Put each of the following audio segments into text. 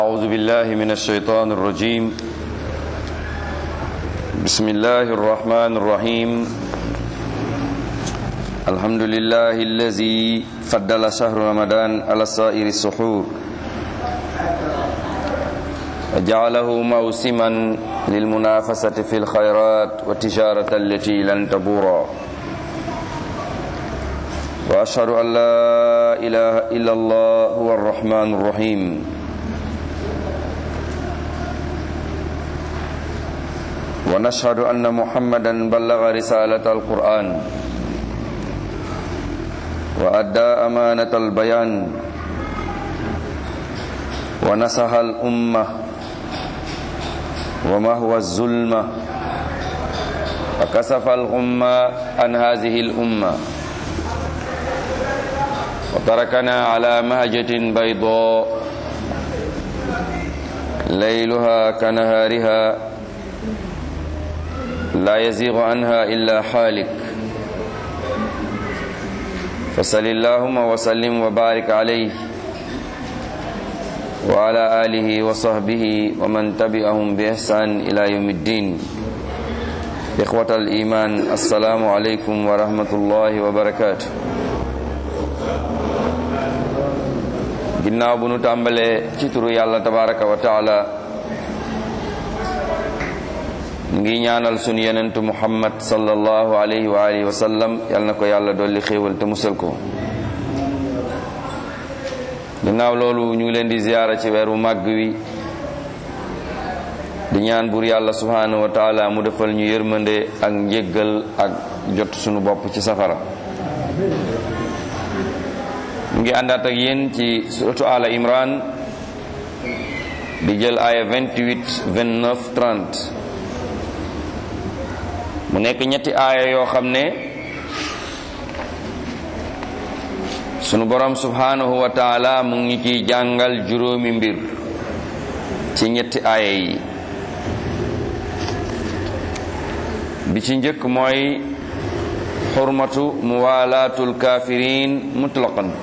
أعوذ بالله من الشيطان الرجيم بسم الله الرحمن الرحيم الحمد لله الذي فضل شهر رمضان على سائر السحور وجعله موسما للمنافسة في الخيرات والتجارة التي لن تبورا وأشهد أن لا إله إلا الله هو الرحمن الرحيم ونشهد أن محمدا بلغ رسالة القرآن وأدى أمانة البيان ونصح الأمة وما هو الظلمة فكسف الغمة عن هذه الأمة وتركنا على مهجة بيضاء ليلها كنهارها لا يزيغ عنها إلا حالك فصل اللهم وسلم وبارك عليه وعلى آله وصحبه ومن تبعهم بإحسان إلى يوم الدين إخوة الإيمان السلام عليكم ورحمة الله وبركاته ginnaaw bu nu tàmbalee ci turu yàlla tabaraka wa taala ngi ñaanal sunu yenentu muhammad sallallahu alayhi wa alihi wa sallam yal na ko yàlla dolli xéewal te musal ko ginnaaw loolu ñu ngi leen di ziyaara ci weeru màgg wi di ñaan buur yàlla subhanahu wa taala mu defal ñu yërmande ak njéggal ak jot sunu bopp ci safara mu ngi àndaat ak yéen ci suratu ala imran di jël aaya 28 29 30 mu nekk ñetti aaya yoo xam ne sunu borom subhanahu wa taala mu ngi ciy jàngal juróomi mbir ci ñetti aaya yi bi ci njëkk mooy xurmatu muwalaatul kafirin mutlaqan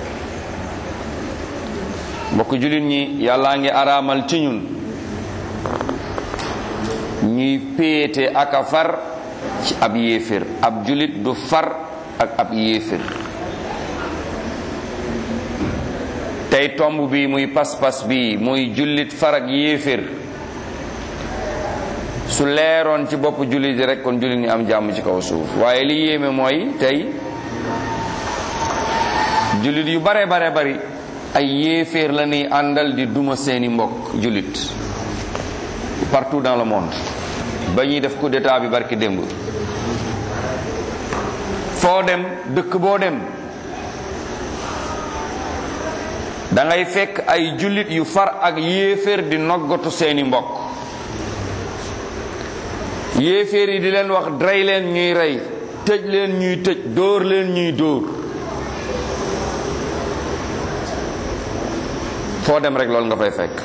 mbokk jullit ñi yàllaa ngi araamal ci ñun ñuy péete ak a far ci ab yéefér ab jullit du far ak ab yéefér tey tomb bi muy pas-pas bi muy jullit far ak yéefér su leeroon ci bopp jullit yi rek kon jullit ñi am jàmm ci kaw suuf waaye li yéeme mooy tey jullit yu bare bare bari ay yéeféer la ñuy àndal di duma seeni mbokk jullit partout dans le monde ba ñuy def coup d'état bi barki démb foo dem dëkk boo dem da ngay fekk ay jullit yu far ak yéeféer di noggatu seeni mbokk yéeféer yi di leen wax rey leen ñuy rey tëj leen ñuy tëj dóor leen ñuy dóor foo dem rek loolu nga fay fekk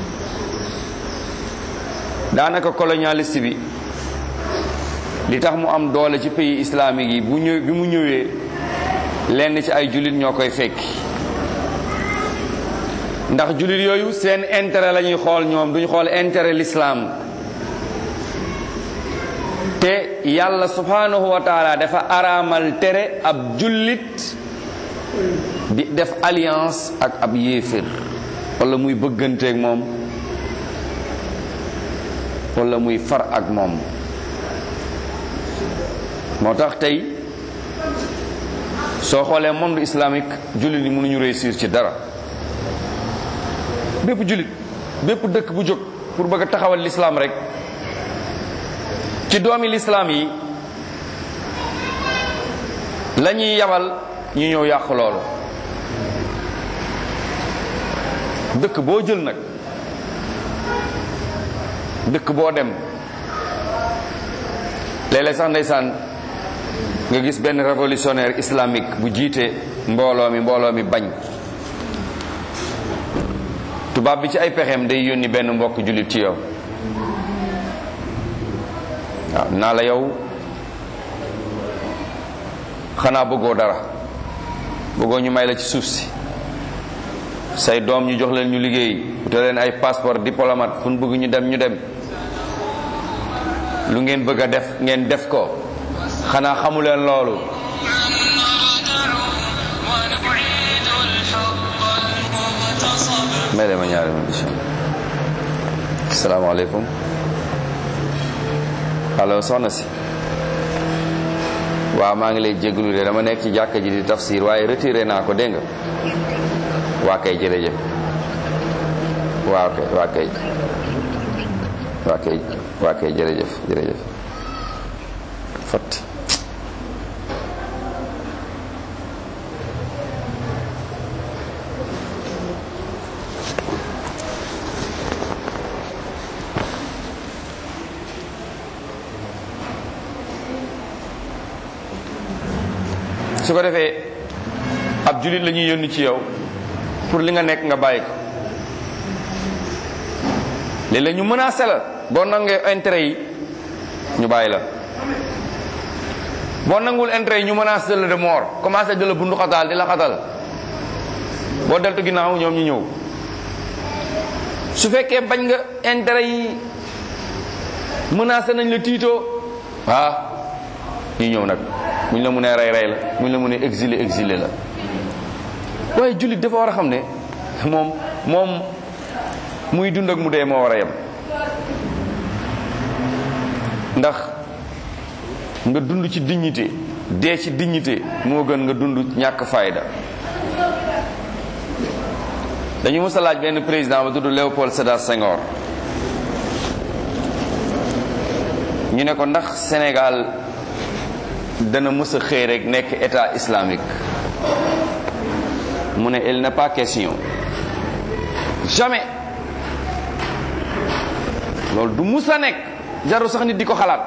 daanaka colonialiste bi li tax mu am doole ci pays islamique yi bu ñëw bi mu ñëwee lenn ci ay jullit ñoo koy fekki ndax jullit yooyu seen intérêt la ñuy xool ñoom duñu xool intérêt l'islam te yàlla subhanahu wa taala dafa araamal tere ab jullit di def alliance ak ab yéefér wala muy bëgganteeg moom wala muy far ak moom moo tax tey soo xoolee monde islamique jullit yi mënuñu réussir ci dara bépp jullit bépp dëkk bu jóg pour bëgg a taxawal l'islam rek ci doomi l'islam yi la ñuy yabal ñu ñëw yàq loolu dëkk boo jël nag dëkk boo dem léeg-léeg sax ndeysaan nga gis benn révolutionnaire islamique bu jiite mbooloo mi mbooloo mi bañ tubaab bi ci ay pexeem day yónni benn mbokk jullit ci yow waaw naa la yow xanaa bëggoo dara bëggoo ñu may la ci suuf si say doom ñu jox leen ñu liggéey te leen ay passeport diplomate fu ñu bëgg ñu dem ñu dem lu ngeen bëgg a def ngeen def ko xanaa xamu leen loolu may dema ñaari ma bisha asalaamaaleykum allo soxna si waaw maa ngi lay jégalu de dama nekk ci jàkka ji di tafsir waaye retiré naa ko dégg nga waa kay jërëjëf waaw kay waa kay waa kay waa kay jërëjëf jërëjëf fatti su ko defee ab julit la ñuy yónni ci yow pour li nga nekk nga bàyyi ko léeg-léeg ñu menacé la boo nangee intérêt yi ñu bàyyi la boo nangul intérêt yi ñu menacé la de mort commencé di la bundu xataal di la xatal boo deltu ginnaaw ñoom ñu ñëw su fekkee bañ nga intérêt yi menacé nañ la tiitoo ah ñu ñëw nag muñ la mënee rey rey la muñ la mënee exilé exilé la waaye jullit dafa war a xam ne moom moom muy dund ak mu dee moo war a yem ndax nga dund ci dignité dee ci dignité moo gën nga dund ñàkk fayda dañu mës a laaj benn président ba tudd Léopold Sédar Senghor ñu ne ko ndax Sénégal dana mës a xëy rek nekk état islamique mu ne il n'est pas question jamais loolu du mus a nekk jaru sax nit di ko xalaat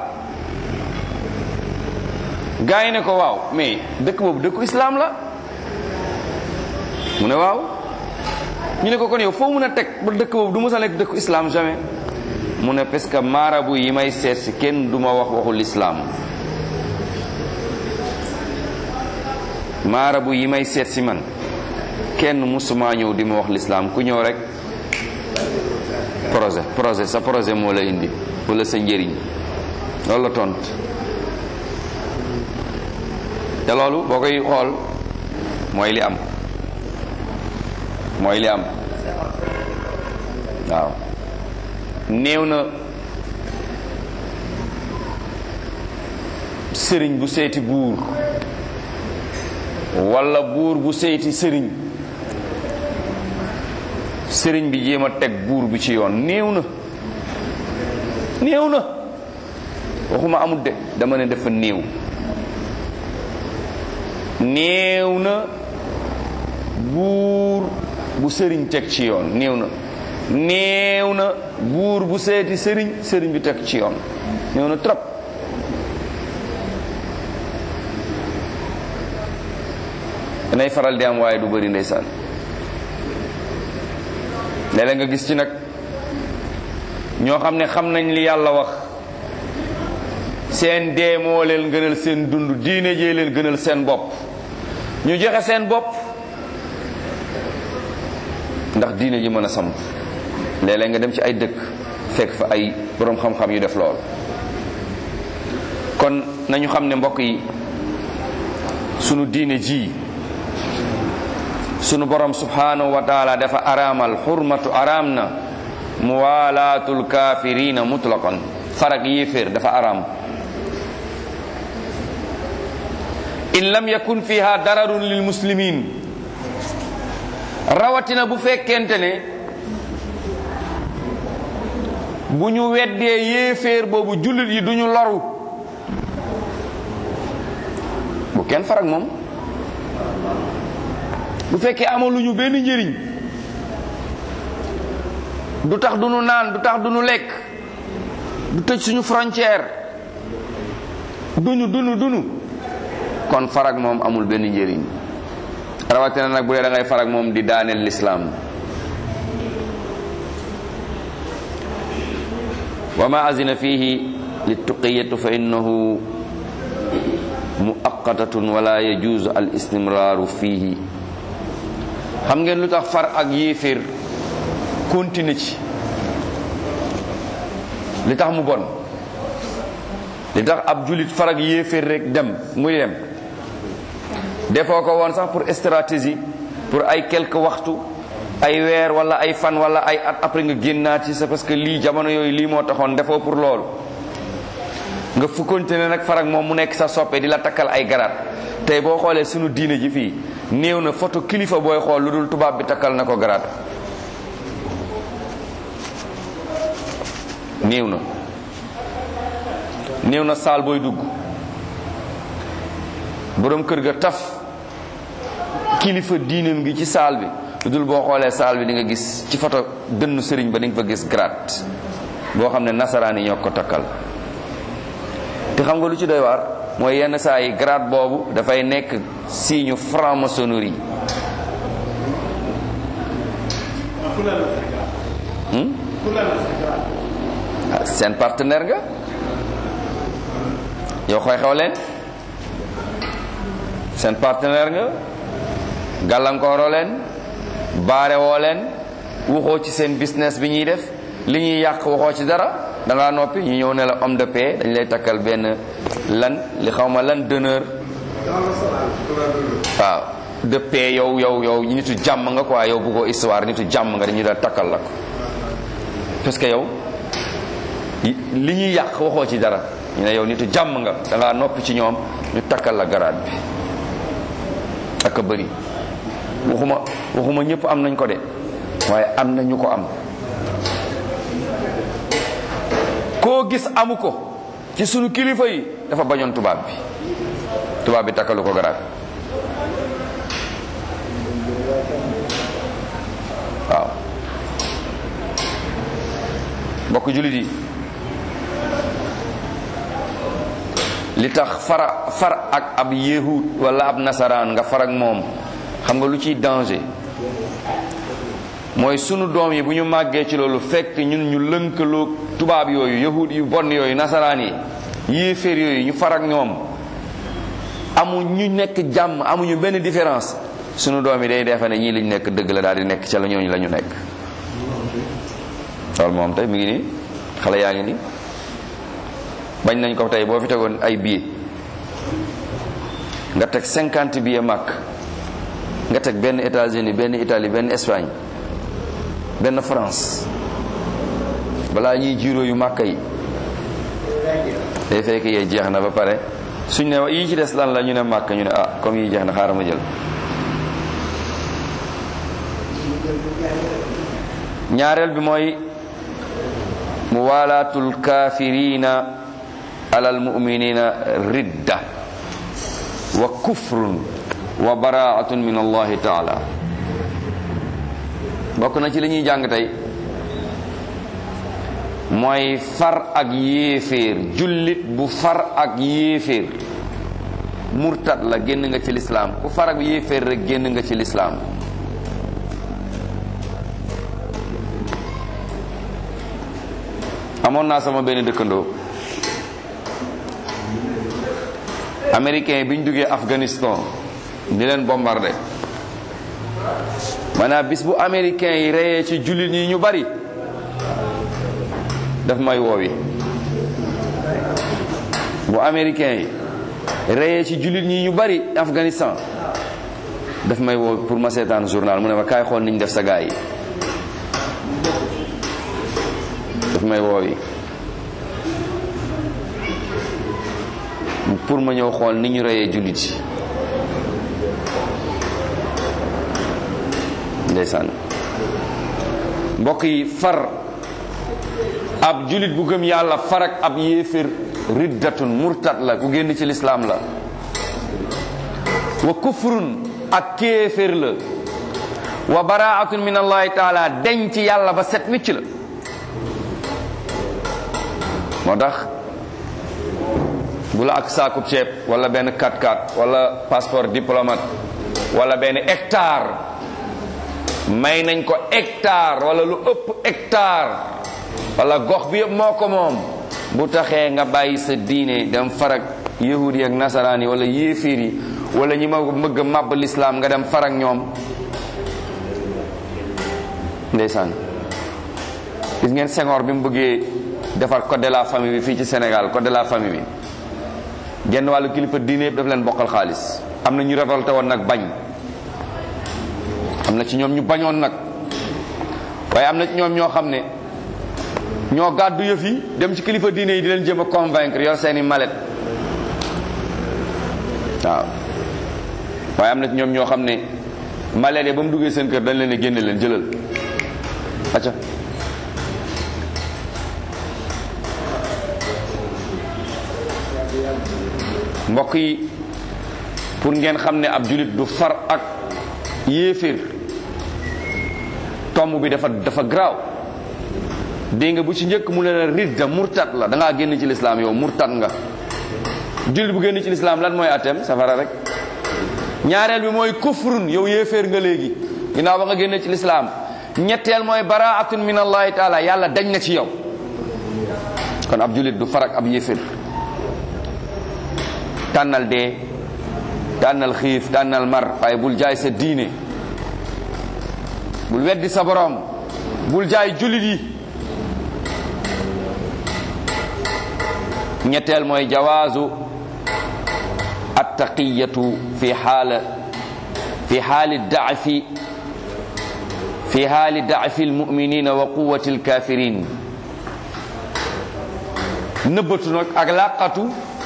gars yi ne ko waaw mais dëkk boobu dëkku islam la mu ne waaw ñu ne ko kon yow foo mun a teg ba dëkk boobu du mus a nekk dëkku islam jamais mu ne parce que maarabu yi may seet si kenn du ma wax waxu l'islam maarabu yi may seet si man kenn musuma ñëw di ma wax l'islam ku ñëw rek projet projet sa projet moo la indi wala sa njëriñ loolu la tont te loolu boo koy xool mooy li am mooy li am waaw néew na sëriñ bu seeti buur walla buur bu seeti sëriñ sëriñ bi jéem a teg buur bi ci yoon néew na néew na waxuma amul de dama ne dafa néew néew na buur bu sëriñ teg ci yoon néew na néew na buur bu seeti sëriñ sëriñ bi teg ci yoon néew na trop danay faral di am waaye du bëri ndeysaan léeg-léeg nga gis ci nag ñoo xam ne xam nañ li yàlla wax seen dee moo leen gënal seen dund diine jee leen gënal seen bopp ñu joxe seen bopp ndax diine ji mën a samp léeg-léeg nga dem ci ay dëkk fekk fa ay boroom xam-xam yu def lool kon nañu xam ne mbokk yi sunu diine ji sunu borom subhanahu wa taala dafa araamal xurmatu araam na muwalaatul kaafirina mutlaqan farak yéeféer dafa araam in lam yakun fiha dararun lil muslimin rawatina bu fekkente ne bu ñu weddee yéeféer boobu jullit yi duñu loru bu kenn farak moom bu fekkee amaluñu benn njëriñ du tax du nu naan du tax du nu lekk du tëj suñu frontière duñu dunu dunu kon farag moom amul benn njëriñ rawatina nag bu dee da ngay farag moom di daaneel lislaam wa ma azina fihi littuqiyatu fa innahu muaqqatatun wala yajuzu al istimraru fihi xam ngeen lu tax far ak yéeféer continue ci li tax mu bon li tax ab julit far ak yéeféer rek dem muy dem defoo ko woon sax pour stratégie pour ay quelques waxtu ay weer wala ay fan wala ay at après nga génnaat ci c'est parce que lii jamono yooyu lii moo taxoon defoo pour loolu nga fu continuer nag far ak moom mu nekk sa soppe di la takkal ay garaat tey boo xoolee sunu diine ji fii néew na photo kilifa booy xool lu dul tubaab bi takkal na ko garaat néew na néew na saal booy dugg boroom kër ga taf kilifa diinam gi ci saal bi lu dul boo xoolee saal bi di nga gis ci photo dënnu sëriñ ba di nga fa gis garaat boo xam ne nasaraan yi ñoo ko takkal te xam nga lu ci doy waar mooy yenn saa yi grade boobu dafay nekk signe franc-maçonnerie seen partenaire nga yow xooy xew leen seen partenaire nga gàllankooroo leen baare woo leen waxoo ci seen business bi ñuy def li ñuy yàq waxoo ci dara da ngaa noppi ñu ñëw ne la homme de paix dañ lay takkal benn lan li xaw ma lan d'honneur waaw de paix yow yow yow nitu jàmm nga quoi yow bëggoo histoire nitu jàmm nga dañuy daal takkal la ko parce que yow li ñuy yàq waxoo ci dara ñu ne yow nitu jàmm nga da ngaa noppi ci ñoom ñu takkal la garaat bi ak a bëri waxuma waxuma ñëpp am nañ ko de waaye am na ñu ko am koo gis amu ko ci sunu kilifa yi dafa bañoon tubaab bi tubaab bi takkalu ko garaat waaw mbokk jullit yi li tax fara far ak ab yahud wala ab nasaraan nga far ak moom xam nga lu ciy danger mooy sunu doom yi bu ñu màggee ci loolu fekk ñun ñu lënkaloo tubaab yooyu yahud yu bon yooyu nasaraan yi yéeféer yooyu ñu far ak ñoom amu ñu nekk jàmm amuñu benn différence sunu doom yi day defe ne ñii liñ nekk dëgg la daal di nekk ca la ñooñu la ñu nekk loolu moom tey mi ngi nii xale yaa ngi nii bañ nañ ko tey boo fi tegoon ay billet nga teg cinquante billet màkk nga teg benn États-Unis benn Italie benn Espagne benn France balaa ñuy jiiroo yu màkk yi day fekk yee jeex na ba pare suñ ne yii ci des lan la ñu ne màkk ñu ne ah comme yi jeex na xaaral ma jël ñaareel bi mooy muwalaatul kaafirina alal muminina ridda wa kufrun wa baraatun min allahi taala bokk na ci li ñuy jàng tey mooy far ak yéeféer jullit bu far ak yéeféer murtad la génn nga ci lislaam ku far ak yéeféer rek génn nga ci lislaam amoon naa sama benn dëkkandoo américain bi ñu duggee Afghanistan di leen bombardé maanaam bis bu américain yi reyee ci jullit yi ñu bari daf may woowi bu américain yi reyee ci jullit ñi ñu bari Afghanistan daf may woo pour ma seetaan journal mu ne ma kaay xool niñ def sa gaay yi daf may woowi pour ma ñëw xool ni ñu reyee jullit yi ndeysaan mbokk yi far ab jullit bu gëm yàlla far ak ab yéefér riddatun murtat la ku génn ci lislaam la wa kufrun ak kéefér la wa baraatun min allahi taala deñ ci yàlla ba set wicc la moo tax bu la ak saakub ceeb wala benn 4x4 wala passeport diplomate wala benn hectare may nañ ko hectare wala lu ëpp hectare wala gox bi yëpp moo ko moom bu taxee nga bàyyi sa diine dem farak yahud yi ak nasaraan yi wala yéeféer yi wala ñi ma mëgg a màbb lislaam nga dem farak ñoom ndeysaan gis ngeen Senghor bi mu bëggee defar code de la famille bi fii ci Sénégal code de la famille bi genn wàllu kilifa diine yëpp daf leen bokkal xaalis am na ñu révolté woon nag bañ am na ci ñoom ñu bañoon nag waaye am na ci ñoom ñoo xam ne ñoo gàddu yëf yi dem ci kilifa diine yi di leen jéem a convaincre yor seeni malet waaw waaye am na ci ñoom ñoo xam ne malet yi ba mu duggee seen kër dañ leen a génne leen jëlal acca mbokk yi pour ngeen xam ne ab julit du far ak yéeféer tomb bi dafa dafa garaaw dégg nga bu ci njëkk mu ne la ridda murtat la da ngaa génn ci lislaam yow murtat nga julit bu génn ci lislaam lan mooy atem safara rek ñaareel bi mooy kufrun yow yéeféer nga léegi ginnaaw ba nga génn ci lislaam ñetteel mooy baraatun min allahi taala yàlla dañ na ci yow kon ab julit du far ak ab yéeféer tànnal dee tànnal xiif tànnal mar waaye bul jaay sa diine bul weddi sa borom bul jaay jullit yi ñetteel mooy jawaazu attaqiyatu fi xaala fi xaali daafi fi xaali daafi almuminina wa quwati alkafirin nëbbatu nag ak làqatu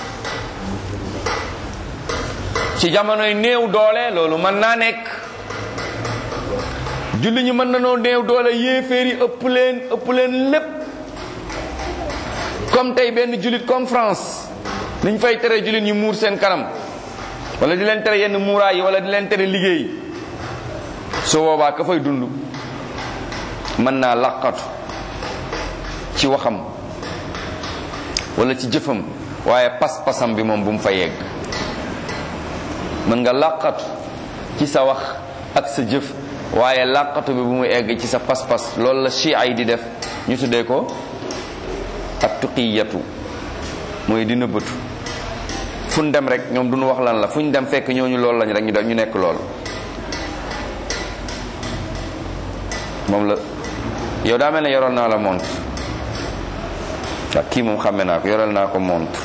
ci jamonoy néew doole loolu mën naa nekk julli ñi mën na noo néew doole yéeféer yi ëpp leen ëpp leen lépp comme tey benn jullit comme France niñ fay tere jullit ñi muur seen kanam wala di leen tere yenn muuraay yi wala di leen tere liggéey su boobaa ka fay dund mën naa laqatu ci waxam wala ci jëfam waaye pas-pasam bi moom bu mu fa yegg mën nga làqatu ci sa wax ak sa jëf waaye làqatu bi bu mu egg ci sa pas-pas loolu la chia yi di def ñu tuddee ko ak tuqiyatu mooy di nëbbatu fu ñu dem rek ñoom duñu wax lan la fu ñu dem fekk ñooñu loolu lañ rek ñu def ñu nekk lool moom la yow daa mel ne yoroon naa la montre ak kii moom xàmme naa ko yoral naa ko montre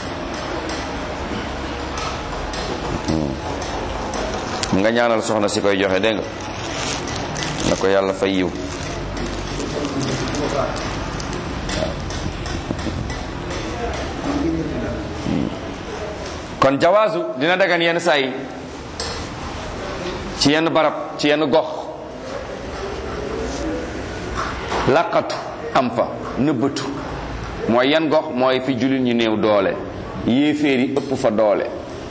nga ñaanal soxna si koy joxe dégg nga na ko yàlla fay yiw kon jawaazu dina dagan yenn saa yi ci yenn barab ci yenn gox laqatu am fa nëbbatu mooy yan gox mooy fi jullit ñi néew doole yéeféer yi ëpp fa doole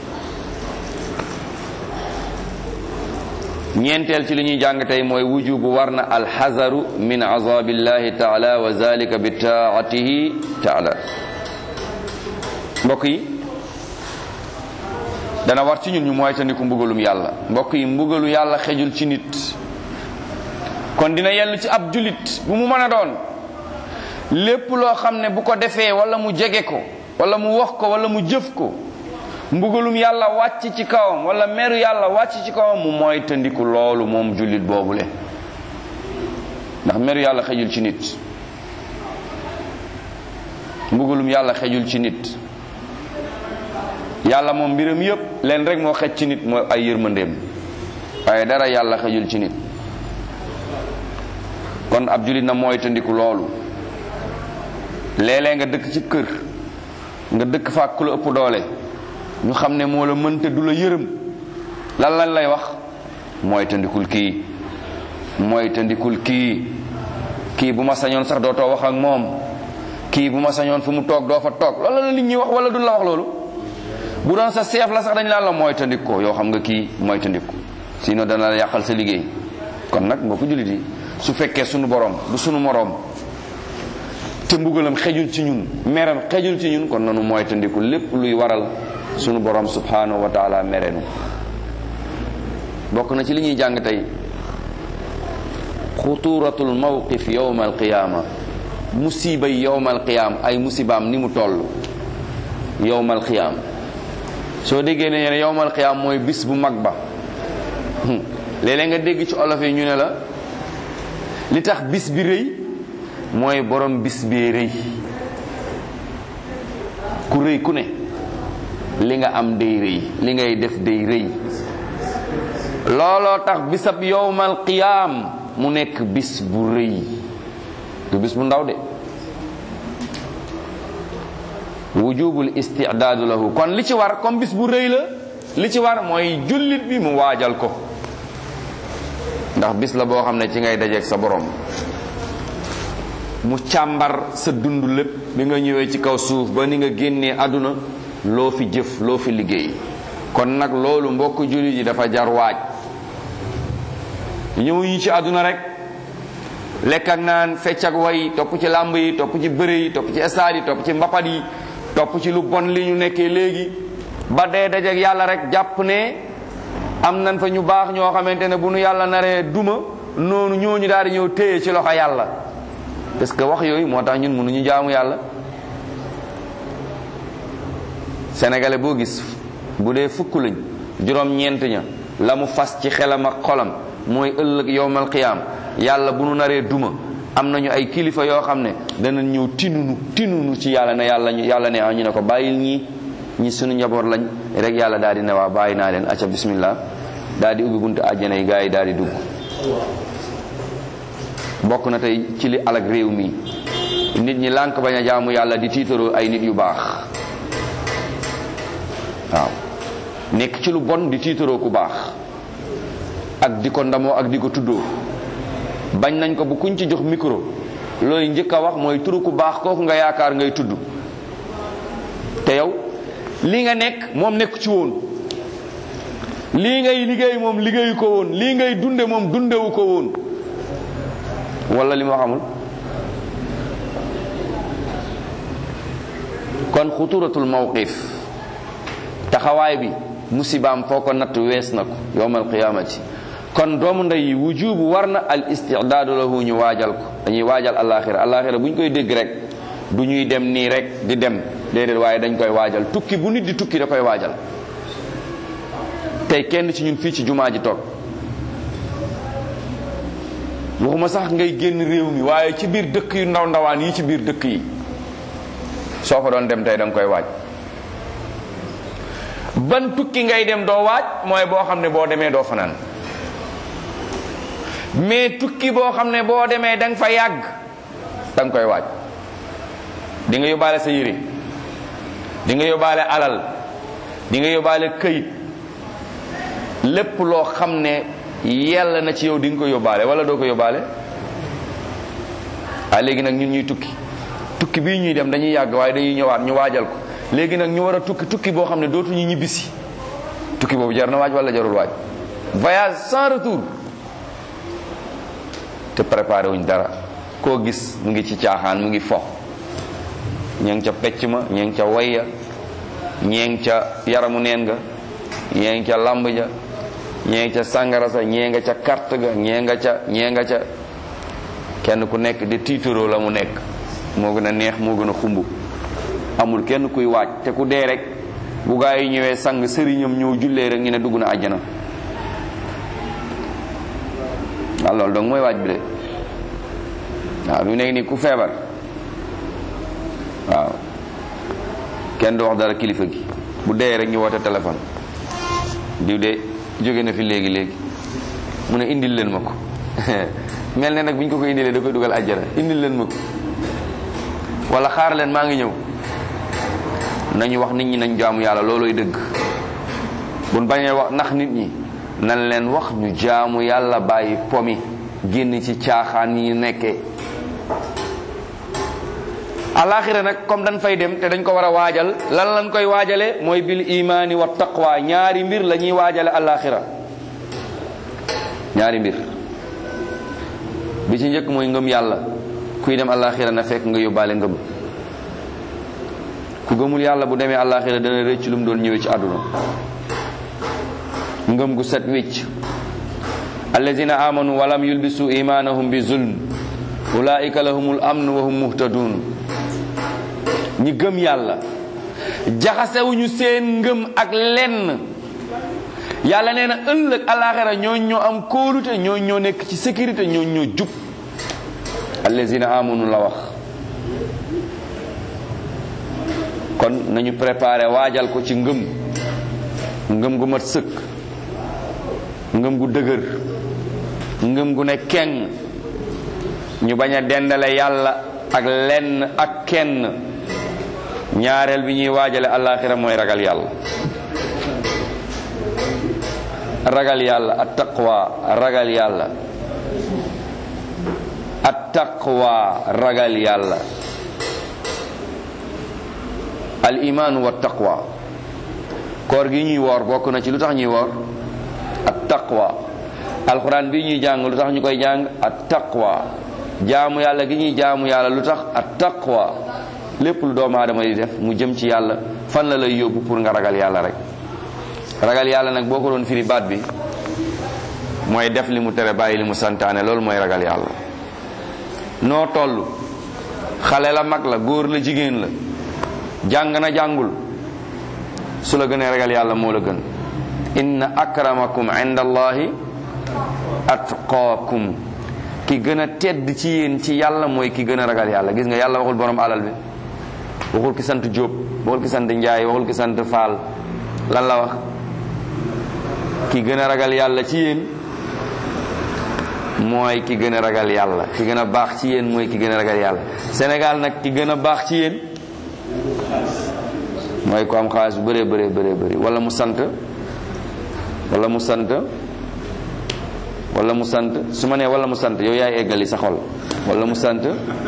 ñeenteel ci li ñuy jàng tey mooy wujubu war na alxazaru min azabillahi taala wa zalika bi taatihi taala mbokk yi dana war ci ñun ñu moytandiku mbugalum yàlla mbokk yi mbugalu yàlla xejul ci nit kon dina yellu ci ab julit bu mu mën a doon lépp loo xam ne bu ko defee wala mu jege ko wala mu wax ko wala mu jëf ko mbugalum yàlla wàcc ci kawam wala meru yàlla wàcc ci kawam mu mooy tëndiku loolu moom jullit boobule ndax meru yàlla xejul ci nit mbugalum yàlla xejul ci nit yàlla moom mbiram yépp leen rek moo xej ci nit mooy ay yërmandeem waaye dara yàlla xejul ci nit kon ab jullit na mooy tëndiku loolu léeg-léeg nga dëkk ci kër nga dëkk fa ku la ëpp doole ñu xam ne moo la mënte du la yërëm lan lan lay wax mooy tëndikul kii mooy tëndikul kii kii bu ma sañoon sax dootoo wax ak moom kii bu ma sañoon fu mu toog doo fa toog loolu la nit ñi wax wala duñ la wax loolu bu doon sa seef la sax dañ laan la mooy tëndik ko yoo xam nga kii mooy tëndik ko sinon dana la yàqal sa liggéey kon nag mbokku jullit yi su fekkee sunu borom du sunu moroom te mbugalam xejul ci ñun meram xejul ci ñun kon nanu mooy tëndiku lépp luy waral sunu borom subhanahu wa taala merenu bokk na ci li ñuy jàng tey xuturatul mawqif yowma alqiyama musibay yowma alqiyam ay musibaam ni mu toll yowma alqiyam soo déggee ne ne yowma alqiyam mooy bis bu mag ba léeg-léeg nga dégg ci olof yi ñu ne la li tax bis bi rëy mooy borom bis bee rëy ku rëy ku ne li nga am day rëy li ngay def day rëy looloo tax bisab yowmal qiyaam mu nekk bis bu rëy du bis bu ndaw de wujubul istidaadu lahu kon li ci war comme bis bu rëy la li ci war mooy jullit bi mu waajal ko ndax bis la boo xam ne ci ngay dajeeg sa borom mu càmbar sa dund lépp bi nga ñëwee ci kaw suuf ba ni nga génnee àdduna loo fi jëf loo fi liggéey kon nag loolu mbokk jullit yi dafa jar waaj ñëw ñu ci àdduna rek lekk ak naan fecc ak way topp ci làmb yi topp ci bëre yi topp ci stade yi topp ci mbapat yi topp ci lu bon li ñu nekkee léegi ba dee dajeeg yàlla rek jàpp ne am nañ fa ñu baax ñoo xamante ne bu nu yàlla naree duma noonu ñooñu daal di ñëw téye ci loxo yàlla parce que wax yooyu moo tax ñun mënuñu jaamu yàlla sénégalais boo gis bu dee fukk lañ juróom-ñeent ña la mu fas ci xelam ak xolam mooy ëllëg yowmal qiyaam yàlla bu nu naree duma am nañu ay kilifa yoo xam ne dana ñëw tinunu tinunu ci yàlla ne yàlla ñu yàlla ne ñu ne ko bàyyil ñii ñi sunu njaboot lañ rek yàlla daal di ne waa bàyyi naa leen acca bismillah daal di ubbi buntu àjjana yi gaa yi daal di dugg bokk na tey ci li alag réew mi nit ñi lànk bañ a jaamu yàlla di tiitaroo ay nit yu baax waaw nekk ci lu bon di tiitaroo ku baax ak di ko ndamoo ak di ko tuddoo bañ nañ ko bu kuñ ci jox micro looy njëkk a wax mooy turu ku baax kooku nga yaakaar ngay tudd te yow lii nga nekk moom nekk ci woon lii ngay liggéey moom liggéeyu ko woon lii ngay dunde moom dundewu ko woon wala li ma xamul kon xuturatul mawqif taxawaay bi musibaam foo ko natt wees na ko yowmal qiyaamati kon doomu ndey yi wujubu war na al istidaadu lahu ñu waajal ko dañuy waajal alaxira alaxira bu ñu koy dégg rek du ñuy dem nii rek di dem déedéet waaye dañ koy waajal tukki bu nit di tukki da koy waajal tey kenn ci ñun fii ci jumaa ji toog waxuma sax ngay génn réew mi waaye ci biir dëkk yu ndaw ndawaan yi ci biir dëkk yi soo fa doon dem tey da nga koy waaj ban tukki ngay dem doo waaj mooy boo xam ne boo demee doo fanaan mais tukki boo xam ne boo demee da nga fa yàgg da nga koy waaj di nga yóbbaale sa yére di nga yóbbaale alal di nga yóbbaale këyit lépp loo xam ne yàlla na ci yow di nga ko yóbbaale wala doo ko yóbbaale ah léegi nag ñun ñuy tukki tukki bii ñuy dem dañuy yàgg waaye dañuy ñëwaat ñu waajal ko léegi nag ñu war a tukki tukki boo xam ne dootuñu ñibbisi tukki boobu jar na waaj wala jarul waaj voyage sans retour te préparé wuñ dara koo gis mu ngi ci caaxaan mu ngi fo ñee ngi ca pecc ma ñee ngi ca wayya ñee ngi ca yaramu neen nga ñee ngi ca lamb ja ñee ngi ca sàngara sa ñee nga ca carte ga ñee nga ca ñee nga ca kenn ku nekk de tiitaroo la mu nekk moo gën a neex moo gën a xumb amul kenn kuy waaj te ku dee rek bu gaa yi ñëwee sang sëriñam ñëw jullee rek ñu ne dugg na àjjana waaw loolu donc mooy waaj bi de waaw lu nekk nii ku feebar waaw kenn du wax dara kilifa gi bu dee rek ñu woote téléphone diw de jóge na fi léegi léegi mu ne indil leen ma ko mel ne nag bu ñu ko ko indilee da koy dugal àjjana indil leen ma ko wala xaar leen maa ngi ñëw nañu wax nit ñi nañ jaamu yàlla looloy dëgg buñ bañee wax nax nit ñi nan leen wax ñu jaamu yàlla bàyyi pomi génn ci caaxaan yi nekkee alaxira nag comme dañ fay dem te dañ ko war a waajal lan lañ koy waajale mooy bil imaani wa taqwa ñaari mbir la ñuy waajale alaxira ñaari mbir bi ci njëkk mooy ngëm yàlla kuy dem alaxira na fekk nga yóbbaale ngëm ku gëmul yàlla bu demee alaxira dana rëcc lu mu doon ñëwee ci àdduna ngëm gu set wicc allazina amanu walam yulbisu imanahum bi zulm ulaika lahumul amn wa hum muhtadun ñi gëm yàlla jaxasewuñu seen ngëm ak lenn yàlla nee na ëllëg alaxira ñooñ ñoo am kóolute ñooñ ñoo nekk ci sécurité ñooñ ñoo jub allazina amanu la wax kon nañu préparé waajal ko ci ngëm ngëm gu mat sëkk ngëm gu dëgër ngëm gu ne keng ñu bañ a dendale yàlla ak lenn ak kenn ñaareel bi ñuy waajale àllaaxira mooy ragal yàlla ragal yàlla at taqwa ragal yàlla at taqwa ragal yàlla al imaanu wa taqwa koor gi ñuy woor bokk na ci lu tax ñuy woor at taqwa alxuraan bi ñuy jàng lu tax ñu koy jàng at taqwa jaamu yàlla gi ñuy jaamu yàlla lu tax at taqwa lépp lu doomu aadama di def mu jëm ci yàlla fan la lay yóbbu pour nga ragal yàlla rek ragal yàlla nag boo ko doon firi baat bi mooy def li mu tere bàyyi li mu santaane loolu mooy ragal yàlla noo toll xale la mag la góor la jigéen la jàng na jàngul su la gënee ragal yàlla moo la gën inna akramakum inda allahi atqaakum ki gën a tedd ci yéen ci yàlla mooy ki gën a ragal yàlla gis nga yàlla waxul borom alal bi waxul ki sant Jóob waxul ki sant Njaay waxul ki sant Faal lan la wax ki gën a ragal yàlla ci yéen mooy ki gën a ragal yàlla ki gën a baax ci yéen mooy ki gën a ragal yàlla Sénégal nag ki gën a baax ci yéen mooy ko am xaalis bu bëree bëree bëree bëri wala mu sant wala mu sant wala mu sant su ma nee wala mu sant yow yaay eggali sa xol wala mu sant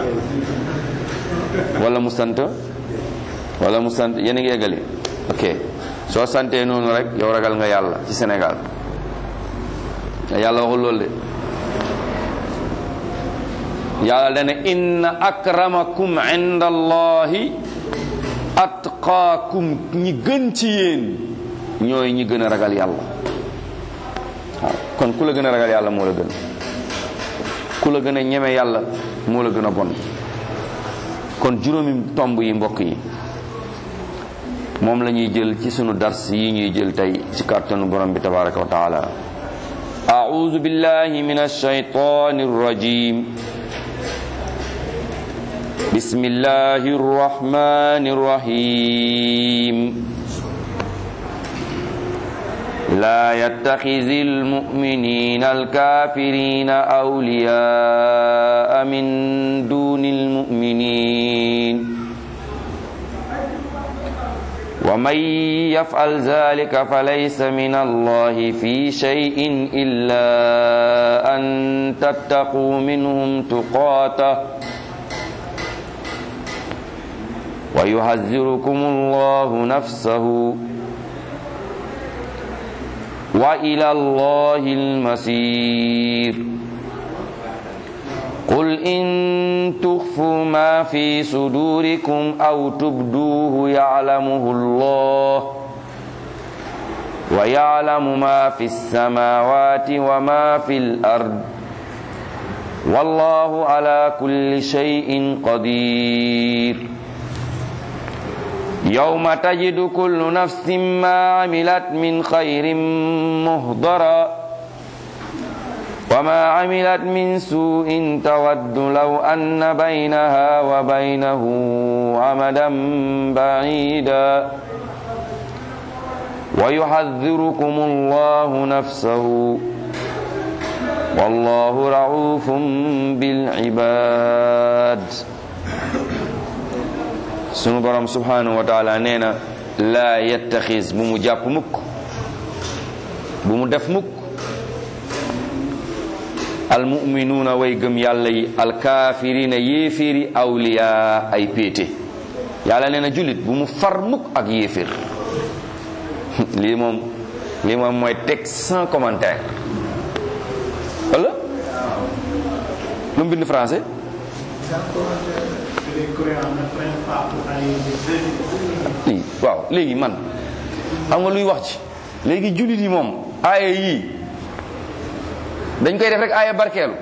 wala mu sant wala mu sant yéen a ngi eggali ok soo santee noonu rek yow ragal nga yàlla ci Sénégal yàlla waxul loolu de yàlla dana inna akramakum inda allahi atqaakum ñi gën ci yéen ñooy ñi gën a ragal yàlla waaw kon ku la gën a ragal yàlla moo la gën ku la gën a ñeme yàlla moo la gën a bon kon juróomi tomb yi mbokk yi moom la ñuy jël ci sunu dars yi ñuy jël tey ci kàttanu borom bi tabaraka wa taala أعوذ بالله من الشيطان الرجيم بسم الله الرحمن الرحيم لا يتخذ المؤمنين الكافرين أولياء من دون المؤمنين ومن يفعل ذلك فليس من الله في شيء إلا أن تتقوا منهم تقاته ويحذركم الله نفسه وإلى الله المصير قل إن تخفوا ما في صدوركم أو تبدوه يعلمه الله ويعلم ما في السماوات وما في الأرض والله على كل شيء قدير يوم تجد كل نفس ما عملت من خير مهضرًا وما عملت من سوء تود لو أن بينها وبينه عمدا بعيدا ويحذركم الله نفسه والله رعوف بالعباد sunu borom subhanahu wa taala nee na laa yettaxis bu mu jàpp mukk bu mu def mukk almuminuuna way gëm yàlla yi alkaafirina yéeféeri awliya ay péete yàlla nee na jullit bu mu far mukk ak yéeféer lii moom lii moom mooy texte sans commentaire wala lu mu bind français lii waaw léegi man xam nga luy wax ci léegi jullit yi moom aaya yii dañ koy def rek aaya barkeelu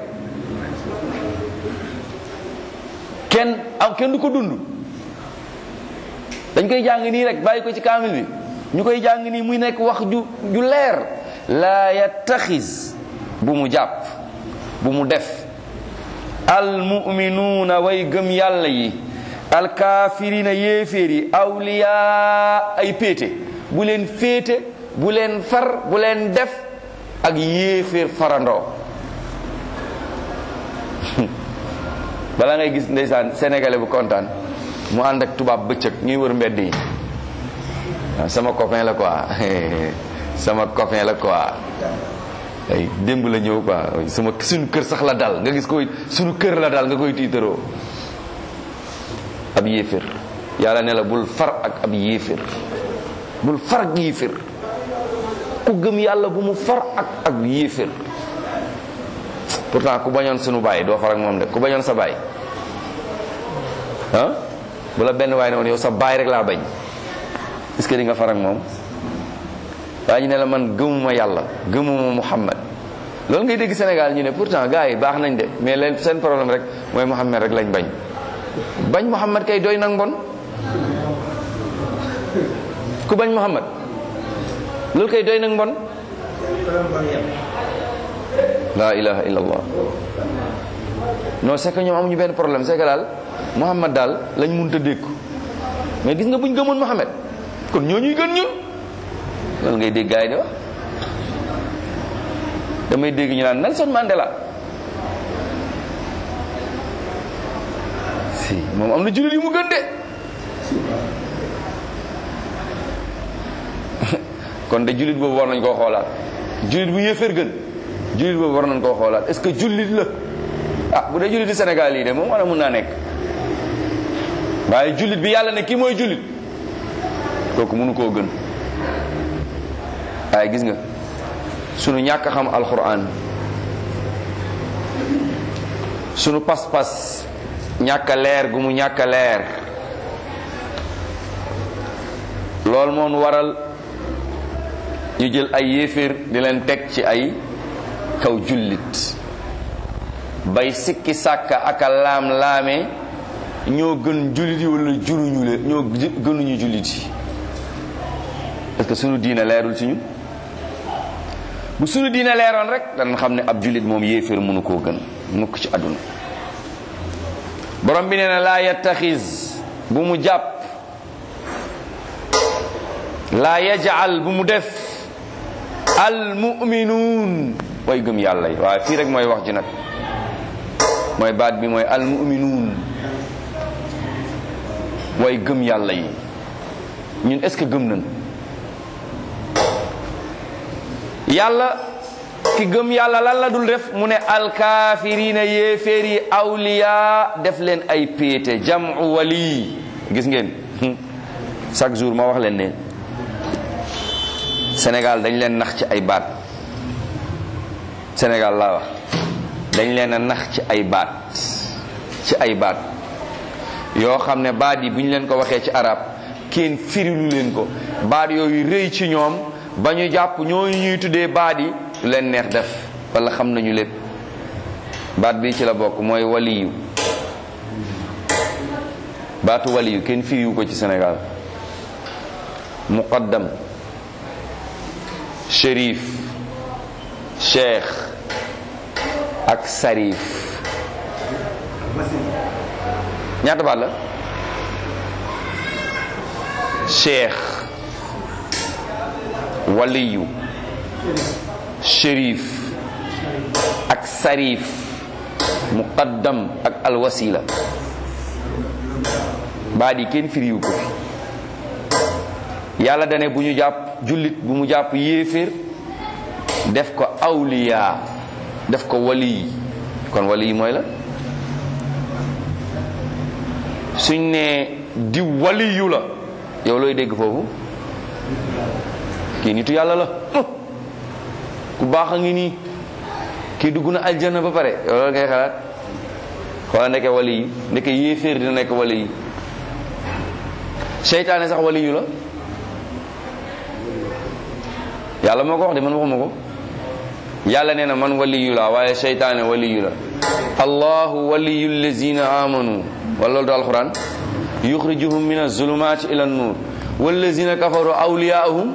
kenn am kenn du ko dund dañ koy jàng nii rek bàyyi ko ci kaamil bi ñu koy jàng nii muy nekk wax ju ju leer laa yattaxis bu mu jàpp bu mu def almuminuuna way gëm yàlla yi alkaafirina yéeféer yi awliyaa ay péete bu leen féete bu leen far bu leen def ak yéeféer farandoo bala ngay gis ndeysaan sénégalais bu kontaan mu ànd ak tubaab bëccëg ñuy wër mbedd yi waaw sama copain la quoi sama copain la quoi ay démb la ñëw quoi sama suñu kër sax la dal nga gis koy suñu kër la dal nga koy tiitaroo ab yéefér yàlla ne la bul far ak ab yéefér bul far ak yéefér ku gëm yàlla bu mu far ak ak yéefér pourtant ku bañoon sunu baay doo far ak moom de ku bañoon sa baay ah bu la benn waay ne woon yow sa baay rek laa bañ est ce que di nga far ak moom waa ñu ne la man gëmuma yàlla gëmuma Muhammad loolu ngay dégg Sénégal ñu ne pourtant gars yi baax nañ de mais leen seen problème rek mooy Muhammad rek lañ bañ bañ Muhammad kay doy nag mbon ku bañ Muhammad loolu kay doy nag mbon la ilaha illallah non c'est que ñoom amuñu benn problème c'est que daal Muhammad daal lañ mënta dékku mais gis nga buñ gëmoon Muhammad kon ñoo ñuy gën ñun loolu ngay dégg gaay di wax damay dégg ñu naan Nelson Mandela si moom am na jullit yu mu gën de kon de jullit boobu war nañ koo xoolaat jullit bu yéeféer gën jullit boobu war nañ koo xoolaat est-ce que jullit la ah bu dee jullit di Sénégal yi de moom war a mun naa nekk waaye jullit bi yàlla ne kii mooy jullit kooku mënu koo gën waaye gis nga sunu ñàkk a xam alxuraan sunu pas-pas ñàkk a leer gu mu ñàkk a leer loolu moom waral ñu jël ay yéeféer di leen teg ci ay kaw jullit bay sikki sàkka ak a laam-laame ñoo gën jullit yi wala juruñu leen ñoo gënuñu jullit yi parce que sunu diina leerul ci ñun bu sunu diina leeroon rek danañ xam ne ab jullit moom yéeféer mënu koo gën mukk ci àdduna borom bi nee na laa yattaxis bu mu jàpp laa yajal bu mu def al muminuun way gëm yàlla yi waaye fii rek mooy wax ji nag mooy baat bi mooy al muminuun way gëm yàlla yi ñun est ce que gëm nañ yàlla ki gëm yàlla lan la dul def mu ne alkaafirina yéeféer yi awliya def leen ay péete jamu wali gis ngeen chaque jour ma wax leen ne Sénégal dañ leen nax ci ay baat Sénégal laa wax dañ leen a nax ci ay baat ci ay baat yoo xam ne baat yi bu ñu leen ko waxee ci arab kenn firilu leen ko baat yooyu rëy ci ñoom ba ñu jàpp ñooñu ñuy tuddee baat yi lu leen neex def wala xam nañu lépp baat bi ci la bokk mooy waliyu baatu waliyu kenn firiwu ko ci Sénégal muqaddam shérif cheikh ak sarif ñaata baat la cheikh waliyu shérif ak sarif muqaddam ak alwasila baat yi kenn firiwu ko fi yàlla dane bu ñu jàpp jullit bu mu jàpp yéeféer def ko awliya def ko wali kon wali mooy la suñ ne di waliyu la yow looy dégg foofu kii nitu yàlla la ku baax a ngi nii kii dugg na aljana ba pare yow loolu ngay xalaat xoola ndeke wali yi ndeke yéeféer dina nekk wali yi seytaane sax wali yu la yàlla moo ko wax de man waxuma ko yàlla nee na man waliyu la waaye seytaane waliyu la allahu waliyu allazina amanu wala loolu du alquran yuxrijuhum min azulumati ila nur wallazina kafaru awliyaahum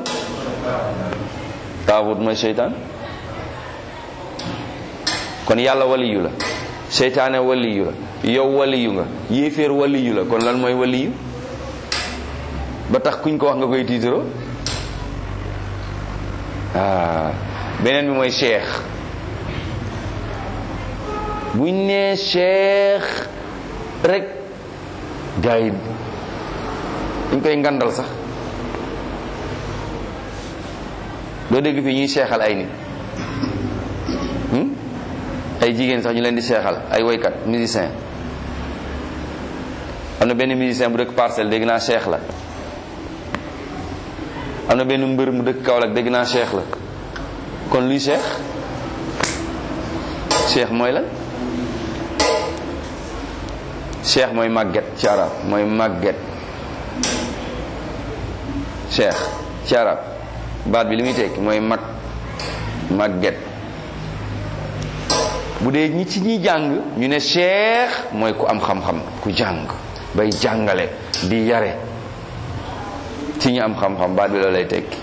taaxut mooy seytaan kon yàlla waliyu la seytaane waliyu la yow waliyu nga yéeféer waliyu la kon lan mooy waliyu ba tax kuñ ko wax nga koy tiitaroo ah beneen bi mooy cheikh buñ nee cheikh rek gars yi dañ koy ngandal sax doo dégg fii ñuy seexal ay nit ay jigéen sax ñu leen di seexal ay woykat musicien am na benn musicien bu dëkk parcelle dégg naa cheikh la am na benn mbër mu dëkk Kaolack dégg naa cheikh la kon luy cheikh cheikh mooy lan cheikh mooy màgget ci arab mooy màgget cheikh ci arab baat bi li muy tekki mooy mag màgget bu dee ñi ci ñi jàng ñu ne cheikh mooy ku am xam-xam ku jàng bay jàngale di yare ci ñi am xam-xam baat bi loolu lay tekki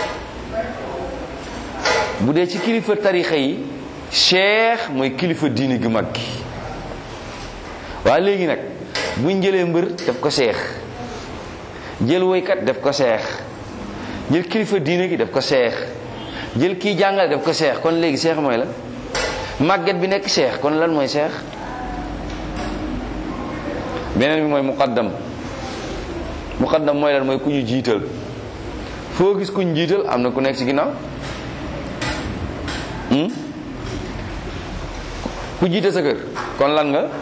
bu dee ci kilifa tarixa yi cheikh mooy kilifa diini gu mag gi waaye léegi nag buñ jëlee mbër def ko cheikh jël woykat def ko cheikh jël kilifa diine gi def ko cheikh jël kii jàngale def ko cheikh kon léegi cheikh mooy la màgget bi nekk cheikh kon lan mooy cheikh beneen bi mooy muqaddam muqaddam mooy lan mooy ku ñu jiital foo gis ku ñu jiital am na ku nekk ci ginnaaw ku jiite sa kër kon lan nga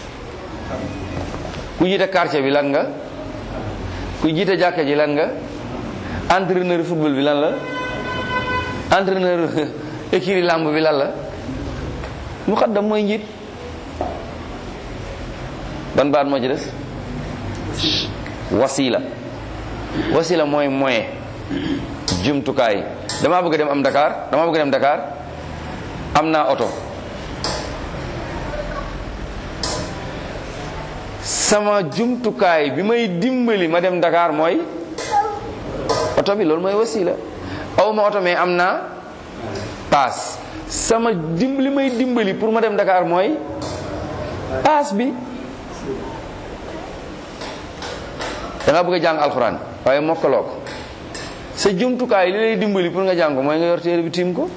ku jiite quartier bi lan nga ku jiite jàkka ji lan nga entraîneur football bi lan la entraîneur écurie làmb bi lan la muqaddam mooy njiit ban baat moo ci des wasila wasila mooy moyen jumtukaay damaa bëgg dem am Dakar damaa bëgg dem Dakar am naa oto sama jumtukaay bi may dimbali ma dem Dakar mooy oto bi loolu mooy wasila aw ma oto mais am naa paas sama dim li may dimbali pour ma dem Dakar mooy paas bi da nga bëgg a jàng alxuraan waaye mokkaloo ko sa jumtukaay li lay dimbali pour nga jàng ko mooy nga yor téere bi tiim ko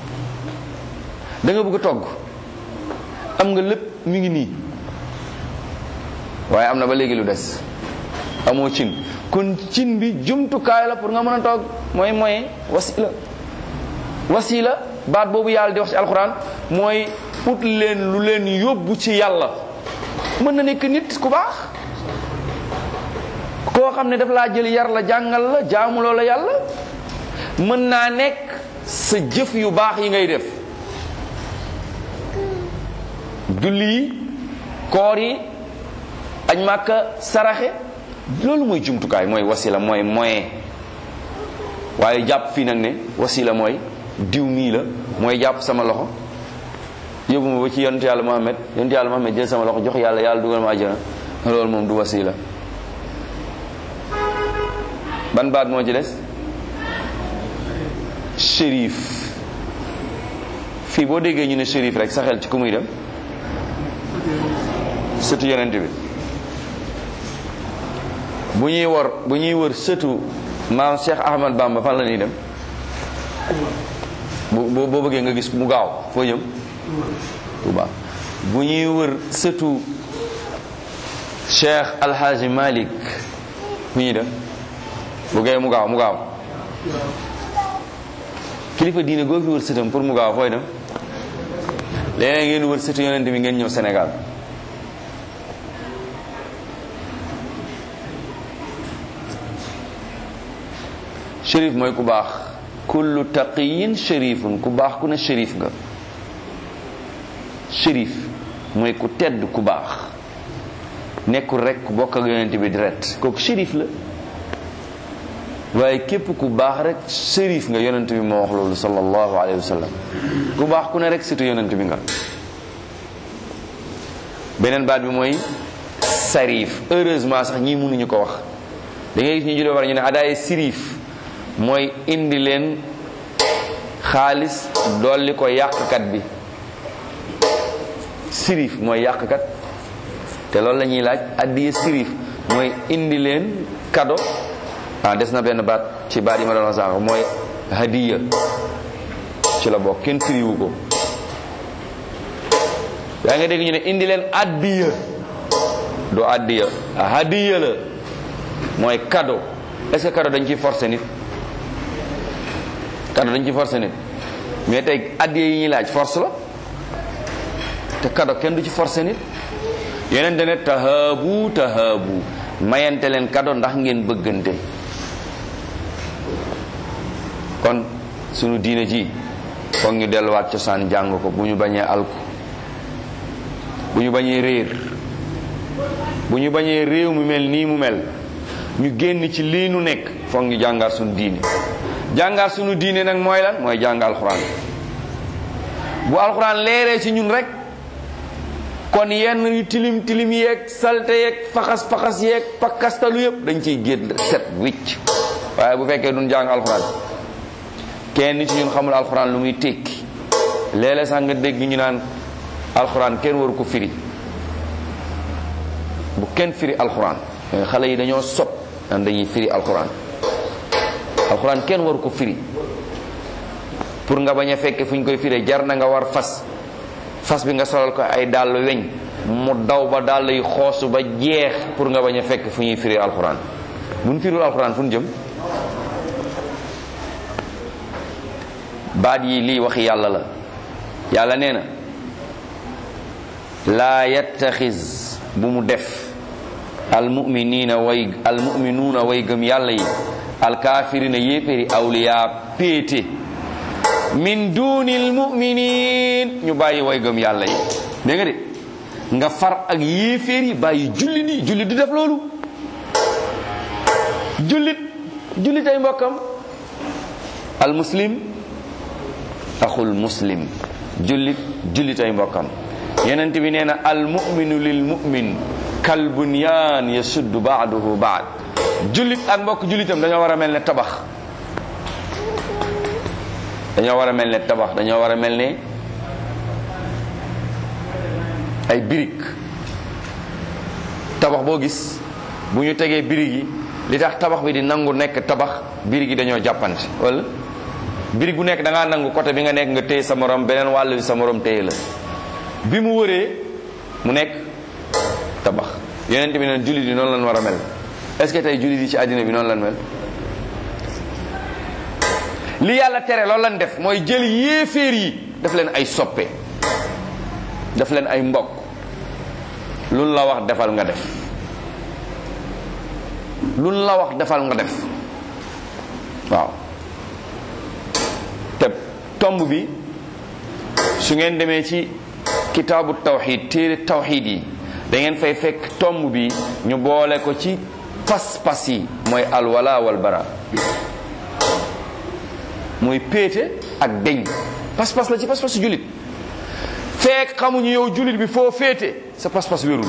da nga bëgg a togg am nga lépp mi ngi nii waaye am na ba léegi lu des amoo cin kon cin bi jumtukaay la pour nga mën a togg mooy moyen wasila wasila baat boobu yàlla di wax ci alxuraan mooy ut leen lu leen yóbbu ci yàlla mën na nekk nit ku baax koo xam ne daf laa jël yar la jàngal la jaamuloo la yàlla mën naa nekk sa jëf yu baax yi ngay def julli yi koor yi añ màkka saraxe loolu mooy jumtukaay mooy wasila mooy moyen waaye jàpp fii nag ne wasila mooy diw mii la mooy jàpp sama loxo yóbbu ma ba ci yonent yàlla Muhammad yonent yàlla Muhammad jël sama loxo jox yàlla yàlla dugal ma àjjana loolu moom du wasila ban baat moo ci des shérif fii boo déggee ñu ne shérif rek sa xel ci ku muy dem sëtu yonent bi bu ñuy wor bu ñuy wër sëtu maam Cheikh Ahmad Bamba fan la ñuy dem bu boo bëggee nga gis mu gaaw foo jëm Touba bu ñuy wër sëtu Cheikh Alhaji Malik fu ñuy dem bu gee mu gaaw mu gaaw kilifa diine goo fi wër sëtam pour mu gaaw fooy dem léeg ngeen wër sëtu yonent bi ngeen ñëw Sénégal shérif mooy ku baax kullu taqiyin shérifun ku baax ku ne shérif nga shérif mooy ku tedd ku baax nekkul rek ku bokk ak yonent bi direct kooku shérif la waaye képp ku baax rek shérif nga yonent bi moo wax loolu sallallahu alayhi wa sallam ku baax ku ne rek surtout yonent bi nga beneen baat bi mooy sarif heureusement sax ñii mënuñu ko wax da ngay gis ñu julee war ñu ne adaaye sirif mooy indi leen xaalis dolli ko yàqkat bi sirif mooy yàqkat te loolu la ñuy laaj addiya sirif mooy indi leen kado ah des na benn baat ci baat yi ma doon wax sànq mooy hadiya ci la bokk kenn firiwu ko yaa nga dégg ñu ne indi leen addiya du addiya hadiya la mooy cadeau est-ce que cadeau dañ ciy forcer nit cadeau dañ ciy forcer nit mais tey addiya yi ñuy laaj force la te cadeau kenn du ci forcer nit yeneen ne tahaabu tahaabu mayante leen cadeau ndax ngeen bëggante kon sunu diine ji foog ñu delluwaat cosaan jàng ko bu ñu bañee alku bu ñu bañee réer bu ñu bañee réew mu mel nii mu mel ñu génn ci lii nu nekk foog ñu jàngaat sunu diine jàngaat sunu diine nag mooy lan mooy jàng alxuraan bu alxuraan leeree ci ñun rek kon yenn yu tilim tilim yeeg salte yeeg faxas faxas yeeg pakkastalu yëpp dañ ciy génn set wicc waaye bu fekkee duñ jàng alxuraan kenn ci ñun xamul alxuraan lu muy tekki léeg-léeg sax nga dégg ñu naan alxuraan kenn waru ko firi bu kenn firi alxuraan xale yi dañoo sob naan dañuy firi alxuraan alxuraan kenn waru ko firi pour nga bañ a fekke fu ñu koy firee jar na nga war fas fas bi nga solal ko ay dàll weñ mu daw ba dàll yi xoosu ba jeex pour nga bañ a fekk fu ñuy firi alxuraan bu ñu firul alxuraan fu ñu jëm baat yi lii waxi yàlla la yàlla nee na laa yattaxis bu mu def almuminina way almuminuuna way gëm yàlla yi alkaafirina yéeféri awliya péete min dunil muminin ñu bàyyi way gëm yàlla yi dégg nga de nga far ak yéeféer yi bàyyi julli nii jullit di def loolu jullit jullit ay mbokkam al muslim axul muslim jullit jullit ay mbokkam yenent bi nee na al muminu lil mumin kal bunyaan yasuddu baaduhu baad jullit ak mbokk jullitam dañoo war a mel ne tabax dañoo war a mel ne tabax dañoo war a mel ne ay birig tabax boo gis bu ñu tegee birig yi li tax tabax bi di nangu nekk tabax birig yi dañoo jàppante wala birig bu nekk da ngaa nangu côté bi nga nekk nga téye sa morom beneen wàll bi sa morom téye la bi mu wëree mu nekk tabax yonent bi neen jullit yi noonu lañ war a mel est-ce que tey jullit yi ci àddina bi noonu lañ mel li yàlla tere loolu lañ def mooy jël yéeféer yi def leen ay soppe def leen ay mbokk luñ la wax defal nga def luñ la wax defal nga def waaw te tomb bi su ngeen demee ci kitaabu tawxid téere tawxid yi da ngeen fay fekk tomb bi ñu boole ko ci pas-pas yi mooy alwala wal bara mooy péete ak deñ pas-pas la ci pas-pas su jullit fekk xamuñu yow jullit bi foo féete sa pas-pas wérul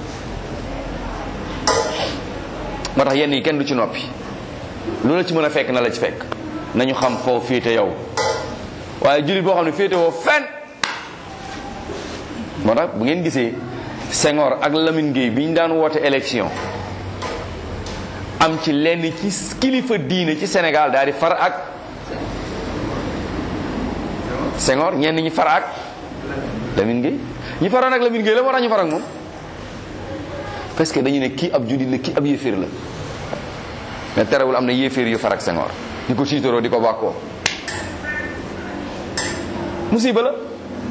moo tax yenn yi kenn du ci noppi lu la ci mën a fekk na la ci fekk nañu xam foo féete yow waaye jullit boo xam ne féete woo fenn moo tax bu ngeen gisee Senghor ak Lamine Gueye bi ñu daan woote élection am ci lenn ci kilifa diine ci Sénégal daal di far ak Senghor ñenn ñi far ak Lamine Gueye ñi faroon ak Lamine Gueye la moo tax ñu far ak moom parce que dañu ne kii ab jullit la kii ab yéeféer la mais terewul am na yéeféer yu far ak Senghor di ko tiitaroo di ko bàkkoo musiba la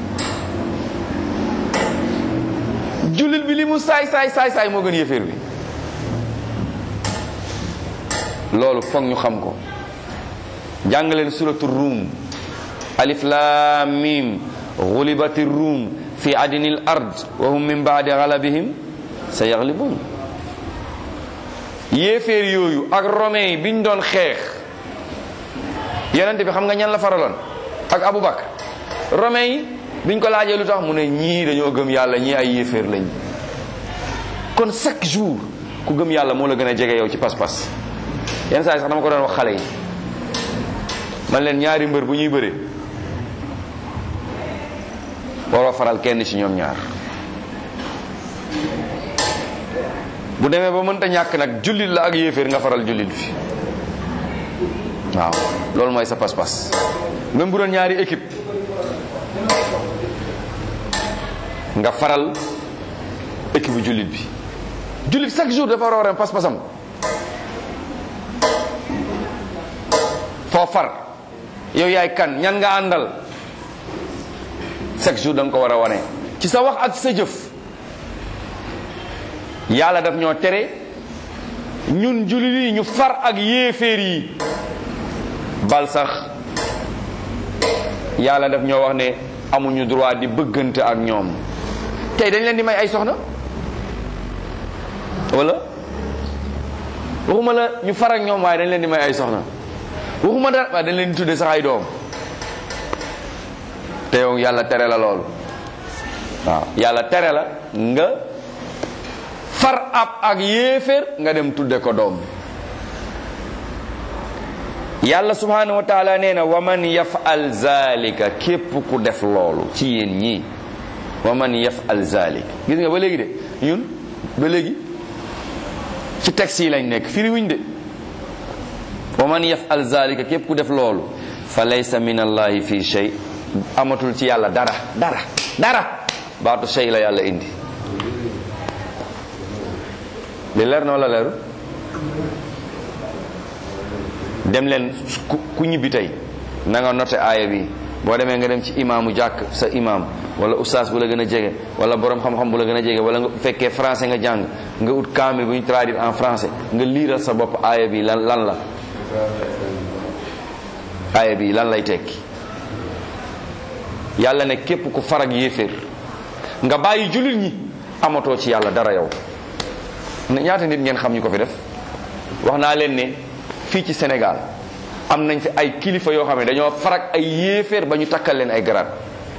jullit bi li mu saay saay saay saay moo gën yéeféer bi loolu foog ñu xam ko jàng leen suratu ruum alif lam mim gulibati ruum fi adnil ard wa hum min baadi galabihim sa yaglibun yéeféer yooyu ak romain yi biñ doon xeex yenente bi xam nga ñan la faraloon ak Aboubacar romain yi biñ ko laajee lu tax mu ne ñii dañoo gëm yàlla ñii ay yéeféer lañ kon chaque jour ku gëm yàlla moo la gën a jege yow ci pas-pas yenn saa yi sax dama ko doon wax xale yi man leen ñaari mbër bu ñuy bëree waroo faral kenn ci ñoom ñaar bu demee ba mënta ñàkk nag jullit la ak yéeféer nga faral jullit bi waaw loolu mooy sa pas-pas même bu doon ñaari équipe nga faral équipe bu jullit bi jullit chaque jour dafa war a pas-pasam foo far yow yaay kan ñan nga àndal chaque jour da nga ko war a wane ci sa wax ak sa jëf yàlla daf ñoo tere ñun jullit yi ñu far ak yéeféer yi bal sax yàlla daf ñoo wax ne amuñu droit di bëggante ak ñoom tey dañ leen di may ay soxna wala waxuma la ñu far ak ñoom waaye dañ leen di may ay soxna waxuma da waaye dañ leen di tudde sax ay doom te yow yàlla tere la loolu waaw yàlla tere la nga far ab ak yéeféer nga dem tudde ko doom yàlla subhanahu wa taala nee na wa man yafal zalika képp ku def loolu ci yéen ñii wa man yafal zalika gis nga ba léegi de ñun ba léegi ci texte yi lañ nekk firi wuñ de wa man yafal zalika képp ku def loolu fa laysa min allahi fi shay amatul ci yàlla dara dara dara baatu shay la yàlla indi li leer na wala leeru dem leen ku ñibbi tey na nga noté aaya bi boo demee nga dem ci imaamu jàkk sa imaam wala ustaas bu la gën a jege wala borom xam-xam bu la gën a jege wala nga fekkee français nga jàng nga ut kaamil bu ñu traduire en français nga liiral sa bopp aaya bi lan lan la aaya bi lan lay tekki yàlla ne képp ku farag yéeféer nga bàyyi jullit ñi amatoo ci yàlla dara yow ñaata nit ngeen xam ñu ko fi def wax naa leen ne fii ci Sénégal am nañ fi ay kilifa yoo xam ne dañoo farak ay yéeféer ba ñu takkal leen ay grade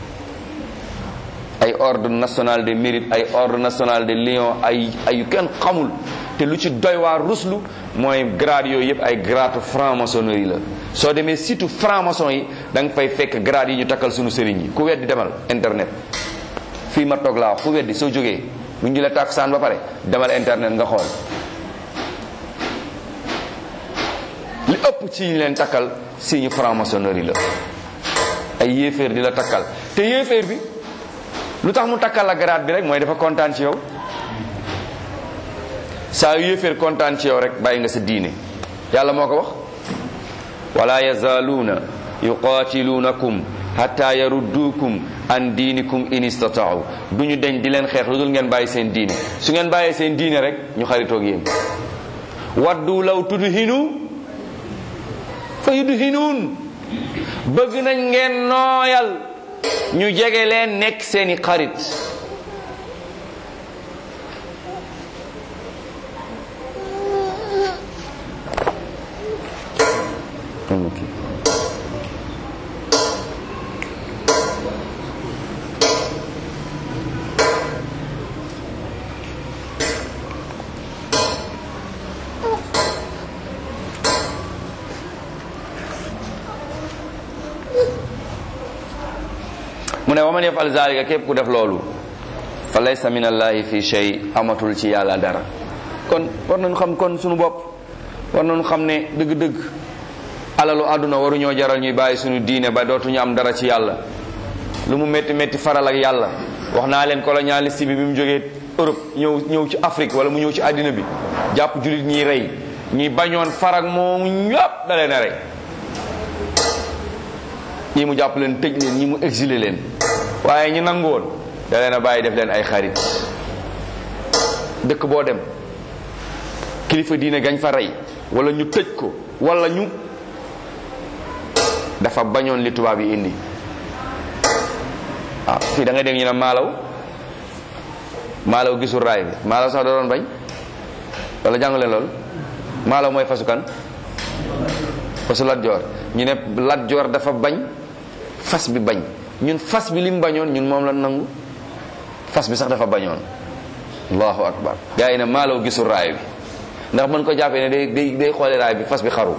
ay ordre national de mérite ay ordre national de lion ay ay yu kenn xamul te lu ci doy waar ruslu mooy grade yooyu yëpp ay grade franc-maçonnerie la soo demee surtout franc-maçon yi da nga fay fekk grade yi ñu takkal suñu sëriñ yi ku weddi demal internet fii ma toog laa wax ku weddi soo jógee bu ñu la tàkk saan ba pare demal internet nga xool li ëpp ci ñu leen takkal signe franc-maçonnerie la ay yéeféer di la takkal te yéeféer bi lu tax mu takkal la grade bi rek mooy dafa kontaan ci yow saa yu yéeféer kontaan ci yow rek bàyyi nga sa diine yàlla moo ko wax wala yazaaluuna yuqaatiluunakum hatta yarudduukum an diinikum in istataau du ñu deñ di leen xeex lu dul ngeen bàyyi seen diine su ngeen bàyyee seen diine rek ñu xaritoog yéen waddu law tudhinu fa yudhinuun bëgg nañ ngeen nooyal ñu jege leen nekk seeni xarit mu ne wa man yafal zalika képp ku def loolu fa laysa min allahi fi shay amatul ci yàlla dara kon war nañu xam kon suñu bopp war nañu xam ne dëgg-dëgg alalu àdduna waruñoo jaral ñuy bàyyi suñu diine ba dootuñu am dara ci yàlla lu mu métti métti faral ak yàlla wax naa leen colonialiste bi bi mu jógee Europe ñëw ñëw ci Afrique wala mu ñëw ci àddina bi jàpp jullit ñiy rey ñi bañoon farag moomu ñëpp da leen a rey ñii mu jàpp leen tëj leen ñii mu exilé leen waaye ñi nangoon da leen a bàyyi def leen ay xarit dëkk boo dem kilifa diine gañ fa rey wala ñu tëj ko wala ñu dafa bañoon li tubaab yi indi ah fii da ngay dégg ñu ne maalaw maalaw gisul raay bi maalaw sax da doon bañ wala jàngu leen loolu maalaw mooy fasu kan fasu Lat Joor ñu ne Lat Joor dafa bañ fas bi bañ ñun fas bi lim bañoon ñun moom la nangu fas bi sax dafa bañoon allahu akbar gaa yi ne maalaw gisul raay bi ndax mën ko jàppee ne day day day xoole raay bi fas bi xaru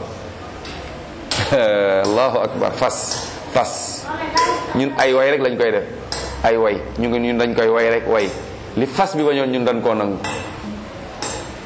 allahu akbar fas fas ñun ay way rek lañ koy def ay way ñu ngi ñun dañ koy way rek way li fas bi bañoon ñun dañ koo nangu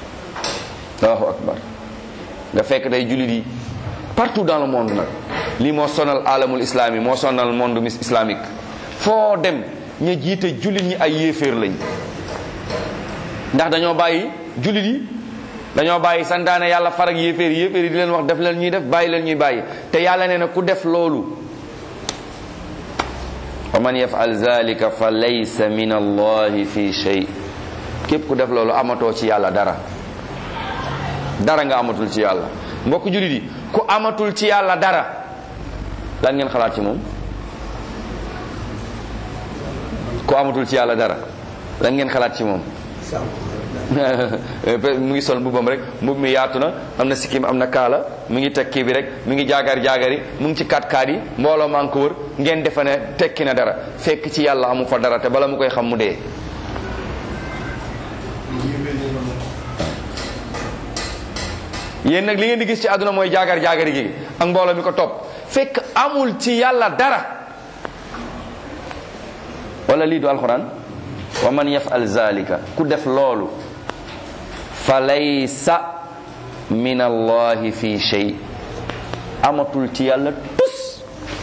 allahu akbar nga fekk tey jullit yi partout dans le monde nag lii moo sonal alamul islami moo sonal monde mis islamique foo dem ña jiite jullit ñi ay yéeféer lañ ndax dañoo bàyyi jullit yi dañoo bàyyi santaane yàlla farag yéeféer yi yéeféer yi di leen wax def leen ñuy def bàyyi leen ñuy bàyyi te yàlla nee na ku def loolu wa man yafal zalika fa laysa min allahi fi shay képp ku def loolu amatoo ci yàlla dara dara nga amatul ci yàlla mbokk jullit yi ku amatul ci yàlla dara lan ngeen xalaat ci moom ku amatul ci yàlla dara lan ngeen xalaat ci moom mu ngi sol mbubbam rek mbub mi yaatu na am na sikkim am na kaala mu ngi teg kii bi rek mu ngi jaagar jaagari mu ngi ci kat kaat yi mbooloo maa ngi ko wër ngeen defe ne tekki na dara fekk ci yàlla amu fa dara te bala mu koy xam mu dee yéen nag li ngeen di gis ci àdduna mooy jaagar jaagari gi ak mbooloo mi ko topp fekk amul ci yàlla dara wala lii du alxuraan wa man yafal zalika ku def loolu fa laysa min allahi fi shay amatul ci yàlla tus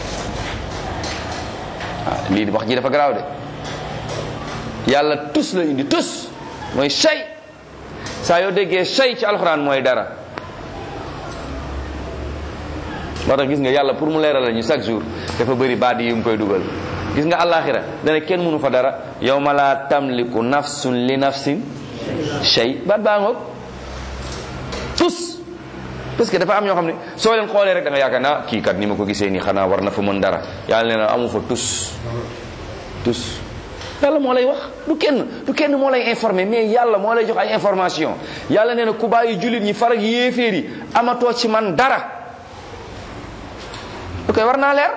ah lii wax ji dafa garaaw de yàlla tus la indi tus mooy shay saa yoo déggee shay ci alxuraan mooy dara moo tax gis nga yàlla pour mu leeral la ñu chaque jour dafa bëri baat yi mu koy dugal gis nga àllaaxira dana kenn mënu fa dara yawma la tamliku nafsun li nafsin shay baat baa ngoog tus parce que dafa am ñoo xam ne soo leen xoolee rek da nga yaakaar naa kii kat ni ma ko gisee nii xanaa war na fa mën dara yàlla nee na amu fa tus tus yàlla moo lay wax du kenn du kenn moo lay informé mais yàlla moo lay jox ay information yàlla nee na ku bàyyi jullit ñi farag yéeféer yi amatoo ci man dara lu koy war naa leer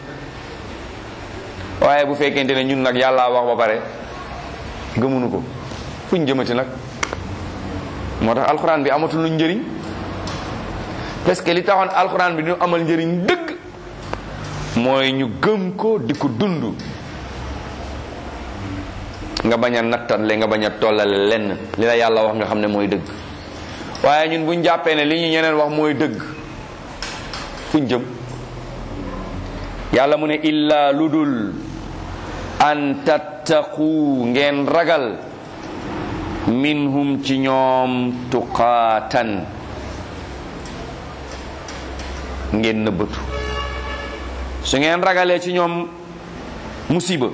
waaye bu fekkente ne ñun nag yàlla wax ba pare gëmunu ko fuñ jëmati nag moo tax alxuraan bi amatul lu njëriñ parce que li taxoon alxuraan bi ñu amal njëriñ dëgg mooy ñu gëm ko di ko dund nga bañ a nattale nga bañ a tollale lenn li la yàlla wax nga xam ne mooy dëgg waaye ñun buñ jàppee ne li ñu ñeneen wax mooy dëgg fuñ jëm yàlla mu ne illa ludul an tattaqu ngeen ragal minhum ci ñoom tuqaatan ngeen nëbbatu su ngeen ragalee ci ñoom musiba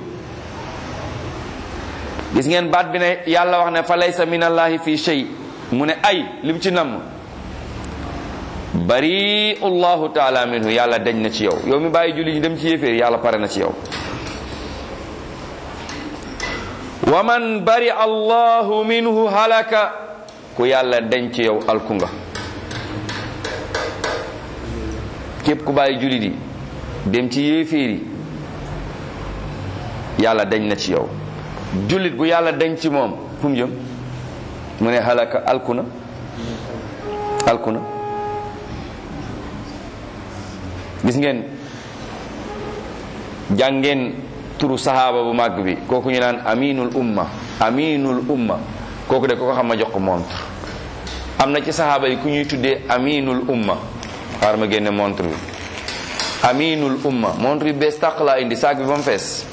gis ngeen baat bi ne yàlla wax ne fa laysa min allahi fi shay mu ne ay lim ci namm bari allahu taala minhu yàlla dañ na ci yow yow mi bàyyi julli ñi dem ci yéeféer yàlla pare na ci yow wa man bari allahu minhu halaka ku yàlla dañ ci yow alku nga képp ku bàyyi julli di dem ci yéeféer yi yàlla dañ na ci yow jullit bu yàlla dañ ci moom fu mu jëm mu ne halaka alku na alku na gis ngeen jàngeen turu sahaaba bu màgg bi kooku ñu naan aminul umma aminul umma kooku de ko ko xam ma jox ko montre am na ci sahaaba yi ku ñuy tuddee aminul umma xaar ma génne montre bi aminul umma montre bi bees tàq laa indi saak bi ba mu fees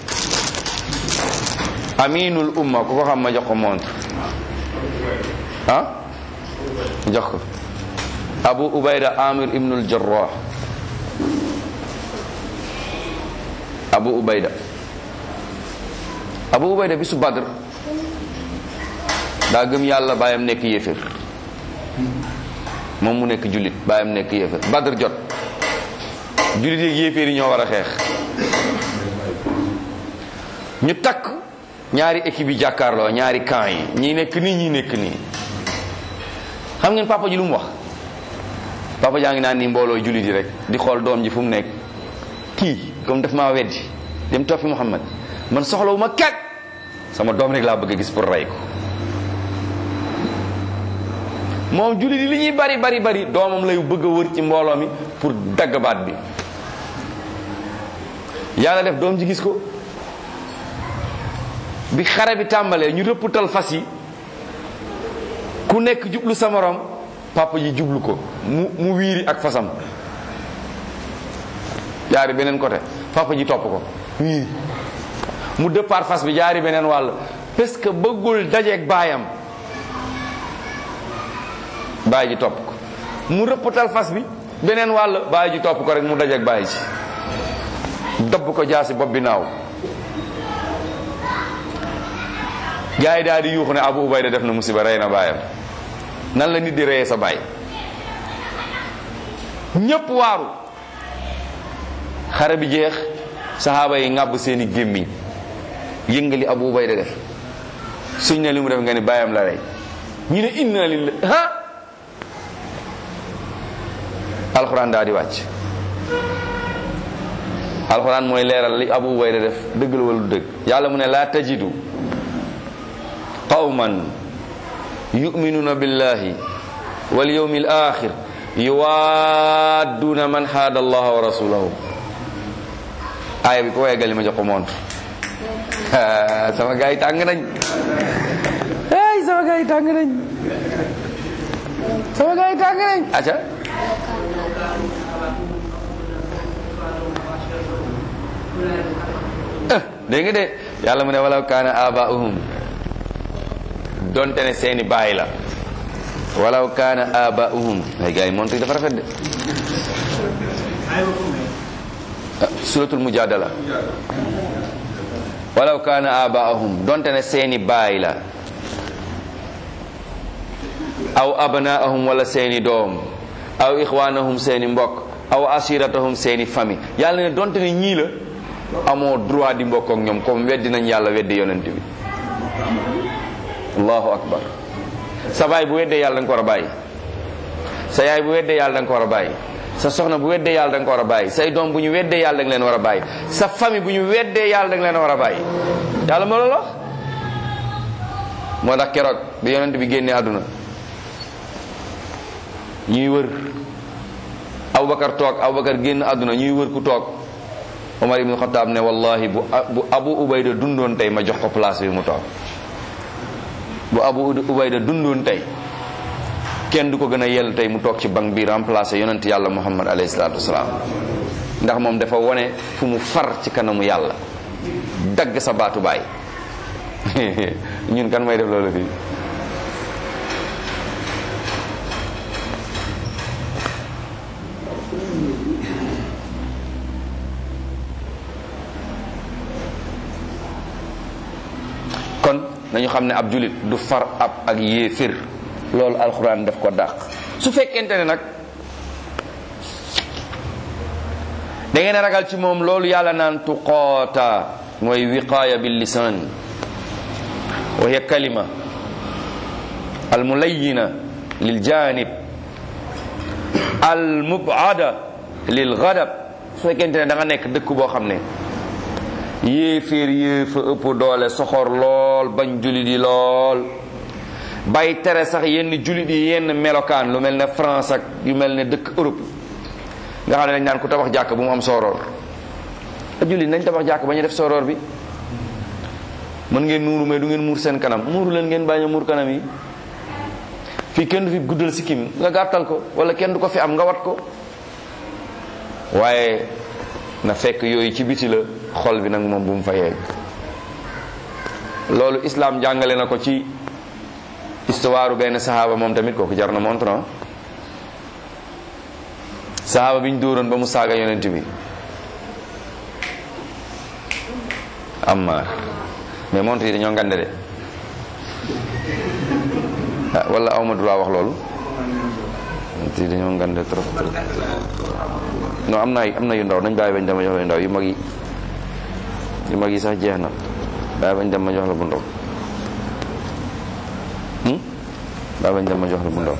aminul umma ku ko xam ma jox ko montre ah jox ko abu ubayda amir ibnul jarrah abu ubayda abu ubayda bisu badr daa gëm yàlla baayam nekk yéefér moom mu nekk jullit baayam nekk yéefér badr jot jullit yeeg yéeféer yi ñoo war a xeex ñu takk ñaari équipe yi jàkkaarloo ñaari camp yi ñi nekk nii ñi nekk nii xam ngeen papa ji lu mu wax papa jaa ngi naan nii mbooloo jullit yi rek di xool doom ji fu mu nekk kii comme daf maa weddi dem toppi Muhammad man soxlawu ma kat sama doom rek laa bëgg a gis pour rey ko moom jullit yi li ñuy bari bari bari doomam lay bëgg a wër ci mbooloo mi pour dagg baat bi yàlla def doom ji gis ko bi xare bi tàmbalee ñu rëpptal fas yi ku nekk jublu sa morom papa ji jublu ko mu mu wiiri ak fasam jaari beneen côté papa ji topp ko wiiri mu départ fas bi jaari beneen wàll parce que bëggul dajeeg baayam baay ji topp ko mu rëppatal fas bi beneen wàll baay ji topp ko rek mu dajeeg baay ji dabb ko jaasi bopp bi naaw gaa yi daal di yuuxu ne Abu Ubayda def na musiba rey na baayam nan la nit di reyee sa baay ñépp waaru xare bi jeex saxaaba yi ŋàbb seeni gémmiñ yëngali Abu Ubayda def suñ ne li mu def nga ni baayam la rey ñu ne inna lillahi ha alxuraan daal di wàcc alxuraan mooy leeral li Abu Ubayda def dëgg la wala du dëgg yàlla mu ne laa tajidu qawman yu'minuna billahi wal yawmil akhir yuwadduna man haada allaha wa rasulahu aaya bi ko waygal ma jox ko montre sama gars yi tàng nañ ay sama gars yi tàng nañ sama gars yi tàng nañ aca dégg nga de yàlla mu ne walaw kaana abaa'uhum donte ne seeni baay la walaw kaana abaa'uhum ay gars yi montre dafa rafet de suratul mujadala walaw kaana abaahum donte ne seeni baay la aw abnaahum wala seeni doom aw ixwaanahum seeni mbokk aw asiratahum seeni famille yàlla ne donte ne ñii la amoo droit di mbokk ak ñoom comme weddi nañ yàlla weddi yonent bi allahu akbar sa baay bu weddee yàlla da nga ko war a bàyyi sa yaay bu weddee yàlla da nga ko war a bàyyi sa soxna bu weddee yàlla da nga ko war a bàyyi say doom bu ñu weddee yàlla da nga leen war a bàyyi sa famille bu ñu weddee yàlla da nga leen war a bàyyi yàlla moo loolu wax moo tax keroog bi yonent bi génnee àdduna ñuy wër Abubakar toog Abubakar génn àdduna ñuy wër ku toog Omar ibn Khattab ne wallahi bu bu Abu Ubayda dundoon tey ma jox ko place bi mu toog bu Abu Ubayda dundoon tey kenn du ko gën a yell tey mu toog ci banc bi remplacé yonent yàlla muhammad alayhi salaatu wasalaam ndax moom dafa wone fu mu far ci kanamu yàlla dagg sa baatu baay ñun kan may def loolu fii kon nañu xam ne ab julit du far ab ak yéefir loolu alxuraan daf ko dàq su fekkente ne nag da ngeen a ragal ci moom loolu yàlla naan tuqoota mooy wiqaaya bil lisaan wa hiya kalima al mulayina lil janib al mubada lil gadab su fekkente ne da nga nekk dëkk boo xam ne yéeféer yéefa ëpp doole soxor lool bañ julit yi lool bay tere sax yenn julit yi yenn melokaan lu mel ne France ak yu mel ne dëkk Europe nga xam ne dañ naan ku tabax jàkk bu mu am sooroor a julit nañ tabax jàkk ba ñu def sooroor bi mën ngeen muuru mais du ngeen muur seen kanam muuru leen ngeen bañ a muur kanam yi fii kenn du fi guddal sikkim nga gàttal ko wala kenn du ko fi am nga wat ko waaye na fekk yooyu ci biti la xol bi nag moom bu mu fa yegg loolu islam jàngale na ko ci histoire benn saxaaba moom tamit kooku jar na montre saxaaba bi ñu dóoroon ba mu saaga yonent bi Ammar mais montre yi dañoo ngande de ah wala awma droit wax loolu montre yi dañoo ngande trop trop non am na am na yu ndaw nañ bàyyi bañ dama jox la yu ndaw yu mag yi yu mag yi sax jeex na bàyyi bañ dem ma jox la bu ndaw bàyyi bañ dem ma jox la bu ndaw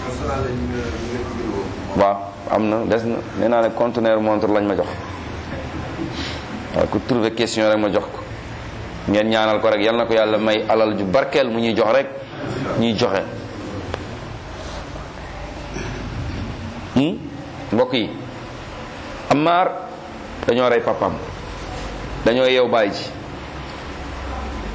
waaw am na des na nee naa ne conteneur montre lañ ma jox waaw ku trouver question rek ma jox ko ngeen ñaanal ko rek yal na ko yàlla may alal ju barkeel mu ñuy jox rek ñuy joxe mbokk yi Ammar dañoo rey papam dañoo yeew baay ji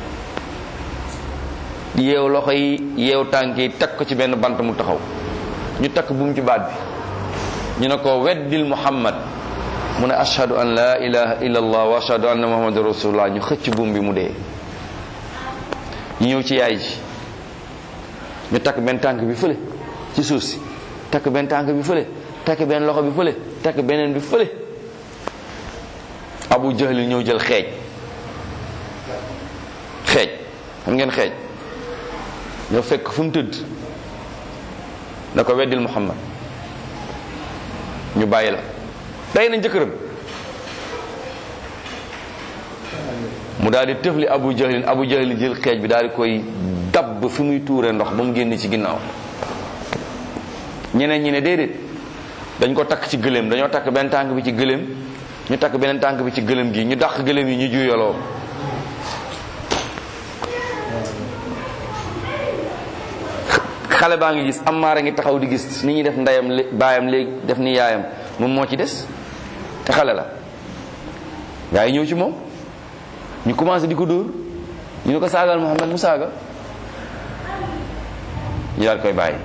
yeew loxo yi yeew tànk yi teg ko ci benn bant mu taxaw ñu takk buum ci baat bi ñu ne ko weddil muhammad mu ne ashhadu an la ilaha illa allah wa ashhadu anna muhammadu rasulullah ñu xëcc buum bi mu dee ñu ñëw ci yaay ji ñu takk benn tànk bi fële ci suuf si takk benn tànk bi fële takk benn loxo bi fële takk beneen bi fële abu jahlil ñëw jël xeej xeej xam ngeen xeej ñoo fekk fu mu tëdd da ko weddil muhammad ñu bàyyi la day nañ jëkkëram mu daal di tëfli abu jahlin abu jahlin jël xeej bi daal di koy dabb fi muy tuure ndox ba mu génn ci ginnaaw ñeneen ñi ne déedéet dañ ko takk ci gëléem dañoo takk benn tànk bi ci gëléem ñu takk beneen tànk bi ci gëléem gi ñu dàq gëléem yi ñu juyaloo xale baa ngi gis amaara ngi taxaw di gis ni ñuy def ndeyam lé baayam léegi def ni yaayam moom moo ci des te xale la gaa yi ñëw ci moom ñu commencé di ko dóor ñu ne ko saagal Muhammad mu saaga ñu daal koy bàyyi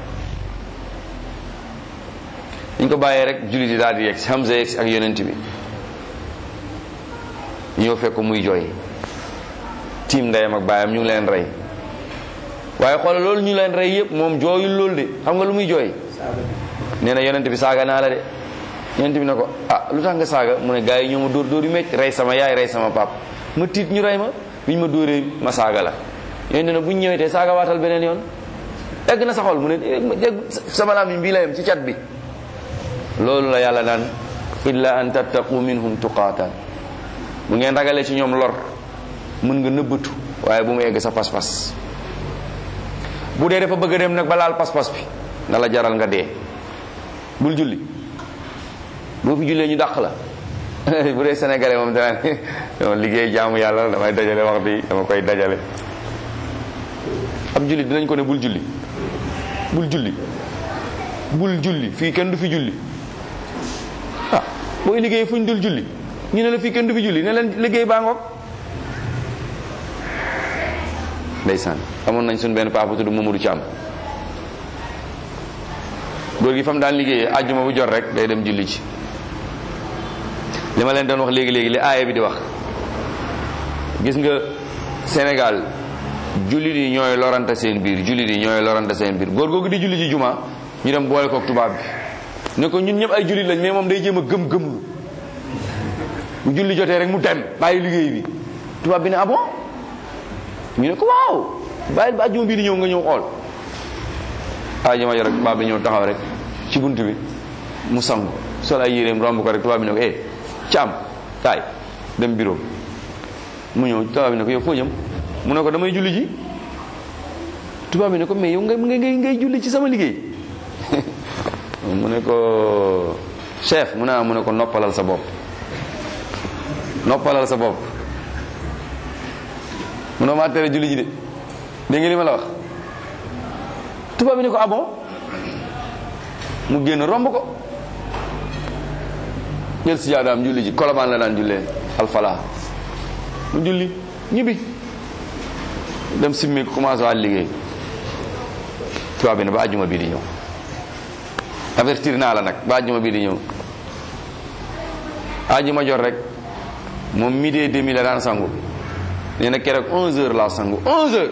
ñu ko bàyyee rek jullit yi daal di yegg si Hamza yegg si ak yonent bi ñëw fekk muy jooy tiim ndeyam ak baayam ñu ngi leen rey waaye xoolal loolu ñu leen rey yëpp moom jooyul loolu de xam nga lu muy jooy nee na yonent bi saaga naa la de yonent bi ne ko ah lu tax nga saaga mu ne gars yi ñoo ma dóor dóor yu métti rey sama yaay rey sama pap ma tiit ñu rey ma bi ñu ma dóoree ma saaga la yonent ne bu ñu ñëwee tey saaga waatal beneen yoon egg na sa xol mu ne dégg sama laam bii la yem ci cat bi loolu la yàlla naan illa an tattaqu minhum tuqaatan bu ngeen ragalee ci ñoom lor mën nga nëbbatu waaye bu mu egg sa pas-pas bu dee dafa bëgg a dem nag ba laal pas-pas bi na la jaral nga dee bul julli boo fi jullee ñu dàq la bu dee sénégalais moom danaa dama liggéey jaamu yàlla la damay dajale waxtu yi dama koy dajale ab julli dinañ ko ne bul julli bul julli bul julli fii kenn du fi julli ah booy liggéey fu ñu dul julli ñu ne la fii kenn du fi julli ne leen liggéey baa ngoog ndeysaan amoon nañ suñ benn paa bu tudd Mamadou Thiam góor gi fa mu daan liggéeyee àjjuma bu jot rek day dem julli ci li ma leen doon wax léegi léegi li aaya bi di wax gis nga Sénégal jullit yi ñooy lorante seen biir jullit yi ñooy lorante seen biir góor googu di julli ci juma ñu dem boole kook tubaab bi ne ko ñun ñëpp ay jullit lañ mais moom day jéem a gëm-gëmlu bu julli jotee rek mu dem bàyyi liggéey bi tubaab bi ne ah bon ñu ne ko waaw bàyyil ba àjjuma bii di ñëw nga ñëw xool àjjuma jo rek tubaab bi ñëw taxaw rek ci bunt bi mu sangu sol ay yéreem romb ko rek tubaab bi ne ko eh caam kaay dem bureau mu ñëw tubaab bi ne ko yow foo jëm mu ne ko damay julli ji tubaab bi ne ko mais yow ngay ngay ngay julli ci sama liggéey mu ne ko chef mu ne mu ne ko noppalal sa bopp noppalal sa bopp mu ne maa tere julli ji de dégg nga li ma la wax tubaab bi ne ko ah bon mu génn romb ko jël si jaadaam julli ji kolobaan la daan jullee alfala mu julli ñibbi dem simmi commencé waat liggéey tubaab bi ne ba àjjuma bii di ñëw avertir naa la nag ba àjjuma bii di ñëw àjjuma jot rek moom midi et demi la daan sangu nee na keroog 11h laa sangu 11h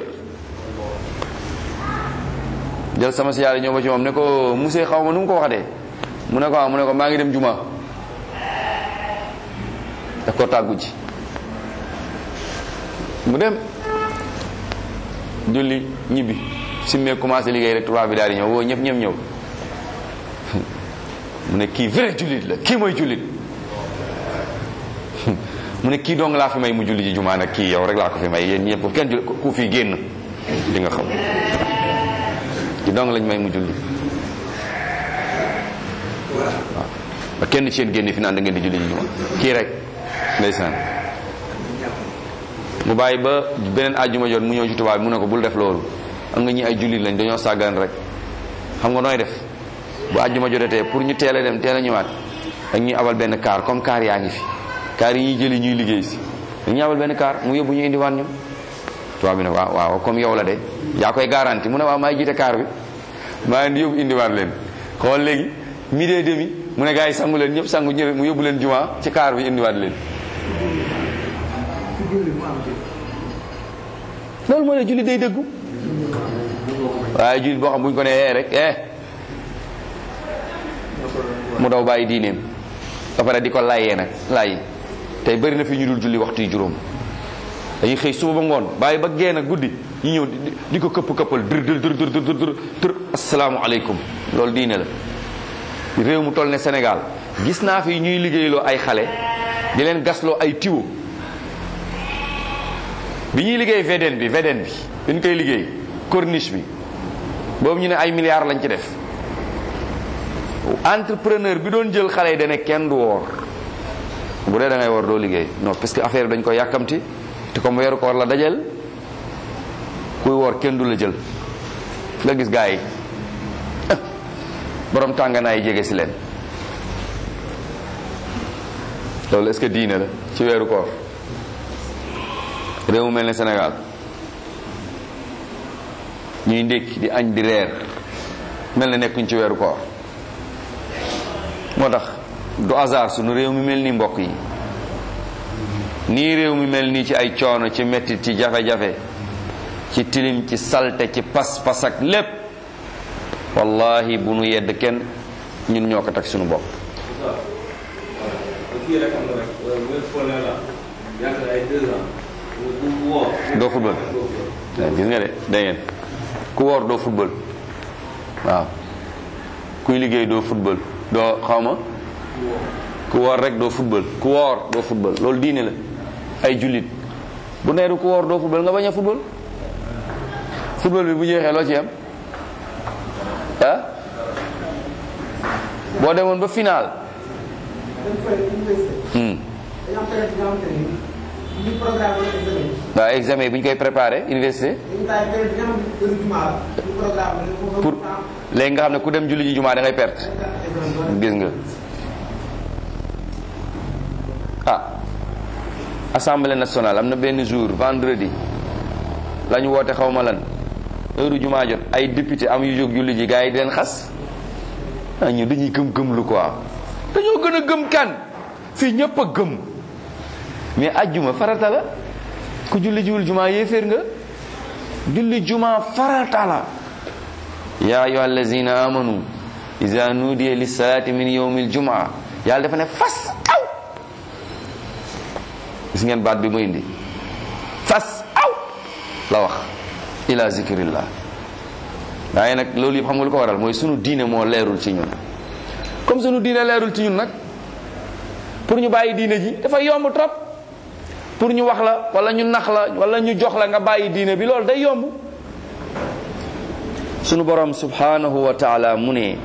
jël sama si yàlla ñëw ba ci moom ne ko monsieur xaw ma nu mu ko waxatee mu ne ko ah mu ne ko maa ngi dem juma daf ko tàggu ji mu dem julli ñibbi simmee commencé liggéey rek tubaab bi daal di ñëw woo ñëpp ñëpp ñëw mu ne kii vrai jullit la kii mooy jullit mu ne kii dong laa fi may mu julli ji jumaa nag kii yow rek laa ko fi may yéen ñëpp kenn julli ku fi génn di nga xam kii dong lañ may mu julli waaw ba kenn ci yéen génn fi naan da ngeen di julli ji jumaa kii rek ndeysaan mu bàyyi ba beneen àjjuma jot mu ñëw ci tubaab bi mu ne ko bul def loolu am nga ñi ay jullit lañ dañoo sàggan rek xam nga nooy def bu àjjuma jotatee pour ñu teel a dem teel a ñëwaat ak ñuy abal benn kaar comme kaar yaa ngi fi kaar yi ñuy jëli ñuy liggéey si dañuy abal benn kaar mu yóbbu ñu indiwaat ñu tubaab bi ne waaw waaw comme yow la de yaa koy garanti mu ne waaw maay jiite kaar bi maa leen di yóbbu indiwaat leen xool léegi midi et demi mu ne gars yi sangu leen ñëpp sangu ñëw mu yóbbu leen juma ci kaar bi indiwaat leen loolu mooy ne julli day dëggu waaye jullit boo xam bu ñu ko nee eh rek eh mu daw bàyyi diineem ba pare di ko layee nag layi tey bëri na fi ñu dul julli waxtu yu juróom dañuy xëy suba ba ngoon bàyyi ba génn guddi ñu ñëw di ko këpp këppal dër dër dër dër dër dër dër asalaamualeykum loolu diine la réew mu toll ne Sénégal gis naa fi ñuy liggéeyloo ay xale di leen gasloo ay tiwo bi ñuy liggéey VDN bi VDN bi dañ koy liggéey corniche bi boobu ñu ne ay milliards lañ ci def entrepreneur bi doon jël xale yi dane kenn du woor bu dee da ngay woor doo liggéey non parce que affaire bi dañ ko yàkkamti te comme weeru koor la dajel kuy woor kenn du la jël nga gis gaa yi borom tànganaay jege si leen loolu est-ce que diine la ci weeru koor réew mu mel ne Sénégal ñuy ndékki di añ di reer mel na nekkuñ ci weeru koor moo tax du hasard sunu réew mi mel ni mbokk yi nii réew mi mel nii ci ay coono ci mettit ci jafe-jafe ci tilim ci salte ci pas-pas ak lépp wallahi bu nu yedd kenn ñun ñoo ko teg sunu bopp fii rek am na rek wér fone la yàgg na ay deux ans ku woor doo football waaw gis nga de da ngeen ku woor doo football waaw kuy liggéey doo football doo xaw ma ku woor rek doo football ku woor doo football loolu diine la ay jullit bu neeru ku woor doo football nga bañ a football football bi bu jeexee loo ci am ah boo demoon ba final hmm. waaw examen bi ñu koy préparé université pour léegi nga xam ne ku dem julli ji jumaa da ngay perte gis nga ah assemblée nationale am na benn jour vendredi la ñu woote xaw ma lan heure jumaa jot ay député am yu jóg julli ji gars yi di leen xas ah ñu dañuy gëm gëm lu quoi dañoo gën a gëm kan fii ñëpp a gëm mais ajjuma farata la ku julli jiwul jumaa yéeféer nga julli jumaa farata la ya ayuha allazina amanu iza nudiya lissalati min yawmi aljumaa yàlla dafa ne fas aw gis ngeen baat bi mu indi fas aw la wax ila zikrillah waaye nag loolu yëpp xam nga lu ko waral mooy sunu diine moo leerul ci ñun comme sunu diine leerul ci ñun nag pour ñu bàyyi diine ji dafa yomb trop pour ñu wax la wala ñu nax la wala ñu jox la nga bàyyi diine bi loolu day yomb sunu borom subhanahu wa taala mu ne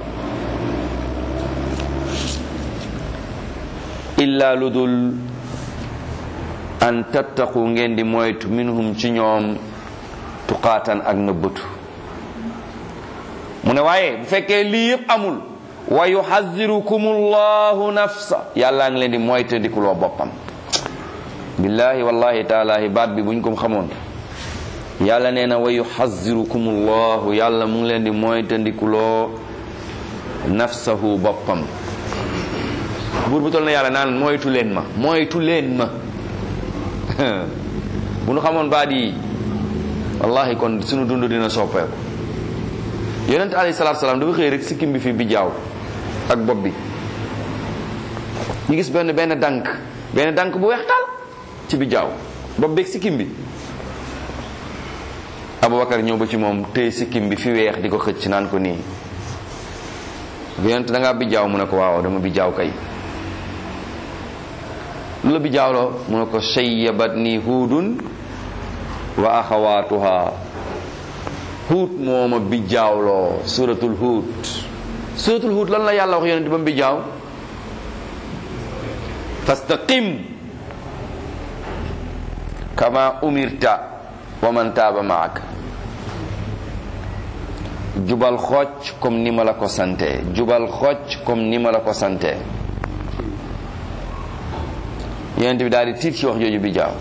illa lu dul an tattaqu ngeen di moytu minhum ci ñoom tuqaatan ak nëbbatu mu ne waaye bu fekkee lii yëpp amul wa yuhazirukum allahu nafsa yàllaa ngi leen di moytandikuloo boppam billahi wallahi taalahi baat bi buñ ko xamoon yàlla nee na wa yuhazirukum allahu yàlla mu ngi leen di moytandikuloo nafsahu boppam buur bu tol na yàlla naan moytu leen ma moytu leen ma bu nu xamoon baat yi wallahi kon sunu dund dina soppeeku yonent alayhi salaatu salaam dafa xëy rek sikkim bi fi bi jaaw ak bopp bi ñu gis benn benn dànk benn dànk bu weex taal ci bi jaaw bopp beeg sikkim bi Abubakar ñëw ba ci moom téye sikkim bi fi weex di ko xëcc naan ko nii yonent da ngaa bi jaaw mu ne ko waaw dama bi jaaw kay lu la bi jaawloo mu ne ko shayyabat nii huudun wa axawaatuha huut mooma bi jaawloo suratul huut suratul huut lan la yàlla wax yonent ba mu bi jaaw fastaqim kama umirta wa man taaba maak jubal xocc comme ni ma la ko sante jubal xocc comme ni ma la ko sante yonent bi daal di tiit ci wax jooju bi jaaw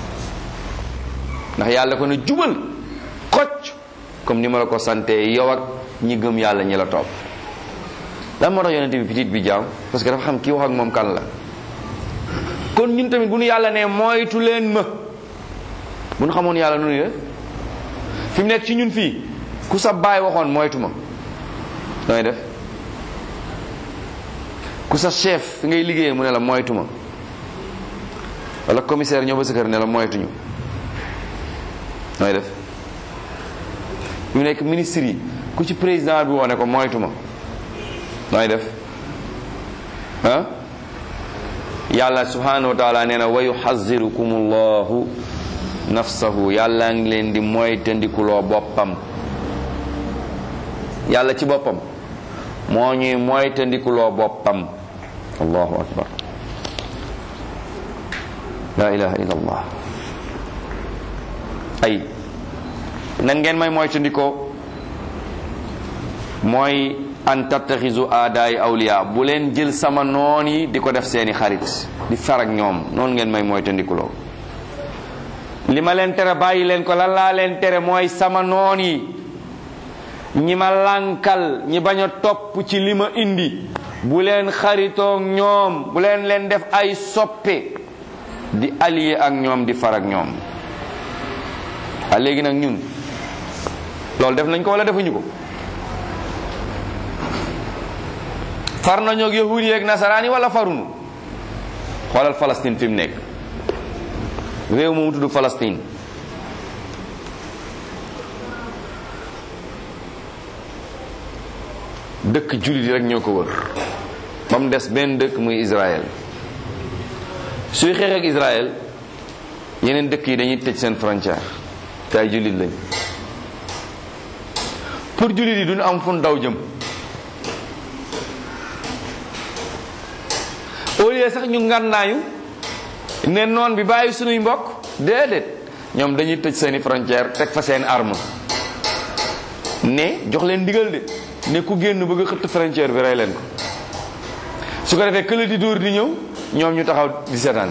ndax yàlla ko ne jubal xocc comme ni ma la ko sante yow ak ñi gëm yàlla ñi la topp lan moo tax yonent bi petit bi jaam parce que dafa xam kii wax ak moom kan la kon ñun tamit bu nu yàlla ne moytu leen ma bu nu xamoon yàlla nu ni def fi mu nekk ci ñun fii ku sa baay waxoon moytu ma nooy def ku sa chef fi ngay liggéeyee mu ne la moytu ma wala commissaire ñëw ba sa kër ne la moytuñu nooy def fi mu nekk ministre yi ku ci président bi woone ko moytu ma nooy def ah yàlla subhanahu wa taala nee na wa yuxazirukum allahu nafsahu yàlla ngi leen di moytandikuloo boppam yàlla ci boppam moo ñuy moytandikuloo boppam allahu akbar la ilaha illa allah ay nan ngeen may moytandikoo mooy an tattaxisu aadaay awliya bu leen jël sama noon yi di ko def seeni xarit di far ak ñoom noonu ngeen may moytandikuloo li ma leen tere bàyyi leen ko lan laa leen tere mooy sama noon yi ñi ma lànkal ñi bañ a topp ci li ma indi bu leen xaritoog ñoom bu leen leen def ay soppe di allié ak ñoom di far ak ñoom a léegi nag ñun loolu def nañ ko wala defuñu ko far nañoo ak yahudi yeeg nasaraan yi wala farunu xoolal Palestine fi mu nekk réew moomu tudd Palestine dëkk jullit yi rek ñoo ko wër ba mu des benn dëkk muy Israël suy xeex ak Israël yeneen dëkk yi dañuy tëj seen frontière te ay jullit lañ pour jullit yi duñu am fun daw jëm au lieu sax ñu ngànnaayu ne noon bi bàyyi sunuy mbokk déedéet ñoom dañuy tëj seeni frontière teg fa seen arme ne jox leen ndigal de ne ku génn bëgg a xëtt frontière bi rey leen ko su ko defee kële di dóor di ñëw ñoom ñu taxaw di seetaan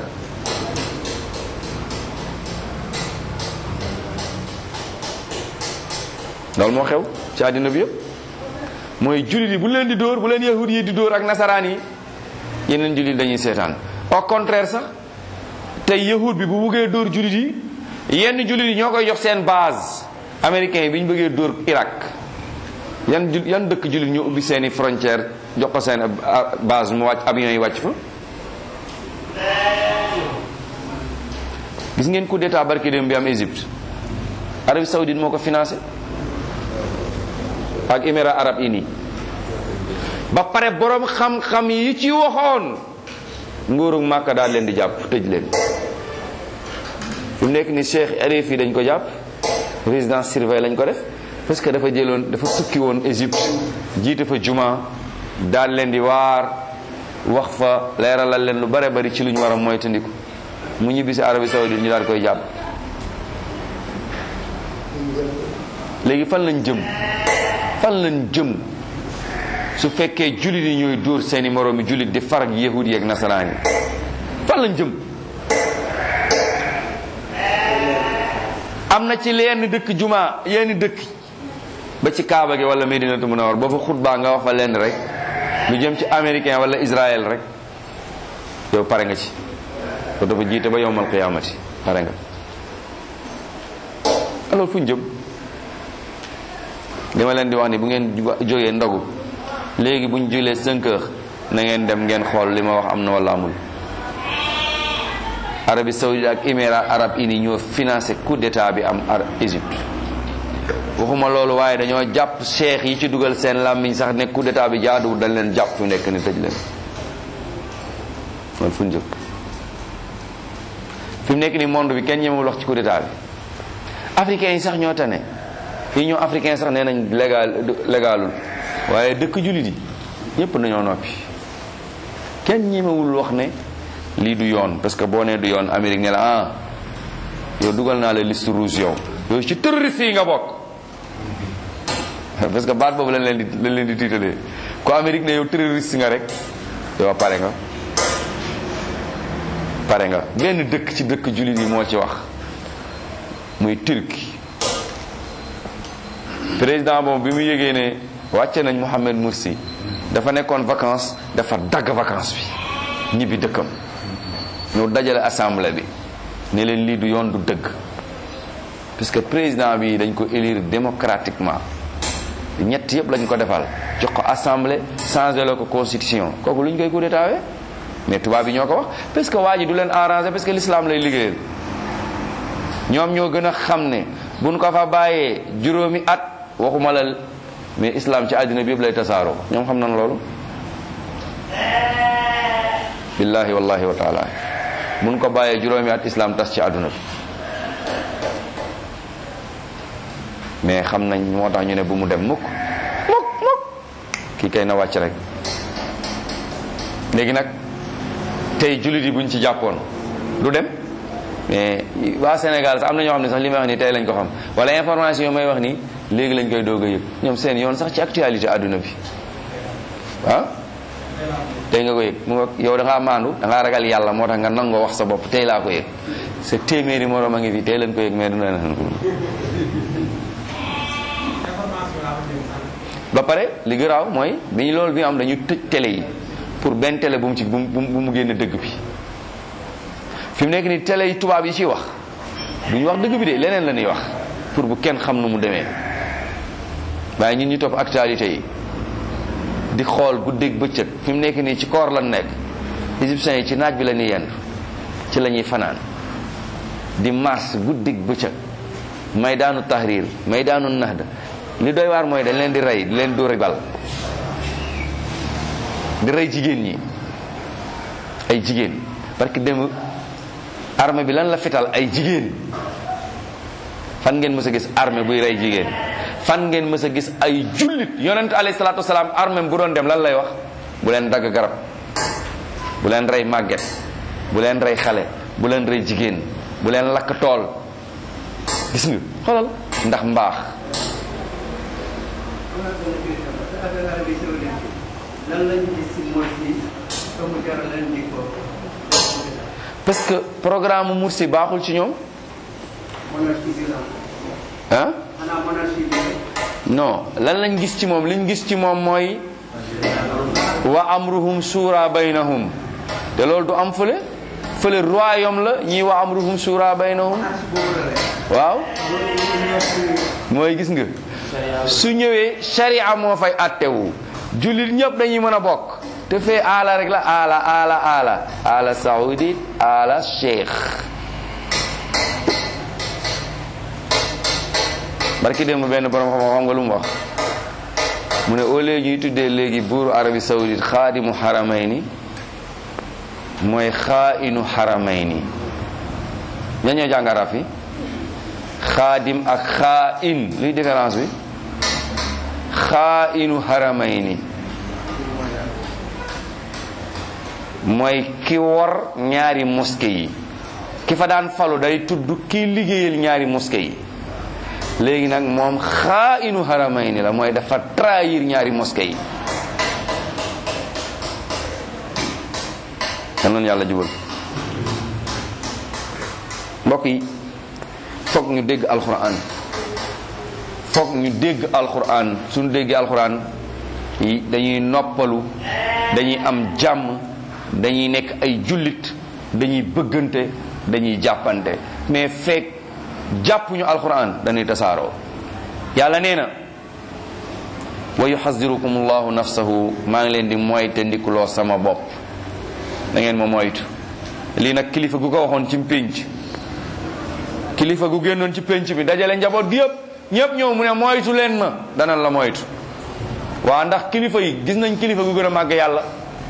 loolu moo xew ci àddina bi yëpp mooy jullit yi bu leen di dóor bu leen yahud yi di dóor ak nasaraan yi yeneen jullit dañuy seetaan au contraire sax tey yahud bi bu buggee dóor jullit yi yenn jullit yi ñoo koy jox seen base américain yi bi ñu bëggee dóor Irak yan ju yan dëkk jullit ñu ubbi seeni frontière jox ko seen base mu wàcc avion yi wàcc fa gis ngeen coup d'état barki dem bi am Égypte Arabie Saoudite moo ko financé ak Émirats arabes unis ba pare borom xam-xam yi ci waxoon nguurug Màkka daal leen di jàpp tëj leen fi mu nekk ni Cheikh Arif yi dañ ko jàpp résidence surveillée lañ ko def parce que dafa jëloon dafa tukki woon Égypte jiite fa juma daal leen di waar wax fa leeralal leen lu bare bari ci lu ñu war a moytandiku mu ñibbi si Arabie Saoudite ñu daal koy jàpp léegi fan lañ jëm fan lañ jëm su fekkee jullit yi ñooy dóor seeni moroomi jullit di farag yahudi ak nasaraan yi fan lañ jëm am na ci lenn dëkk juma yenn dëkk ba ci Kaaba gi wala Medinatu Munawwar boo fa xutbaa nga wax fa lenn rek lu jëm ci américain wala Israël rek yow pare nga ci ko dafa jiite ba yowmal qiyaamati pare nga alors fu ñu jëm li ma leen di wax ni bu ngeen jógee ndogu léegi bu ñu julee 5 heures na ngeen dem ngeen xool li ma wax am na wala amul Arabie Saoudite ak Émirats arabes unis ñoo financé coup d'état bi am ar Égypte waxuma loolu waaye dañoo jàpp cheikh yi ci dugal seen làmmiñ sax ne coup d'état bi jaaduwul dañ leen jàpp fu nekk ni tëj leen loolu fu ñu jëm fi mu nekk ni monde bi kenn ñemewul wax ci coup d'état bi africains yi sax ñoo tane fii ñoo africain sax nee nañ légal légalul waaye dëkk jullit yi ñëpp dañoo noppi kenn ñemewul wax ne lii du yoon parce que boo nee du yoon Amérique ne la ah yow dugal naa la liste rouge yow yow ci terroriste yi nga bokk parce que baat boobu lañ leen di lañ leen di tiitalee ko Amérique ne yow terroriste nga rek yow pare nga pare nga benn dëkk ci dëkk jullit yi moo ci wax muy Turquie président boobu bi mu yégee ne wàcce nañ Mohamed Morsi dafa nekkoon vacances dafa dagg vacances bi ñibbi dëkkam ñu dajale assemblée bi ne leen lii du yoon du dëgg puisque président bi dañ ko élire démocratiquement ñett yëpp lañ ko defal jox ko assemblée changé la ko constitution kooku lu ñu koy coup d'état mais tubaab bi ñoo ko wax parce que waa ji du leen arrangé parce que l'islam lay liggéeyal ñoom ñoo gën a xam ne buñ ko fa bàyyee juróomi at waxuma la mais islam ci àddina bi yëpp lay tasaaroo ñoom xam nañ loolu billahi wallahi wa taala buñ ko bàyyee juróomi at islam tas ci àdduna bi mais xam nañ moo tax ñu ne bu mu dem mukk mukk mukk kii kay na wàcc rek léegi nag tey jullit yi buñ ci jàppoon du dem mais waa Sénégal sax am na ñoo xam ne sax li may wax nii tey lañ ko xam wala information yi may wax nii léegi lañ koy doog a yëg ñoom seen yoon sax ci actualité àdduna bi ah tey nga ko yëg mu nga yow da ngaa maandu da ngaa ragal yàlla moo tax nga nangoo wax sa bopp tey laa ko yëg sa téeméeri moroom a ngi fi tey lañ ko yëg mais du na ba pare li garaaw mooy bi ñu loolu bi am dañu tëj télé yi pour benn télé bu mu ci bu mu bu mu génn dëgg bi fi mu nekk ni télé yi tubaab yi ciy wax du ñu wax dëgg bi de leneen la ñuy wax pour bu kenn xam nu mu demee waaye ñun ñu topp actualité yi di xool guddeeg bëccëg fi mu nekk nii ci koor lan nekk égyptiens yi ci naaj bi la ñuy yendu ci la ñuy fanaan di mars guddeeg bëccëg may daanu tahrir may daanu nahda li doy waar mooy dañ leen di rey di leen dóori bal di rey jigéen ñi ay jigéen parce que dem armée bi lan la fital ay jigéen fan ngeen mës a gis armée buy rey jigéen fan ngeen mës a gis ay jullit yonent alayhi salaatu wasalaam armée bu doon dem lan lay wax bu leen dagg garab bu leen rey màgget bu leen rey xale bu leen rey jigéen bu leen lakk tool gis nga xoolal ndax mbaax lan lañ gis si Morsi te mu jaral leen di ko parce que programme Morsi baaxul ci ñoom monarchie bi la ah xanaa monarchie bi non lan lañ gis ci moom liñ gis ci moom mooy wa amruhum shura baynahum te loolu du am fële fële royaume la ñii wa amruhum shura baynahum monarchie boobu la rek waaw loolu ñu nekk mooy gis nga su ñëwee sharia moo fay attewu jullit ñëpp dañuy mën a bokk te fee aala rek la aala aala aala aala saoudite aala cheikh barki démb benn borom xam xam nga lu mu wax mu ne au lieu ñuy tuddee léegi buuru arabi saoudite xaadimu xaramayni mooy xaainu xaramayni ña ñoo jàng arab yi xaadim ak xaain luy différence bi xaainu xaramayni mooy ki wor ñaari mosquée yi ki fa daan falu day tudd ki liggéeyal ñaari mosquée yi léegi nag moom xaainu xaramayni la mooy dafa trahir ñaari mosquée yi kan noonu yàlla jubal mbokk yi foog ñu dégg alquran foog ñu dégg alquran suñu déggee alquran yi dañuy noppalu dañuy am jàmm dañuy nekk ay jullit dañuy bëggante dañuy jàppante mais fekk jàppuñu alquran dañuy tasaaroo yàlla nee na wa yuxadirukum allahu nafsahu maa ngi leen di moyte ndikuloo sama bopp da ngeen ma moytu lii nag kilifa gu ko waxoon ci pénc kilifa gu génnoon ci pénc bi dajale njaboot gi yëpp ñëpp ñëw mu ne moytu leen ma danañ la moytu waa ndax kilifa yi gis nañ kilifa gu gën a màgg yàlla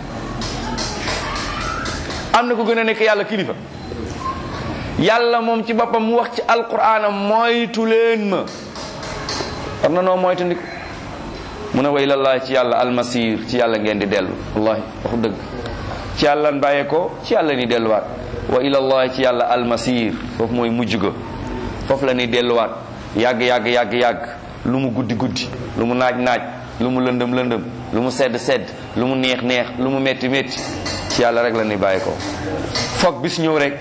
am na ku gën a nekk yàlla kilifa yàlla moom ci boppam mu wax ci alquraanam moytu leen ma war na noo moytu ndik mu ne wa ilallah ci yàlla almasir ci yàlla ngeen di dellu wallahi waxu dëgg ci yàlla bàyyee ko ci yàlla ni delluwaat wa ilallah ci yàlla almasir foofu mooy mujj ga foofu la ni delluwaat yàgg yàgg yàgg yàgg lu mu guddi guddi lu mu naaj naaj lu mu lëndëm lëndëm lu mu sedd sedd lu mu neex neex lu mu metti metti ci yàlla rek la ni bàyyi ko foog bis ñëw rek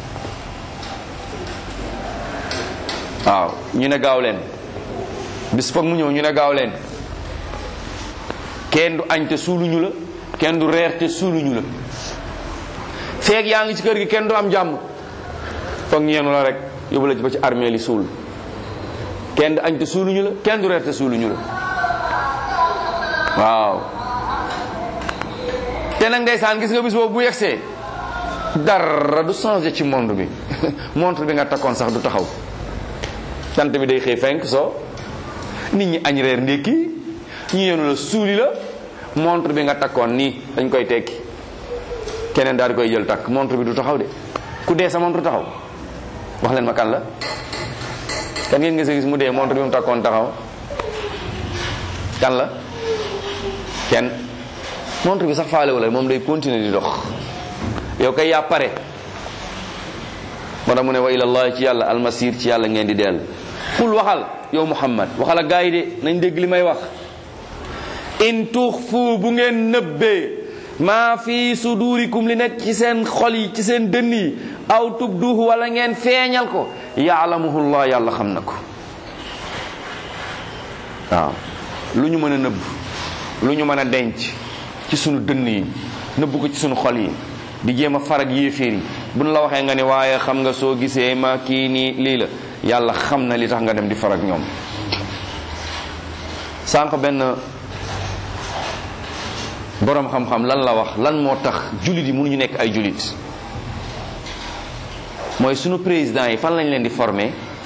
waaw ñu ne gaaw leen bis foog mu ñëw ñu ne gaaw leen kenn du añ te suuluñu la kenn du reer te suuluñu la feeg yaa ngi ci kër gi kenn du am jàmm foog ñeenu la rek yóbbu la ci ba ci armée li suul kenn du añ te suuluñu la kenn du reer te suuluñu la waaw te nag ndeysaan gis nga bis boobu bu yegsee dara du changé ci monde bi montre bi nga takkoon sax du taxaw tant bi day xëy fenk soo nit ñi añ reer ndékki ñu yenu la suuli la montre bi nga takkoon nii dañ koy tekki keneen daal di koy jël takk montre bi du taxaw de ku dee sa montre taxaw wax leen ma kan la kan ngeen nga gis mu dee montre bi mu takkoon taxaw kan la kenn montre bi sax faale wala moom day continuer di dox yow kay yaa pare moo tax mu ne wa ilallah ci yàlla almasir ci yàlla ngeen di dell xul waxal yow muhammad waxal ak gaa yi de nañ dégg li may wax in tuxfu bu ngeen nëbbee maa fi sudurikum li nekk ci seen xol yi ci seen dënn yi aw tubduhu wala ngeen feeñal ko yaalamuhullah yàlla xam na ko waaw lu ñu mën a nëbb lu ñu mën a denc ci sunu dënn yi nëbb ko ci sunu xol yi di jéem a farag yéeféer yi buñ la waxee nga ni waaye xam nga soo gisee ma kii nii lii la yàlla xam na li tax nga dem di farag ñoom sànq benn boroom xam-xam lan la wax lan moo tax jullit yi mënuñu nekk ay jullit mooy sunu président yi fan lañ leen di former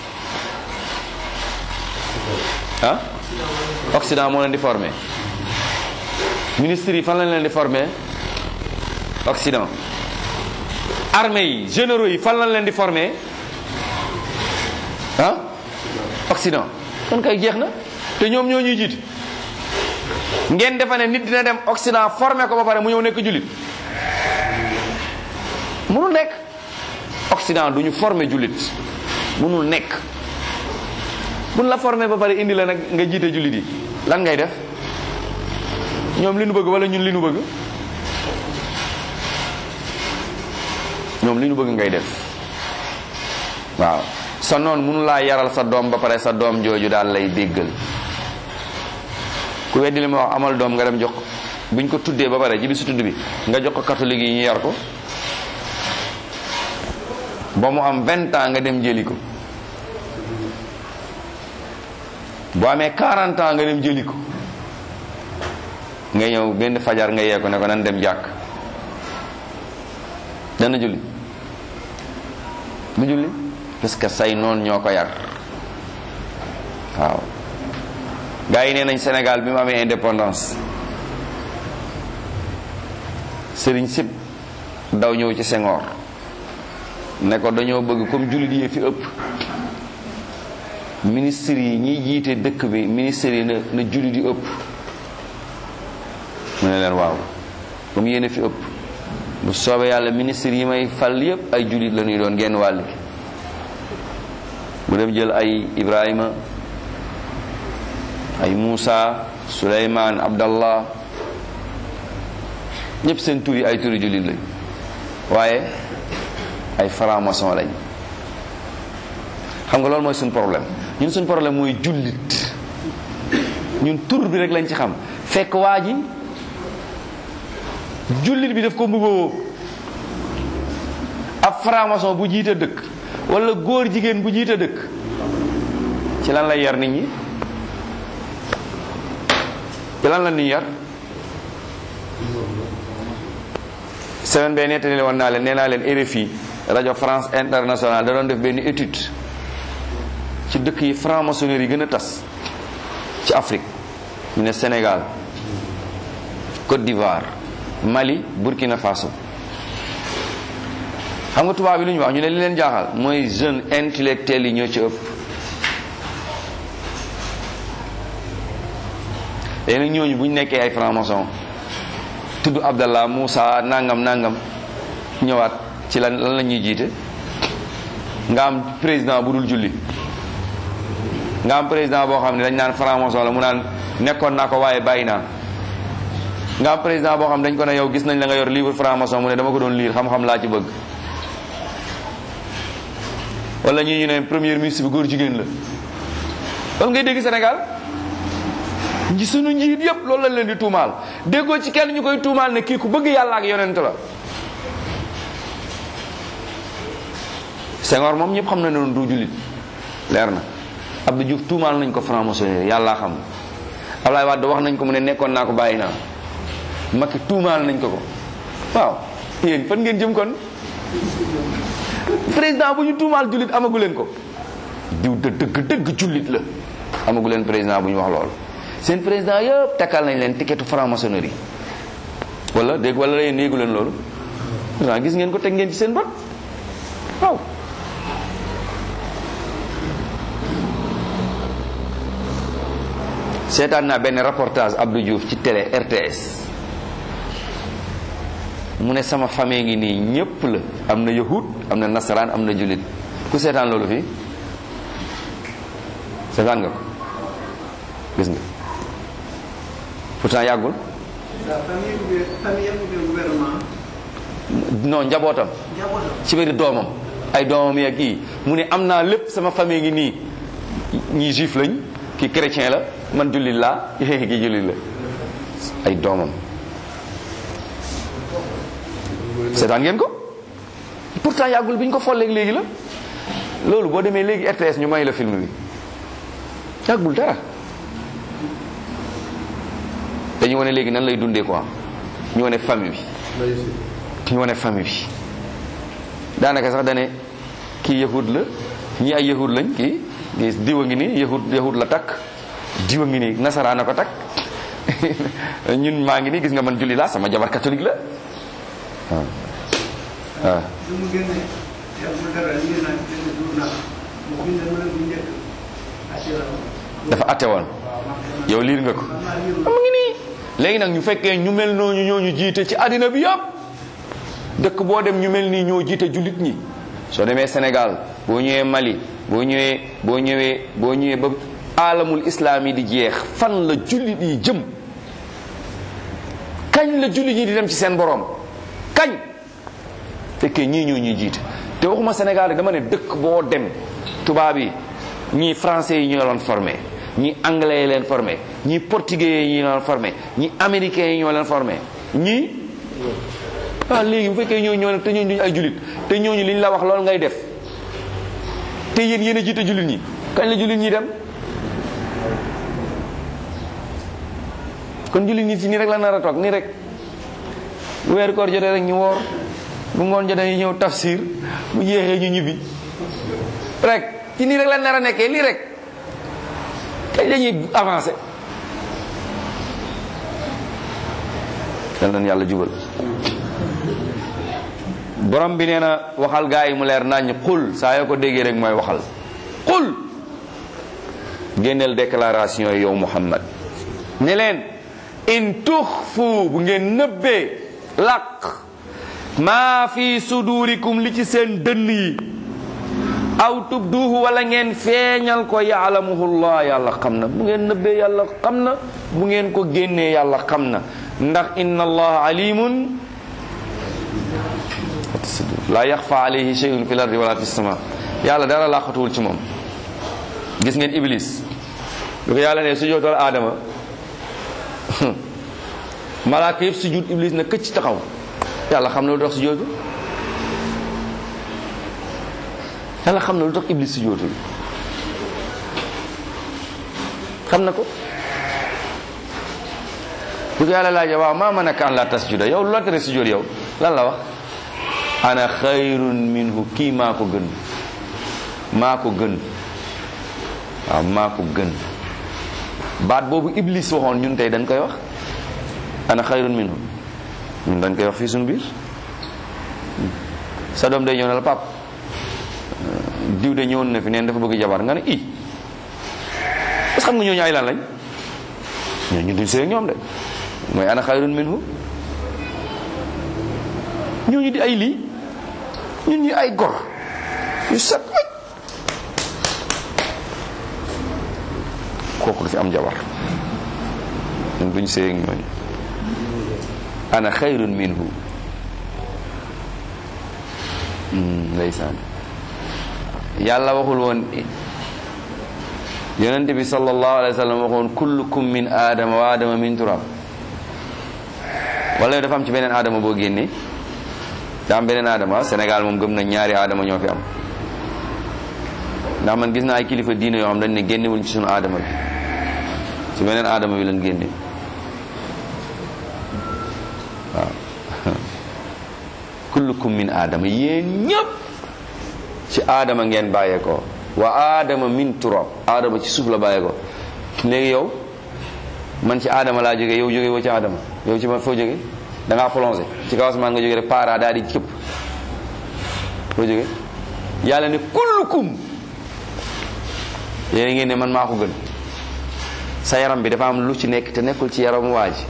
ah Occident moo leen di former ministres yi fan lañ leen di former Occident armée yi généraux yi fan lañ leen di former ah Occident kon kay jeex na te ñoom ñoo ñuy jiite ngeen defa ne nit dina dem Occident formé ko ba pare mu ñëw nekk jullit mënul nekk Occident du ñu formé jullit mënul nekk buñ la formé ba pare indi la nag nga jiite jullit yi lan ngay def ñoom li nu bëgg wala ñun li nu bëgg ñoom li nu bëgg ngay def waaw sa noon mënu laa yaral sa doom ba pare sa doom jooju daal lay déggal ku weddi li ma wax amal doom nga dem jox ko buñ ko tuddee ba pare ji bi su tudd bi nga jox ko catholique yi ñu yar ko ba mu am vingt ans nga dem jëli ko boo amee 40 ans nga dem jëli ko nga ñëw benn fajar nga yee ko ne ko nan dem jàkk dana julli du julli parce que say noon ñoo ko yar waaw gars yi nee nañ Sénégal bi mu amee indépendance sëriñ sib daw ñëw ci Senghor ne ko dañoo bëgg comme jullit yi fi ëpp ministre yi ñiy jiite dëkk bi ministre yi na na jullit yi ëpp mu ne leen waaw comme yéen a fi ëpp bu soobee yàlla ministre yi may fal yépp ay jullit la ñuy doon genn wàll gi mu dem jël ay Ibrahima ay Moussa Souleymane Abdallah ñëpp seen tur yi ay turi jullit lañ waaye ay franc-maçon lañ xam nga loolu mooy suñ problème ñun suñ problème mooy jullit ñun tur bi rek lañ ci xam fekk waa ji jullit bi daf ko mbubboo ab franc-maçon bu jiite dëkk wala góor jigéen bu jiite dëkk ci lan lay yar nit ñi ci lan la ñuy yar semaine bee nettali woon naa leen nee naa leen RFI rajo France Internationale da doon def benn étude ci dëkk yi franc-maçonnerie yi gën a tas ci Afrique ñu ne Sénégal Côte d'Ivoire Mali Burkina Faso xam nga tubaab bi lu ñu wax ñu ne li leen jaaxal mooy jeune intellectuel yi ñoo ci ëpp léegi nag ñooñu bu ñu nekkee ay franc-maçon tudd Abdallah Moussa nangam nangam ñëwaat ci lan lan la ñuy jiite nga am président bu dul julli nga am président boo xam ne dañ naan franc-maçon la mu naan nekkoon naa ko waaye bàyyi naa nga am président boo xam ne dañ ko ne yow gis nañ la nga yor livre franc-maçon mu ne dama ko doon lire xam-xam laa ci bëgg wala ñii ñu ne premier ministre bi góor jigéen la loolu ngay dégg Sénégal ñi sunu njiit yépp loolu lañ leen di tuumaal déggoo ci kenn ñu koy tuumaal ne kii ku bëgg yàlla ak yonent la Senghor moom ñëpp xam na ne noonu du jullit leer na Abdou Diouf tuumaal nañ ko franc-maçonnerie yàllaa xam Ablaye Wade wax nañ ko mu ne nekkoon naa ko bàyyi naa Macky tuumaal nañ ko ko waaw yéen fan ngeen jëm kon président bu ñu tuumaal jullit amagu leen ko diw de dëgg dëgg jullit la amagu leen président bu ñu wax loolu seen président yëpp takkal nañ leen tiketu franc-maçonnerie wala dégg wala yéen yéegu leen loolu waaw gis ngeen ko teg ngeen ci seen bët waaw seetaan naa benn reportage Abdou Diouf ci télé RTS mu ne sama famille ngi nii ñépp la am na yahud am na nasaraan am na jullit ku seetaan loolu fii seetaan nga ko gis nga pourtant yàggul la famille gouver- famille am de gouvernement non njabootam njabootam ci biir doomam ay doomam yeeg kii mu ne am naa lépp sama famille ngi nii ñii juif lañ kii chrétien la man jullit laa kii jullit la ay doomam seetaan ngeen ko pourtant yàggul bi ñu ko folleeg léegi la loolu boo demee léegi RTS ñu may la film bi yàggul dara dañu wane léegi nan lay dundee quoi ñu wane famille bi ñu wane famille bi daanaka sax dane kii yahud la ñi ay yahud lañ kii gis diwa ngi nii yahud yahud la takk diwa ngi nii nasaraan a ko takk ñun maa ngi nii gis nga man julli laa sama jabar catholique la waaw waaw lu mu génne yàggul dara lii nag benn journal mu bind mu ne bu njëkk assurance dafa atte woon yow liir nga ko xam naa lii mu ngi nii léegi nag ñu fekkee ñu mel nooñu ñoo ñu jiite ci àddina bi yëpp dëkk boo dem ñu mel nii ñoo jiite jullit ñi soo demee Sénégal boo ñëwee Mali boo ñëwee boo ñëwee boo ñëwee ba alamul islam yi di jeex fan la jullit yi jëm kañ la jullit ñi di dem ci seen borom kañ fekkee ñii ñoo ñuy jiite te waxuma Sénégal rek dama ne dëkk boo dem tubaab yi ñii français yi ñoo leen formé ñii anglais yi leen formé ñii portugais yi ñoo leen formé ñii américains yi ñoo leen formé ñii ah léegi bu fekkee ñooñu ñoo leen te ñooñu duñu ay jullit te ñooñu liñ la wax loolu ngay def te yéen yéen a jiite jullit ñi kañ la jullit ñi dem kon jullit ñi ci nii rek la nar a toog nii rek bu weeru koor jotee rek ñu woor bu ngoon jotee ñu ñëw tafsir bu jeexee ñu ñibbi rek ci nii rek la nar a nekkee lii rek kañ dañuy avancé yal nañu yàlla jubal borom bi nee na waxal gaa yi mu leer naññ xul saa yoo ko déggee rek mooy waxal xul génneel déclaration yi yow Muhammad ne leen in tuxfu bu ngeen nëbbee làq maa fi sudurikum li ci seen dënn yi aw tubduhu wala ngeen feeñal ko yaalamuhullah yàlla xam na bu ngeen nëbbee yàlla xam na bu ngeen ko génnee yàlla xam na ndax inna allaha alimun la yaxfa alayhi shay'un fil ardi wala fis sama yàlla dara laqatuwul ci moom gis ngeen iblis bi ko yàlla ne sujootal aadama malaaka yëpp sujud iblis na këcc taxaw yàlla xam na lu tax sujootul yàlla xam na lu tax iblis sujootul xam na ko bu ko yàlla laajee waaw maa manaka an la tasjuda yow lu la tere sujud yow lan la wax ana xayrun minhu kii maa ko gën maa ko gën waaw maa ko gën baat boobu iblis waxoon ñun tey dañ koy wax ana xayrun minhu ñun dañ koy wax fii suñu biir sa doom day ñëw ne la pap diw de ñëwoon na fi neen dafa bëgg jabar nga ne i parce que xam nga ñooñu ay lan lañ ñooñu duñ sëy ak ñoom de mooy ana xayrun minhu ñooñu di ay lii ñun ñu ay gor yu set ay kooku du fi am jabar ñun duñ sëy ak ñooñu ana xayrun minhu ndeysaan yàlla waxul woon yonente bi sallallahu alayhi wa sallam waxoon kullukum min aadama wa aadama min turab wala dafa am ci beneen aadama boo génnee daa am beneen aadama Sénégal moom gëm na ñaari aadama ñoo fi am ndax man gis naa ay kilifa diine yoo xam dañ ne génnewuñ ci sunu aadama bi ci beneen aadama bi lañ génne waaw kullukum min aadama yéen ñëpp ci aadama ngeen bàyyeekoo wa aadama min turab aadama ci suuf la bàyyeekoo léegi yow man ci aadama laa jógee yow jógee woo ci aadama yow ci ma foo jógee da ngaa plongé ci kaw asamaan nga jógee rek para daal di cëpp foo jógee yàlla ne kullukum yéen ngeen ne man maa ko gën sa yaram bi dafa am lu ci nekk te nekkul ci yaramu waa ji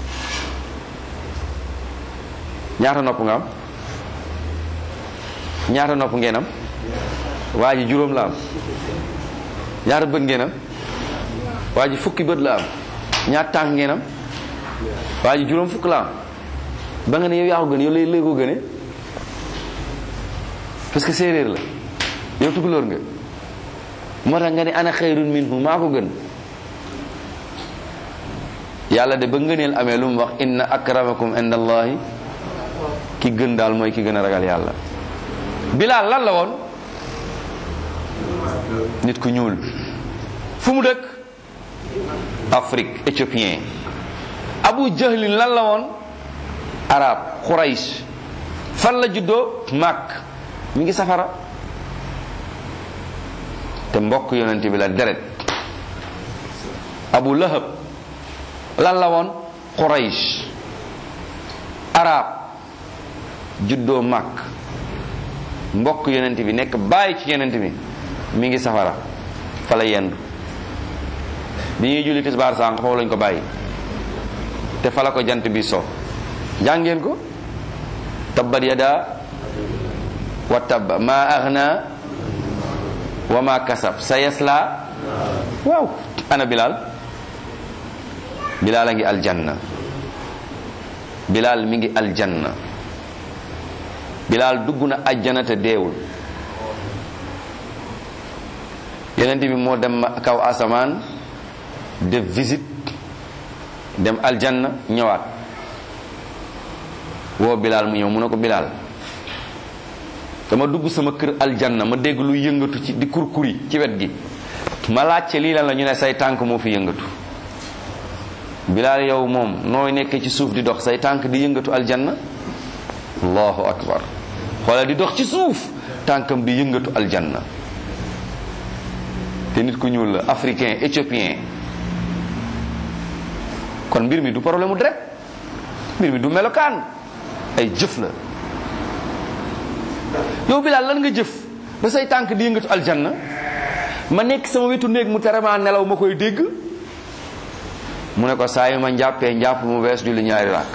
ñaata nopp nga am ñaata nopp ngeen am waa ji juróom la am ñaata bët ngeen am waa ji fukki bët la am ñaata tànk ngeen am waa ji juróom fukk la am ba nga ne yow yaa ko gën yow lay lay ko gëne parce que séeréer la yow tukulóor nga moo tax nga ne ana xayrun minhu maa ko gën yàlla de ba ngëneel amee lu mu wax inna akramakum inda allahi ki gën daal mooy ki gën a ragal yàlla bilaal lan la woon nit ku ñuul fu mu dëkk Afrique éthiopien abu jahlin lan la woon arab xuraysh fan la juddoo màkk mi ngi safara te mbokk yonent bi la deret abu lahab lan la woon xuraysh arab juddoo màkk mbokk yonent bi nekk bàyyi ci yonent bi mi ngi safara fa la yendu bi ñuy julli tisbaar sànq foofu lañ ko bàyyi te fa la ko jant bi so jàngeen ko tabbat yada wa tabba ma aghna wa ma kasab sa yasla waaw ana bilal bilal a ngi aljanna bilal mi ngi aljanna bilal dugg na ajjana te deewul yeneen bi moo dem kaw asamaan def visite dem aljanna ñëwaat woo bilal mu ñëw mu ne ko bilal dama dugg sama kër aljanna ma dégg lu yëngatu ci di kurkuri ci wet gi ma laajte lii lan la ñu ne say tànk moo fi yëngatu bilal yow moom nooy nekkee ci suuf di dox say tànk di yëngatu aljanna allahu akbar xoola di dox ci suuf tànkam di yëngatu aljanna te nit ku ñuul la africain éthiopien kon mbir mi du problème mu deret mbir mi du melokaan ay jëf la yow bilaal lan nga jëf ba say tànk di yëngatu aljanna ma nekk sama wetu néeg mu tere maa nelaw ma koy dégg mu ne ko saa yu ma njàppee njàpp mu wees julli ñaari ràkk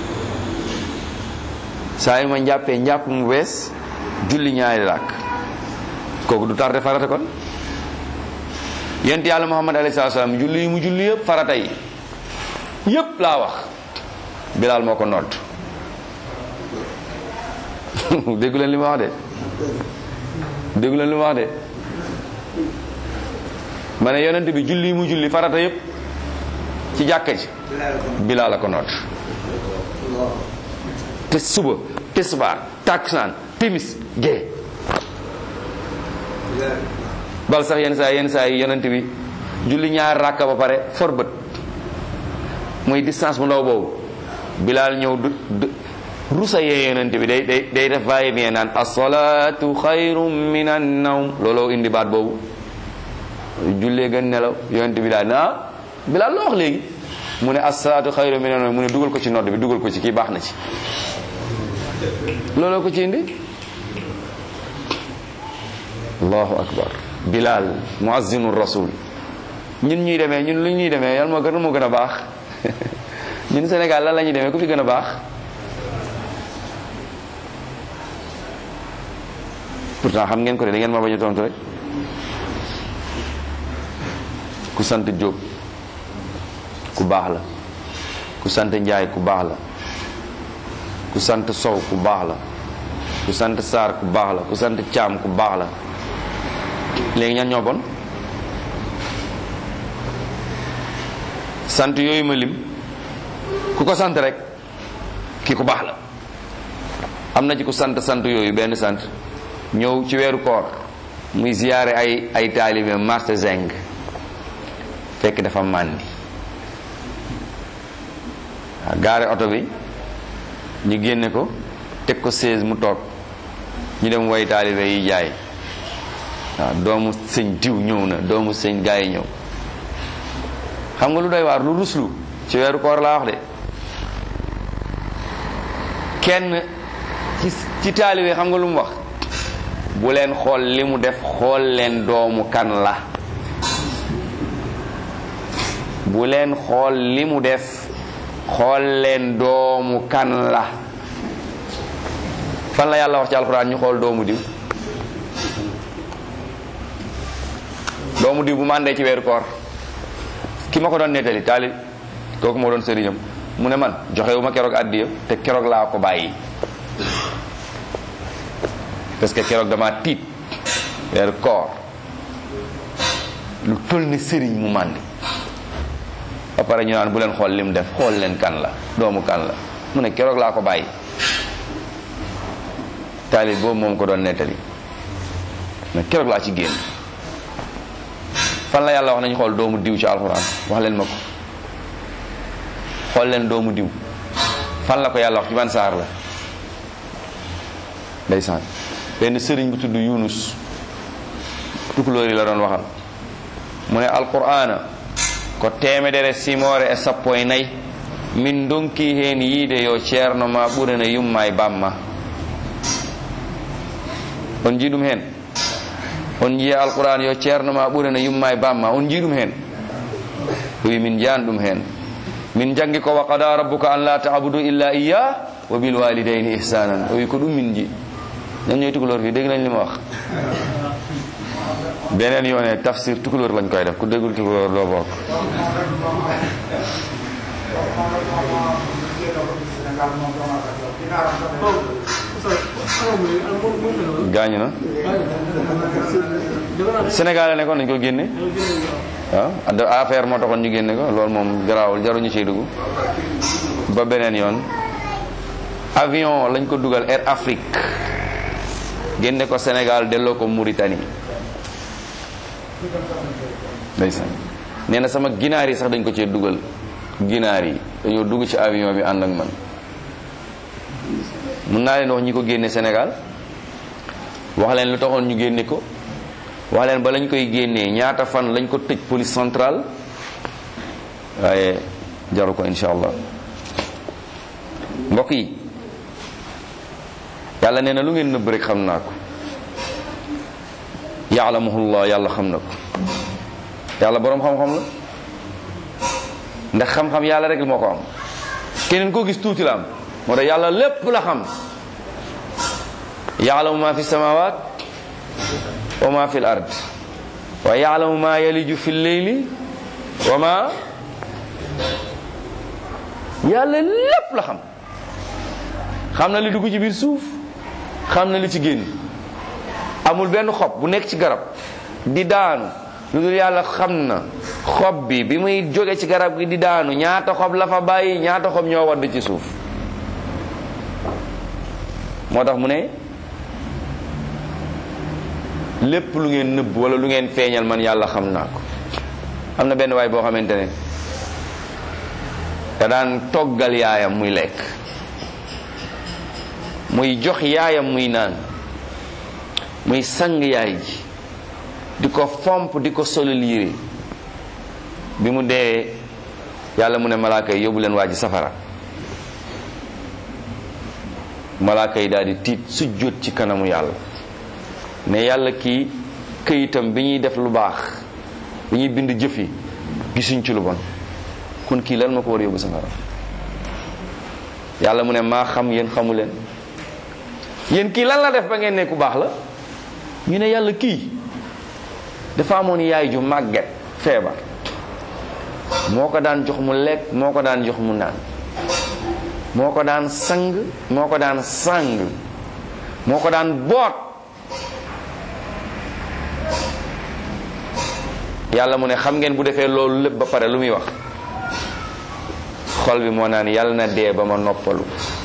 saa yu ma njàppee njàpp mu wees julli ñaari ràkk kooku du tardé farata kon yent yàlla muhammad alayhi salaatu salaam julli yi mu julli yëpp farata yi yëpp laa wax bilaal moo ko nodd déggu leen li ma wax de déggu leen li ma wax de ma ne yonent bi julli yi mu julli farata yëpp ci jàkka ji bilaal la ko nodd te suba tisbaar takkusaan timis gee bal sax yenn saa yenn saa yi yonent bi julli ñaar ràkka ba pare for bët muy distance bu ndaw boobu bilaal ñëw du rusa yee yonent bi day day day def vaye bien naan asalaatu xayrum min an nawm looloo indi baat boobu jullee gën nelaw yonent bi daal na bilaal loo wax léegi mu ne asalaatu xayrum min an nawm mu ne dugal ko ci nodd bi dugal ko ci kii baax na ci looloo ko ci indi allahu akbar bilal muazzinu rasul ñun ñuy demee ñun lu ñuy demee yàlla moo gën moo gën a baax ñun Sénégal lan la ñuy demee ku fi gën a baax pourtant xam ngeen ko de da ngeen ma bañ a tontu rek ku sant Diop ku baax la ku sant Njaay ku baax la ku sant Sow ku baax la ku sant Sarr ku baax la ku sant Caam ku baax la léegi ñan ñoo bon sant yooyu ma lim ku ko sant rek ki ku baax la am na ci ku sant sant yooyu benn sant ñëw ci weeru koor muy ziyaare ay ay taalibe marché zeng fekk dafa màndi waaw gaare oto bi ñu génne ko teg ko seize mu toog ñu dem woy taalibe yi jaay waaw doomu sëñ diw ñëw na doomu sëñ gaa yi ñëw xam nga lu doy waar lu ruslu ci weeru koor laa wax de kenn ci ci taalibe xam nga lu mu wax bu leen xool li mu def xool leen doomu kan la bu leen xool li mu def xool leen doomu kan la fan la yàlla wax ci alxuraan ñu xool doomu diw doomu diw bu màndee ci weeru koor ki ma ko doon nettali taali kooku moo doon sëriñam mu ne man joxewu ma keroog àddiya te keroog laa ko bàyyi parce que keroog dama tiit weeru koor lu toll ni sëriñ mu màndi ba pare ñu naan bu leen xool lim def xool leen kan la doomu kan la mu ne keroog laa ko bàyyi taalib boobu moom ko doon nettali mais keroog laa ci génn fan la yàlla wax nañu xool doomu diw ci alxuraan wax leen ma ko xool leen doomu diw fan la ko yàlla wax ci ban saar la ndeysaan benn sëriñ bu tudd yunus tukulóor yi la doon waxal mu ne alqur'ana ko temedere simore e sappo e nayi min donki hen yiide yo ceerno ma ɓurana yumma e bamma on jii ɗum hen on jiya alquran yo ceerno ma ɓurana yumma e bamma on jii ɗum hen o wi min jaan ɗum hen min jangi ko wa qada rabbuka an la tabudu illa iya wa bil walidayni ihsanan o wi ko ɗum min ji ñan ñooy tukulóor fii dégg nañ li ma wax beneen yoone tafsir tukulóor lañ koy def ku déggul tukulóor doo bokk gaañu na Sénégal la nekkoon nañ ko génne waaw affaire moo taxoon ñu génne ko loolu moom garaawul jaruñu ciy dugg ba beneen yoon avion lañ ko dugal Air Afrique génne ko Sénégal delloo ko Mauritanie ndeysaan nee na sama ginaar yi sax dañ ko cee dugal ginaar yi dañoo dugg ci avion bi ànd ak man mun naa leen wax ñi ko génne Sénégal wax leen lu taxoon ñu génne ko wax leen ba lañ koy génnee ñaata fan lañ ko tëj police centrale waaye jaru ko insha allah mbokk yi yàlla nee na lu ngeen nëbb rek xam naa ko yaalamuhullah yàlla xam na ko yàlla boroom xam-xam la ndax xam-xam yàlla rek moo ko am keneen koo gis tuuti la am moo tax yàlla lépp la xam yaalamu ma fi samawat wa ma fi l ard wa yaalamu ma yaliju fi lleyli wa ma yàlla lépp la xam xam na li dugg ci biir suuf xam na li ci génn amul benn xob bu nekk ci garab di daanu lu dul yàlla xam na xob bi bi muy jóge ci garab gi di daanu ñaata xob la fa bàyyi ñaata xob ñoo wadd ci suuf moo tax mu ne lépp lu ngeen nëbb wala lu ngeen feeñal man yàlla xam naa ko am na benn waay boo xamante ne da daan toggal yaayam muy lekk muy jox yaayam muy naan muy sang yaay ji di ko fomp di ko solal yére bi mu dee yàlla mu ne malaaka yi yóbbu leen waa ji safara malaaka yi daal di tiit sujjóot ci kanamu yàlla ne yàlla kii këyitam bi ñuy def lu baax bi ñuy bind jëf yi gisuñ ci lu bon kon kii lan ma ko war a yóbbu safara yàlla mu ne maa xam yéen xamu leen yéen kii lan la def ba ngeen ne ku baax la ñu ne yàlla kii dafa amoon yaay ju màgget feebar moo ko daan jox mu lekk moo ko daan jox mu naan moo ko daan sang moo ko daan sang moo ko daan boot yàlla mu ne xam ngeen bu defee loolu lépp ba pare lu muy wax xol bi moo naan yàlla na dee ba ma noppalu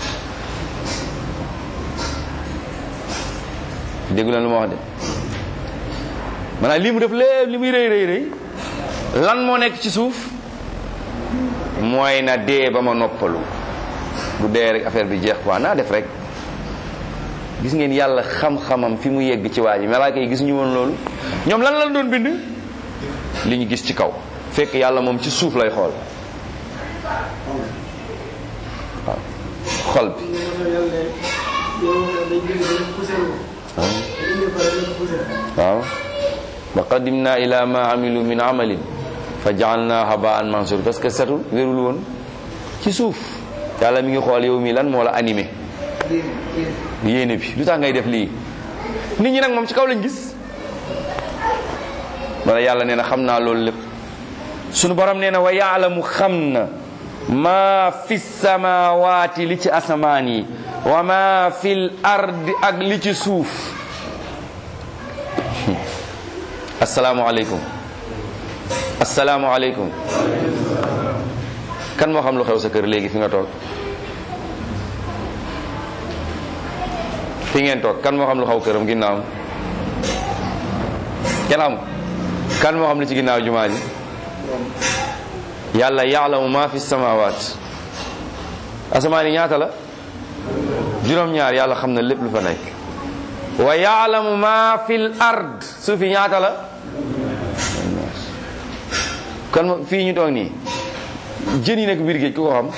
déggu leen lu ma wax de maanaam lii mu def lépp li muy rëy rëy rëy lan moo nekk ci suuf mooy na dee ba ma noppalu bu dee rek affaire bi jeex quoi naa def rek gis ngeen yàlla xam-xamam fi mu yegg ci waa ji malaaka yi gis ñu woon loolu ñoom lan lan doon bind li ñu gis ci kaw fekk yàlla moom ci suuf lay xool waaw xol bi waaw wa qadimna ila ma amilu min amalin fa jaalna habaan mansur parce que setul wérul woon ci suuf yàlla mi ngi xool yow mi lan moo la animé yéene bi lu tax ngay def lii nit ñi nag moom ci kaw lañ gis wala yàlla nee na xam naa loolu lépp sunu borom nee na wa yaalamu xam na maa fi samawaati li ci asamaan yi wa maa fil ardi ak li ci suuf asalaamualeykum asalaamualeykum kan moo xam lu xew sa kër léegi fi nga toog fi ngeen toog kan moo xam lu xaw këram ginnaaw kenn xam kan moo xam lu ci ginnaaw jumaa ji yàlla yaalamu ma fi samawaat asamaan yi ñaata la juróom-ñaar yàlla xam na lépp lu fa nekk wa yaalamu ma fil ard suuf yi ñaata la kon fii ñu toog nii jën yi nekk biir géej ku ko xam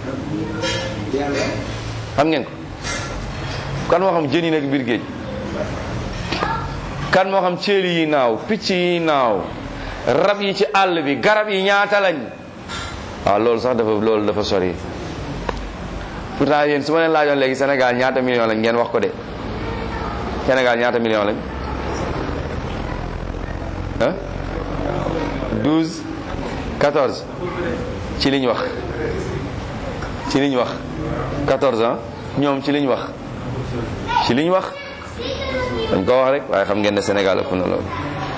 xam ngeen ko kan moo xam jën yi nekk biir géej kan moo xam céeli yi naaw picc yi naaw rab yi ci àll bi garab yi ñaata lañ waaw loolu sax dafa loolu dafa sori pourtant yéen su ma leen laajoon léegi Sénégal ñaata million lañ ngeen wax ko de Sénégal ñaata million lañ ah 12 14 ci liñ wax ci liñ wax 14 ans ñoom ci liñ wax ci liñ wax dañ ko wax rek waaye xam ngeen ne Sénégal ëpp na loolu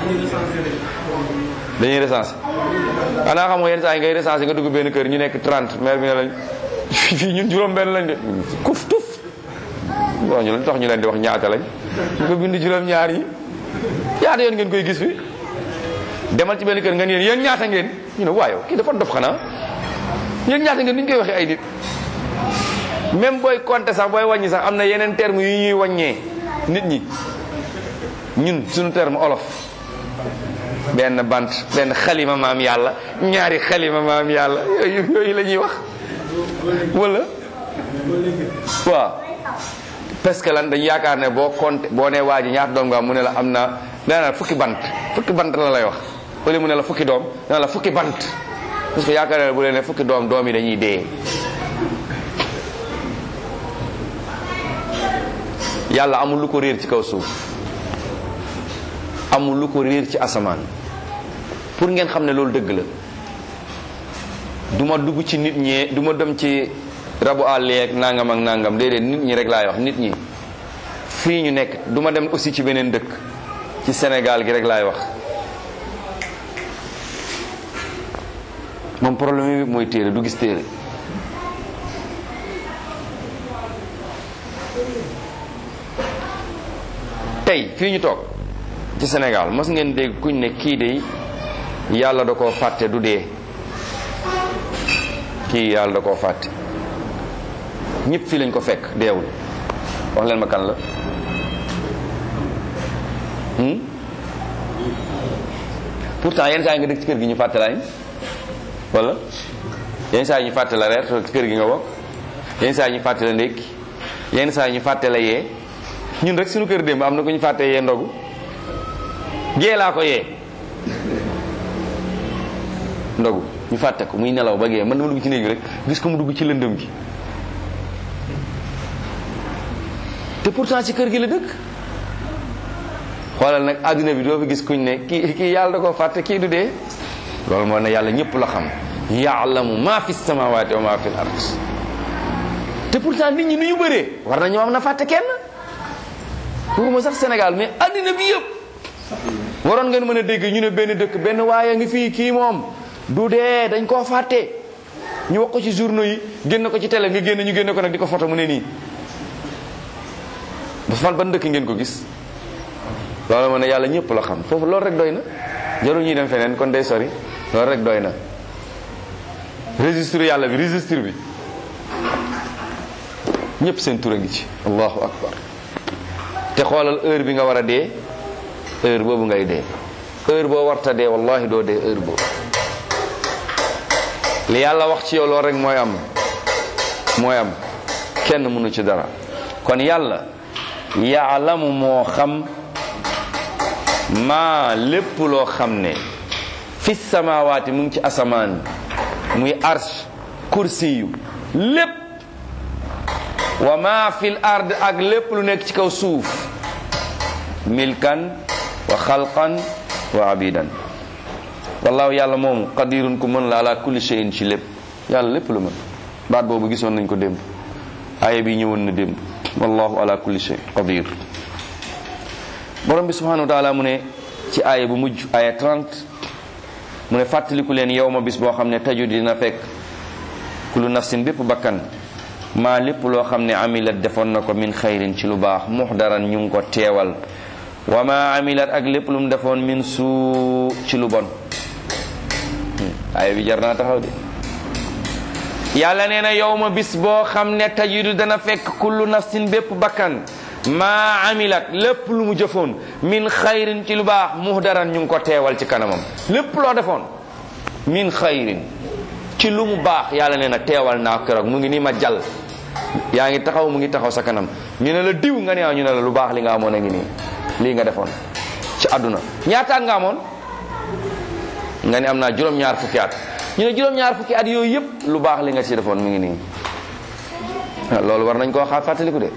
dañuy recensé xanaa xam nga yenn saa yi ngay recensé nga dugg benn kër ñu nekk 30 maire bi ne lañ fii ñun juróom benn lañ de kuf tuf bon ñu tax ñu leen di wax ñaata lañ ñu ko bind juróom ñaar yi ñaata yoon ngeen koy gis fi demal ci benn kër nga ne yéen ñaata ngeen ñu ne waayo kii dafa dof xanaa yéen ñaata ngeen ni ñu koy waxee ay nit même booy compter sax booy wàññi sax am na yeneen terme yu ñuy wàññee nit ñi ñun suñu terme olof benn bant benn xalima maam yàlla ñaari xalima maam yàlla yooyu yooyu la ñuy wax wala waaw parce que lan dañu yaakaar ne boo compter boo nee waa ji ñaata doom nga am mu ne la am na dana fukki bant fukki bant la lay wax wala mu ne la fukki doom dana la fukki bant parce que yaakaar ne bu leen ne fukki doom doom yi dañuy dee yàlla amul lu ko réer ci kaw suuf amul lu ko réer ci asamaan pour ngeen xam ne loolu dëgg la du ma dugg ci nit ñi du ma dem ci rabu àll yeeg nangam ak nangam déedéet nit ñi rek laay wax nit ñi fii ñu nekk du ma dem aussi ci beneen dëkk ci Sénégal gi rek laay wax moom problème bi mooy téere du gis téere tey fii ñu toog ci Sénégal mos ngeen dégg kuñ ne kii de yàlla da koo fàtte du dee kii yàlla da koo fàtte ñëpp fii lañ ko fekk deewul wax leen ma kan la pourtant yenn saa yi nga dëkk ci kër gi ñu fàtte lañ wala yenn saa yi ñu fàtte la reer ci kër gi nga bokk yenn saa yi ñu fàtte la ndékki yenn saa yi ñu fàtte la yee ñun rek suñu kër démb am na ko ñu fàtte yee ndogu gee laa ko yee ndogu ñu fàtte ko muy nelaw ba gee man dama dugg ci néeg bi rek gis ko mu dugg ci lëndëm gi te pourtant ci kër gi la dëkk xoolal nag àdduna bi doo fi gis kuñ ne kii kii yàlla da koo fàtte kii du dee loolu moo ne yàlla ñëpp la xam yaalamu ma fi samawati wa ma fi l ard te pourtant nit ñi nu ñu bëree war na ñoo am na fàtte kenn waxuma sax Sénégal mais àddina bi yëpp waroon ngeen mën a dégg ñu ne benn dëkk benn waaye ngi fii kii moom du dee dañ koo fàtte ñu wax ko ci journaux yi génn ko ci télé nga génn ñu génn ko nag di ko photo mu ne nii ba fan ban dëkk ngeen ko gis loolu ma ne yàlla ñëpp la xam foofu loolu rek doy na jarul ñuy dem feneen kon day sori loolu rek doy na registre yàlla bi registre bi ñëpp seen tur a ngi ci allahu akbar te xoolal heure bi nga war a dee heure boobu ngay dee heure boo warta dee wallahi doo dee heure boobu li yàlla wax ci yow loolu rek mooy am mooy am kenn mënu ci dara kon yàlla yaalamu moo xam maa lépp loo xam ne fi samawaati mu ngi ci asamaan muy arsh kursiyu lépp wa ma fil ard ak lépp lu nekk ci kaw suuf milkan wa xalqan wa abidan wallahu yàlla moomu qadirun ku mën la ala kulli shay'in ci lépp yàlla lépp lu mën baat boobu gisoon nañ ko démb aaya bi ñëwoon na démb wallahu ala kulli shay qadir borom bi subhanahu wa taala mu ne ci aaya bu mujj aaya 30 mu ne fàttaliku leen yow ma bis boo xam ne taju dina fekk kullu nafsin bépp bakkan maa lépp loo xam ne amilat defoon na ko min xayrin ci lu baax muxdaran ñu ngi ko teewal wa ma amilat ak lépp lu mu defoon min suu ci lu bon aaya bi jar naa taxaw de yàlla nee na yow ma bis boo xam ne tajidu dana fekk kullu nafsin bépp bakkan maa amilat lépp lu mu jëfoon min xayrin ci lu baax muhdaran ñu ngi ko teewal ci kanamam lépp loo defoon min xayrin ci lu mu baax yàlla nee na teewal naa keroog mu ngi nii ma jàll yaa ngi taxaw mu ngi taxaw sa kanam ñu ne la diw nga ne ñu ne la lu baax li nga amoon a ngi nii lii nga defoon ci àdduna ñaataat nga amoon nga ne am naa juróom-ñaar fukki at ñu ne juróom-ñaar fukki at yooyu yëpp lu baax li nga ci defoon mu ngi nii loolu war nañ koo xaar fàttaliku de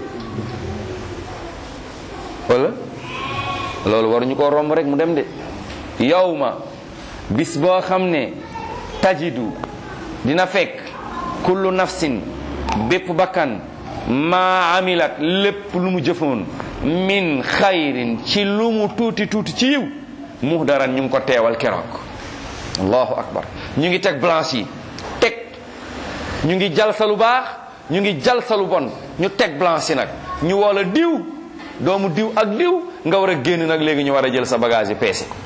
wala loolu waruñu koo romb rek mu dem de yow ma bis boo xam ne tajidu dina fekk kullu nafsin bépp bakkan maa amilat lépp lu mu jëfoon min xayrin ci lu mu tuuti tuuti ci yiw muhdaran ñu ngi ko teewal keroog allahu akbar ñu ngi teg blanche yi teg ñu ngi jal sa lu baax ñu ngi jal sa lu bon ñu teg blanche yi nag ñu woola diw doomu diw ak diw nga war a génn nag léegi ñu war a jël sa bagage yi peese ko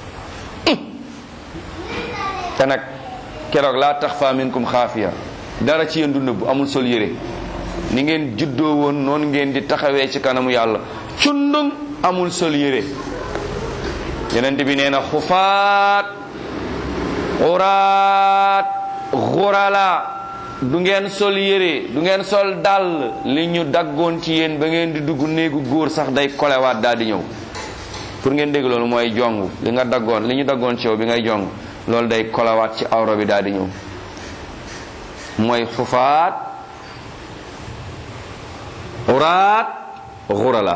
te nag keroog laa tax fa minkum xaafiya dara ci yéen du nëbbu amul sol yére ni ngeen juddoo woon noonu ngeen di taxawee ci kanamu yàlla cundung amul sol yére yenent bi nee na xufaat xuraat xurala du ngeen sol yére du ngeen sol dàll li ñu daggoon ci yéen ba ngeen di dugg néegu góor sax day kolewaat daal di ñëw pour ngeen dégg loolu mooy jong li nga daggoon li ñu daggoon ci yow bi ngay jong loolu day kolewaat ci awro bi daal di ñëw mooy xufaat xuraat xurala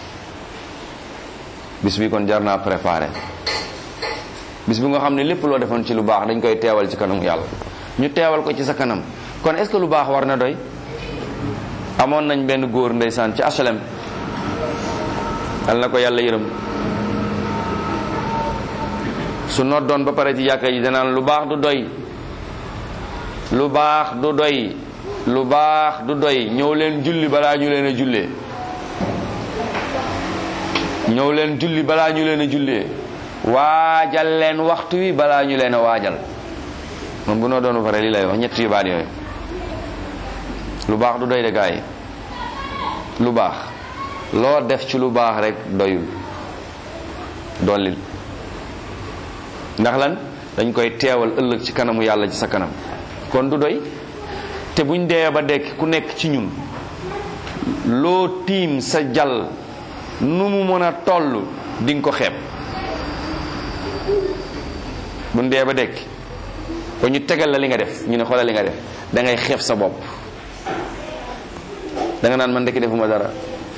bis bi kon jar naa préparé bis bi nga xam ne lépp loo defoon ci lu baax dañ koy teewal ci kanamu yàlla ñu teewal ko ci sa kanam kon est-ce que lu baax war na doy amoon nañ benn góor ndeysaan ci HLM yal na ko yàlla yërëm su noddoon ba pare ci jàkka ji danaan lu baax du doy lu baax du doy lu baax du doy ñëw leen julli balaa ñu leen a jullee ñëw leen julli balaa ñu leen a jullee waajal leen waxtu wi balaa ñu leen a waajal moom bu noo doon ba pare lii lay wax ñett yu baat yooyu lu baax du doy de gaa yi lu baax loo def ci lu baax rek doyul dollil ndax lan dañ koy teewal ëllëg ci kanamu yàlla ci sa kanam kon du doy te buñ dee ba dekk ku nekk ci ñun loo tiim sa jal nu mu mën a toll di nga ko xeeb buñ dee ba dekk ko ñu tegal la li nga def ñu ne xoolal li nga def da ngay xeeb sa bopp da nga naan man ndekki defuma dara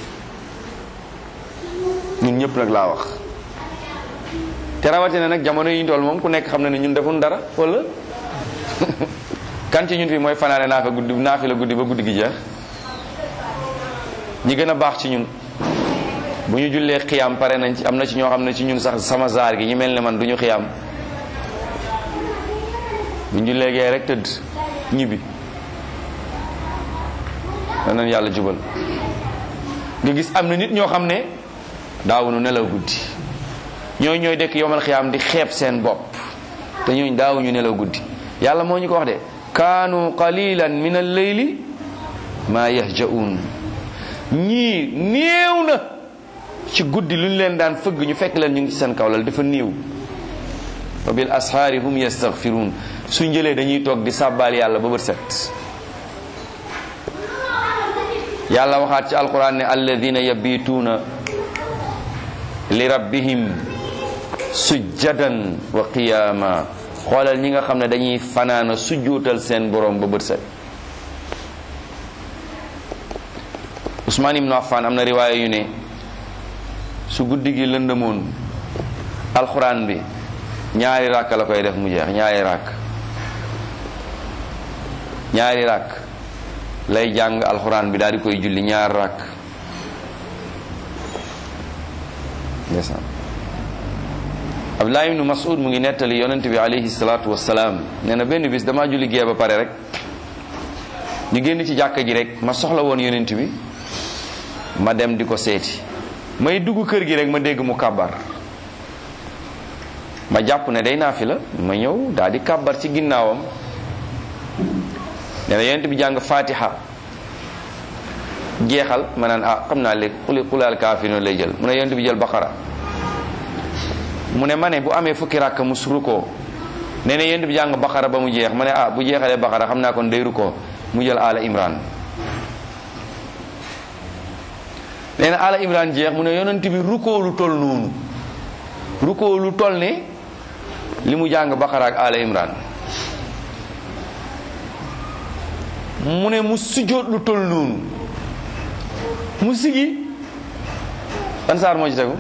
ñun ñëpp nag laa wax te rawatina nag jamono yi ñu toll moom ku nekk xam na ne ñun defuñ dara wala kan ci ñun fii mooy fanaane naa fa guddi naa fi la guddi ba guddi gi jeex ñi gën a baax ci ñun bu ñu jullee xiyam pare nañ ci am na ci ñoo xam ne ci ñun sax sama zaar gi ñu mel ne man du ñu xiyam bu ñu jullee gee rek tëdd ñibbi danañ yàlla jubal nga gis am na nit ñoo xam ne daawuñu nelaw guddi ñooy ñooy dekk yomal xiyaam di xeeb seen bopp te ñooñ daawuñu nelaw guddi yàlla moo ñu ko wax de kaanu qalilan min al-layli ma yahja'un ñii néew na ci guddi lu ñu leen daan fëgg ñu fekk leen ñu ngi ci seen kawlal dafa néew wa bil ashaari hum yastaghfirun suñ jëlee dañuy toog di sàbbaal yàlla ba bët set yàlla waxaat ci alquran ne alladina yabituuna li rabbihim sujjadan wa qiyaama xoolal ñi nga xam ne dañuy fanaana sujjuutal seen borom ba bët set Usmaan ibnu Affaan am na riwaaya yu ne su guddi gi lëndëmoon alxuraan bi ñaari ràkk la koy def mu jeex ñaari ràkk ñaari ràkk lay jàng alxuraan bi daal di koy julli ñaar ràkk ndeysaan Abdullah ibnu Mas'ud mu ngi nettali yonent bi alayhi salaatu wassalaam nee na benn bis damaa julli gee ba pare rek ñu génn ci jàkka ji rek ma soxla woon yonent bi ma dem di ko seeti may dugg kër gi rek ma dégg mu kàbbar ma jàpp ne day naafi la ma ñëw daal di kàbbar ci ginnaawam nee na yonent bi jàng fatiha jeexal ma naan ah xam naa léegi xuli xulaal kaafirun lay jël mu ne yonent bi jël baqara mu ne ma ne bu amee fukki rakk mu rukoo nee na yonent bi jàng baqara ba mu jeex ma ne ah bu jeexalee baqara xam naa kon day rukoo mu jël ala imran nee na ala imran jeex mu ne yonent bi rukoo lu toll noonu rukoo lu toll ne li mu jàng baqara ak ala imran mu ne mu sujjóot lu toll noonu mu sigi ban saar moo ci tegu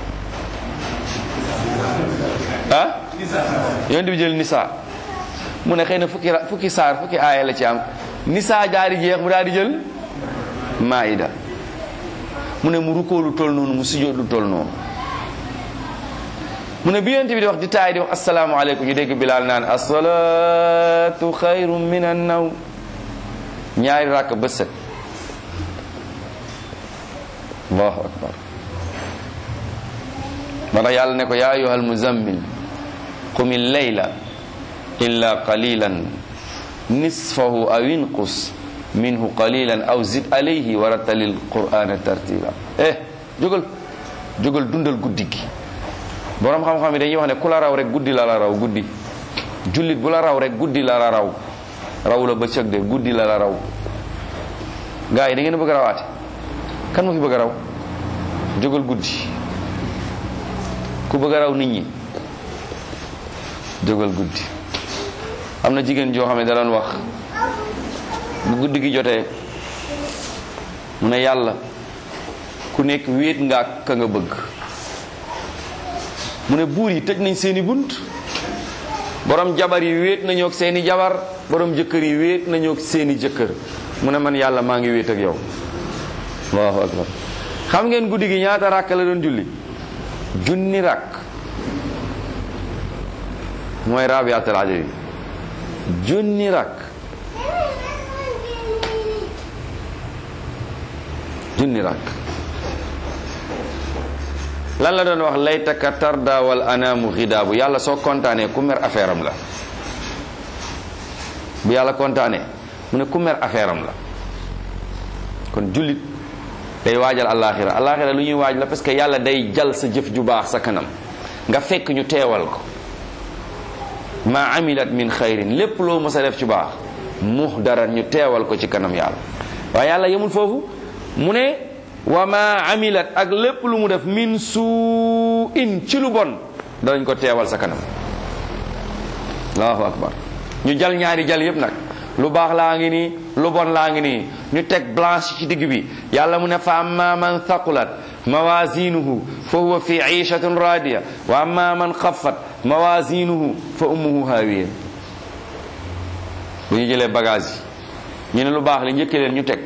ah yonent bi jël nisa mu ne xëy na fukki ra- fukki saar fukki aaya la ci am nisa jaari jeex mu daal di jël maida mu ne mu rukkoo lu toll noonu mu sujjóot lu toll noonu mu ne bi yonent bi di wax di taay di wax asalaamaaleykum ñu dégg bilaal naan asalaatu xayru min an naw ñaari ràkk bët set allahu akbar moo tax yàlla ne ko yaa ayuha almuzammil qumi llayla illa qalilan nisfahu aw inqus minhu qalilan aw zid alayhi wa rattalil qur'ana tartila eh jógal jógal dundal guddi gi borom xam-xam yi dañuy wax ne ku la raw rek guddi la la raw guddi jullit bu la raw rek guddi la la raw raw la bëccëg de guddi la la raw gaa yi da ngeen a bëgg a rawaate kan moo fi bëgg a raw jógal guddi ku bëgg a raw nit ñi jógal guddi am na jigéen joo xam ne da doon wax bu guddi gi jotee mu ne yàlla ku nekk wéet nga ak ka nga bëgg mu ne buur yi tëj nañ seeni bunt borom jabar yi wéet nañoo ak seeni jabar borom jëkkër yi wéet nañoo ak seeni jëkkër mu ne man yàlla maa ngi wéet ak yow allahu akbar xam ngeen guddi gi ñaata ràkk la doon julli junni ràkk mooy rabiatul adadi junni ràkk junni ràkk lan la doon wax laytaka tarda wal anaamu xidaabu yàlla soo kontaanee ku mer affaire am la bu yàlla kontaanee mu ne ku mer affaire am la kon jullit day waajal alaxira alaxira lu ñuy waaj la parce que yàlla day jal sa jëf ju baax sa kanam nga fekk ñu teewal ko ma amilat min xayrin lépp loo mës a def ci baax muhdaran ñu teewal ko ci kanam yàlla waaye yàlla yemul foofu mu ne wa ma amilat ak lépp lu mu def min suu in ci lu bon danañ ko teewal sa kanam allahu akbar ñu jal ñaari jal yépp nag lu baax laa ngi nii lu bon laa ngi nii ñu teg blanche ci digg bi yàlla mu ne fa amma man thaqulat mawazinuhu fa huwa fi ishatin radiya wa amma man xaffat mawazinuhu fa ummuhu hawiya bu ñu jëlee bagage yi ñu ne lu baax li njëkkee leen ñu teg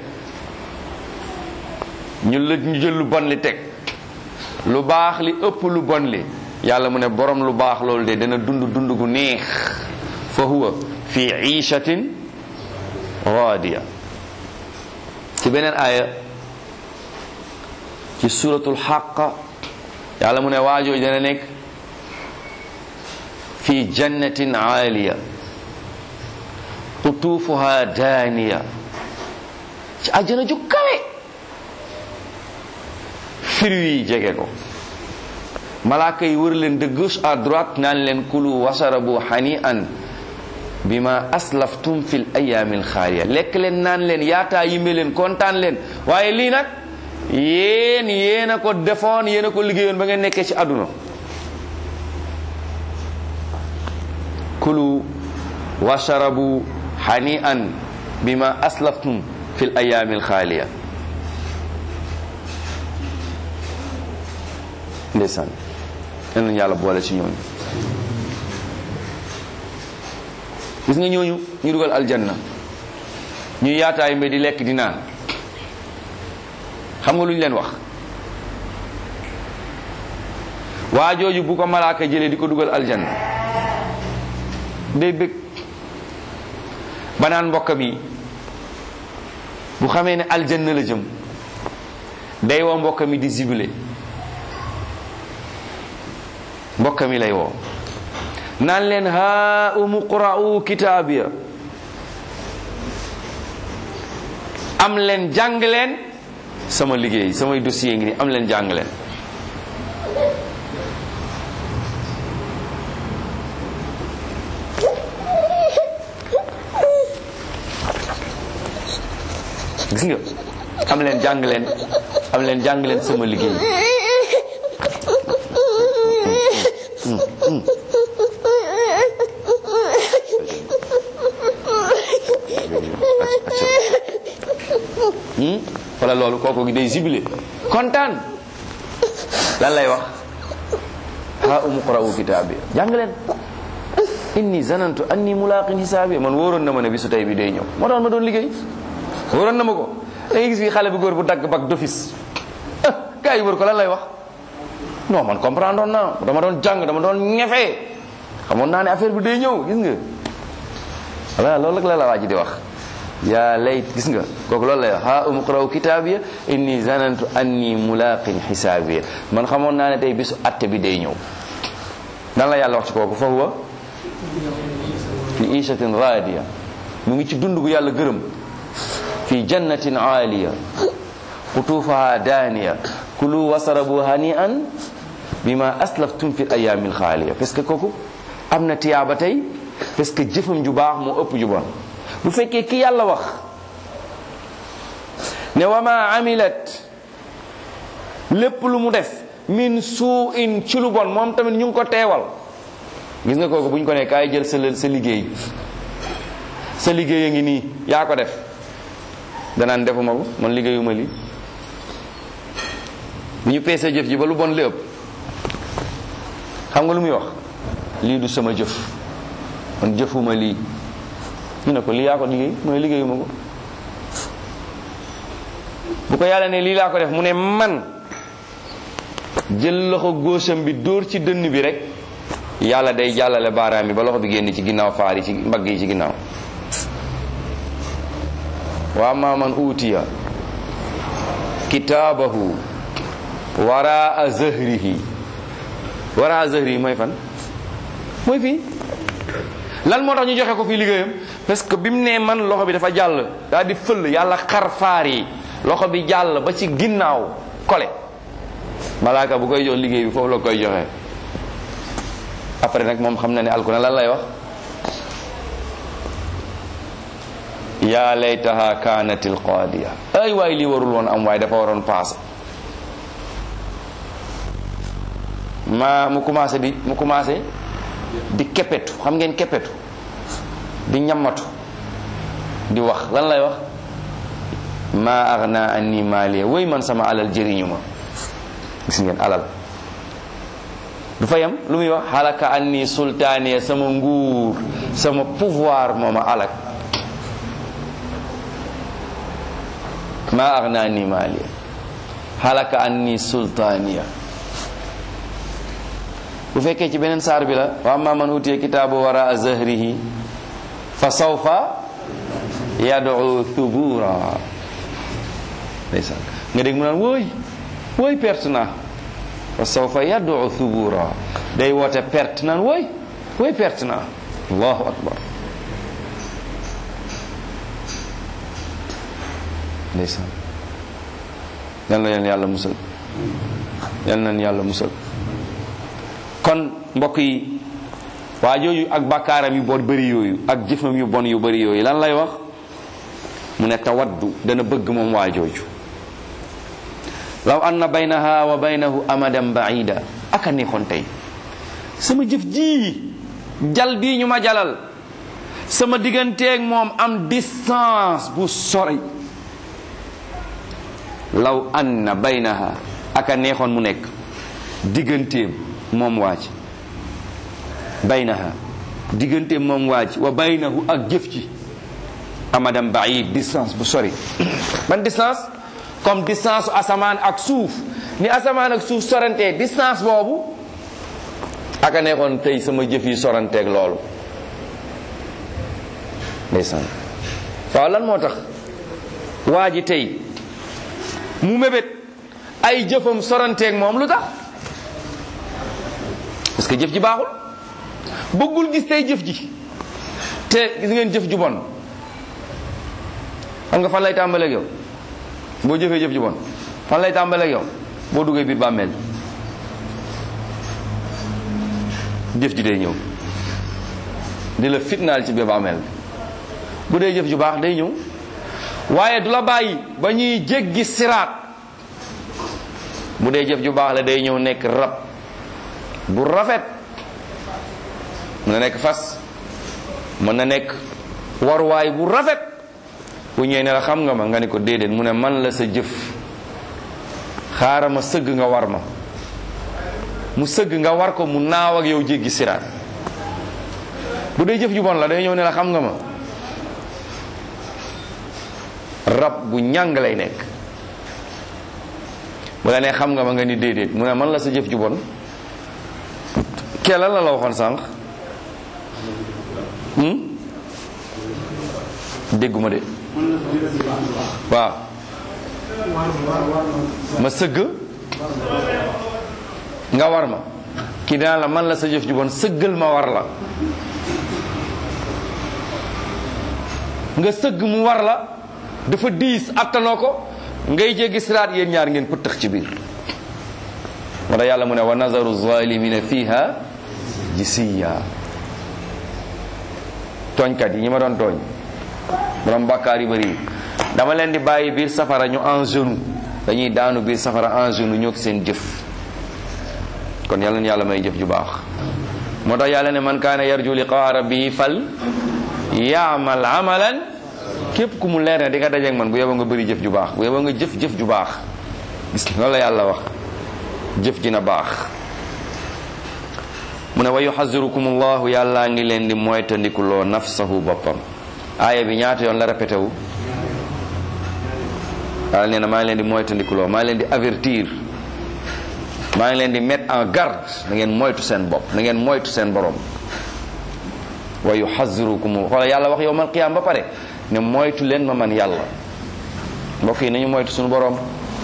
ñu la ñu jël lu bon li teg lu baax li ëpp lu bon li yàlla mu ne borom lu baax loolu de dana dund dund gu neex fa huwa fi ishatin radiya ci ci beneen aaya ci suratul xaqa yàlla mu ne waajooju dana nekk fi jannatin aaliya qutuufuha daaniya ci àjjana ju kawe fruit yi jege ko malaaka yi wër leen de gauche à droite naan leen kulu wasarabu hani an bima aslaftum fil ayaamil xaaliya lekk leen naan leen yaataa yimbe leen kontaan leen waaye lii nag yéen yéen a ko defoon yéen a ko liggéeyoon ba ngeen nekkee ci àdduna kulu washarabu hani an bima aslaftum fil ayaamil xaaliya ndeysaan yal nañu yàlla boole ci ñooñu gis nga ñooñu ñu dugal aljanna ñu yaataay mbe di lekk di naan xam nga lu ñu leen wax waa jooju bu ko malaaka jëlee di ko dugal aljanna day bëgg ba naan mbokkam yi bu xamee ne aljanna la jëm day woo mbokkam yi di zibile mbokkam yi lay woo naan leen haa umu qra'u kitaabiya am leen jàng leen sama liggéey samay dossier ngi ni am leen jàng leen gis nga am leen jàng leen am leen jàng leen sama liggéey wala loolu kooku gi day zibilé kontaan lan lay wax ha umu qra'u kitaabi jàng leen inni zanantu anni mulaqin hisaabi man wóoroon na ma ne bisu tey bi day ñëw moo tax ma doon liggéey wóoroon na ma ko da ngay gis fi xale bu góor bu dagg bag d'office gaa yi wër ko lan lay wax non man comprendre oon naa dama doon jàng dama doon ñefee xamoon naa ne affaire bi day ñëw gis nga voilà loolu rek la la waa ji di wax yaa layt gis nga kooku loolu lay wax ha umqraw kitaabiya inni zanantu anni mulaqin xisaabiya man xamoon naa ne tey bisu atte bi day ñëw dan la yàlla wax ci kooku fa huwa fi ishatin raadiya mu ngi ci dund gu yàlla gërëm fi jannatin aaliya qutuufaha daaniya kulu wasarabu hani'an bima aslaftum fi ayaamil xaaliya parce que kooku am na tiyaaba tey parce que jëfam ju baax moo ëpp ju bon bu fekkee ki yàlla wax ne wa ma amilat lépp lu mu def min suu in ci lu bon moom tamit ñu ngi ko teewal gis nga kooku bu ñu ko ne kaay jël sa sa liggéey sa liggéey a ngi nii yaa ko def danaan defuma ko man liggéeyuma lii bu ñu peesee jëf ji ba lu bon li ëpp xam nga lu muy wax lii du sama jëf man jëfuma lii ñu ne ko lii yaa ko liggéey mu ne liggéeyuma ko bu ko yàlla ne lii laa ko def mu ne man jël loxo góosam bi dóor ci dënn bi rek yàlla day jàllale baaraam bi ba loxo bi génn ci ginnaaw faar yi ci mbagg yi ci ginnaaw wa amma man utiya kitaabahu waraa zahrihi waraa zahrihi mooy fan mooy fii lan moo tax ñu joxe ko fii liggéeyam parce que bi mu nee man loxo bi dafa jàll daal di fël yàlla xar faar yi loxo bi jàll ba ci ginnaaw kole malaaka bu koy jox liggéey bi foofu la koy joxe après nag moom xam na ne alku na lan lay wax yaa laytaha kaanatil qaadiya ay waay lii warul woon am waaye dafa waroon paase ma mu commencé di mu commencé di keppetu xam ngeen keppetu di ñammatu di wax lan lay wax ma agna anni maaliya way man sama alal jëriñu ma gis ngeen alal du fa yam lu muy wax xalaka anni sultaaniya sama nguur sama pouvoir moo ma alak ma agna anni maaliya xalaka anni sultaaniya bu fekkee ci beneen saar bi la wa amma man utiya kitaabu wara zahrihi fa sawfa yad'u thubura ndeysaan nga dégg mu naan wooy wooy perte naa wa sawfa yad'u thubura day woote perte naan wooy wooy perte naa allahu akbar ndeysaan yal na leen yàlla musal yal na leen yàlla musal kon mbokk yi waa jooju ak bàkkaaram yu bon bëri yooyu ak jëfam yu bon yu bëri yooyu lan lay wax mu ne tawaddu dana bëgg moom waa jooju law anna baynaha wa baynahu amadan baida aka neexoon tey sama jëf ji jal bii ñu ma jalal sama digganteeg moom am distance bu sori law anna baynaha aka neexoon mu nekk digganteem moom waaj baynaha digganteem moom waaj wa baynahu ak jëf ci amadan baid distance bu sori ban distance comme distance asamaan ak suuf ni asamaan ak suuf sorantee distance boobu aka neexoon tey sama jëf yi soranteeg loolu ndeysaan waaw lan moo tax waa ji tey mu mébét ay jëfam soranteeg moom lu tax parce que jëf ji baaxul bëggul gis tey jëf ji te gis ngeen jëf ju bon xam nga fan lay tàmbaleeg yow boo jëfee jëf ju bon fan lay tàmbaleeg yow boo duggee biir bàmmeel jëf ji day ñëw di la fitnaal ci biir bàmmeel bu dee jëf ju baax day ñëw waaye du la bàyyi ba ñuy jéggi siraat bu dee jëf ju baax la day ñëw nekk rab bu rafet mën na nekk fas mën na nekk waruwaay bu rafet bu ñëwee ne la xam nga ma nga ni ko déedéet mu ne man la sa jëf xaaral ma sëgg nga war ma mu sëgg nga war ko mu naaw ak yow jéggi siraat bu dee jëf ju bon la day ñëw ne la xam nga ma rab bu ñàng lay nekk bu la nee xam nga ma nga ni déedéet mu ne man la sa jëf ju bon kee lan la la waxoon sànq dégguma de waaw ma sëgg nga war ma kii dinaa la man la sa jëf ju bon sëggal ma war la nga sëgg mu war la dafa diis attanoo ko ngay jéggi siraat yéen ñaar ngeen pëttëx ci biir moo tax yàlla mu ne wa nazaru zalimina fiha jisiya tooñkat yi ñi ma doon tooñ borom bàkkaar yu bëri dama leen di bàyyi biir safara ñu en genou dañuy daanu biir safara en genou ñoo seen jëf kon yàlla na yàlla may jëf ju baax moo tax yàlla ne man kaana yarju liqaa rabbihi fal yaamal amalan képp ku mu leer ne di nga dajeeg man bu yeboo nga bëri jëf ju baax bu yeboo nga jëf jëf ju baax gis loolu la yàlla wax jëf ji na baax mu ne wa yuxazirukum allahu yàllaa ngi leen di moytandikuloo nafsahu boppam aaya bi ñaata yoon la répété wu yàlla nee na maa ngi leen di moytandikuloo maa ngi leen di avertir maa ngi leen di mettre en garde na ngeen moytu seen bopp na ngeen moytu seen borom wa yuxazirukum xoola yàlla wax yowmal qiyaam ba pare ne moytu leen ma man yàlla mbokk yi nañu moytu suñu borom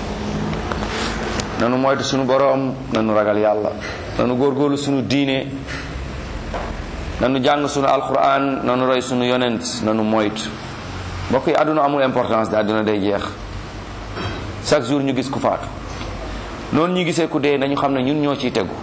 nanu moytu suñu borom nanu ragal yàlla nanu góorgóorlu suñu diine nanu jàng suñu alquran nanu roy suñu yonent nanu moytu mbokk yi àdduna amul importance de àdduna day jeex chaque jour ñu gis ku faatu noonu ñu gisee ku dee nañu xam ne ñun ñoo ciy tegu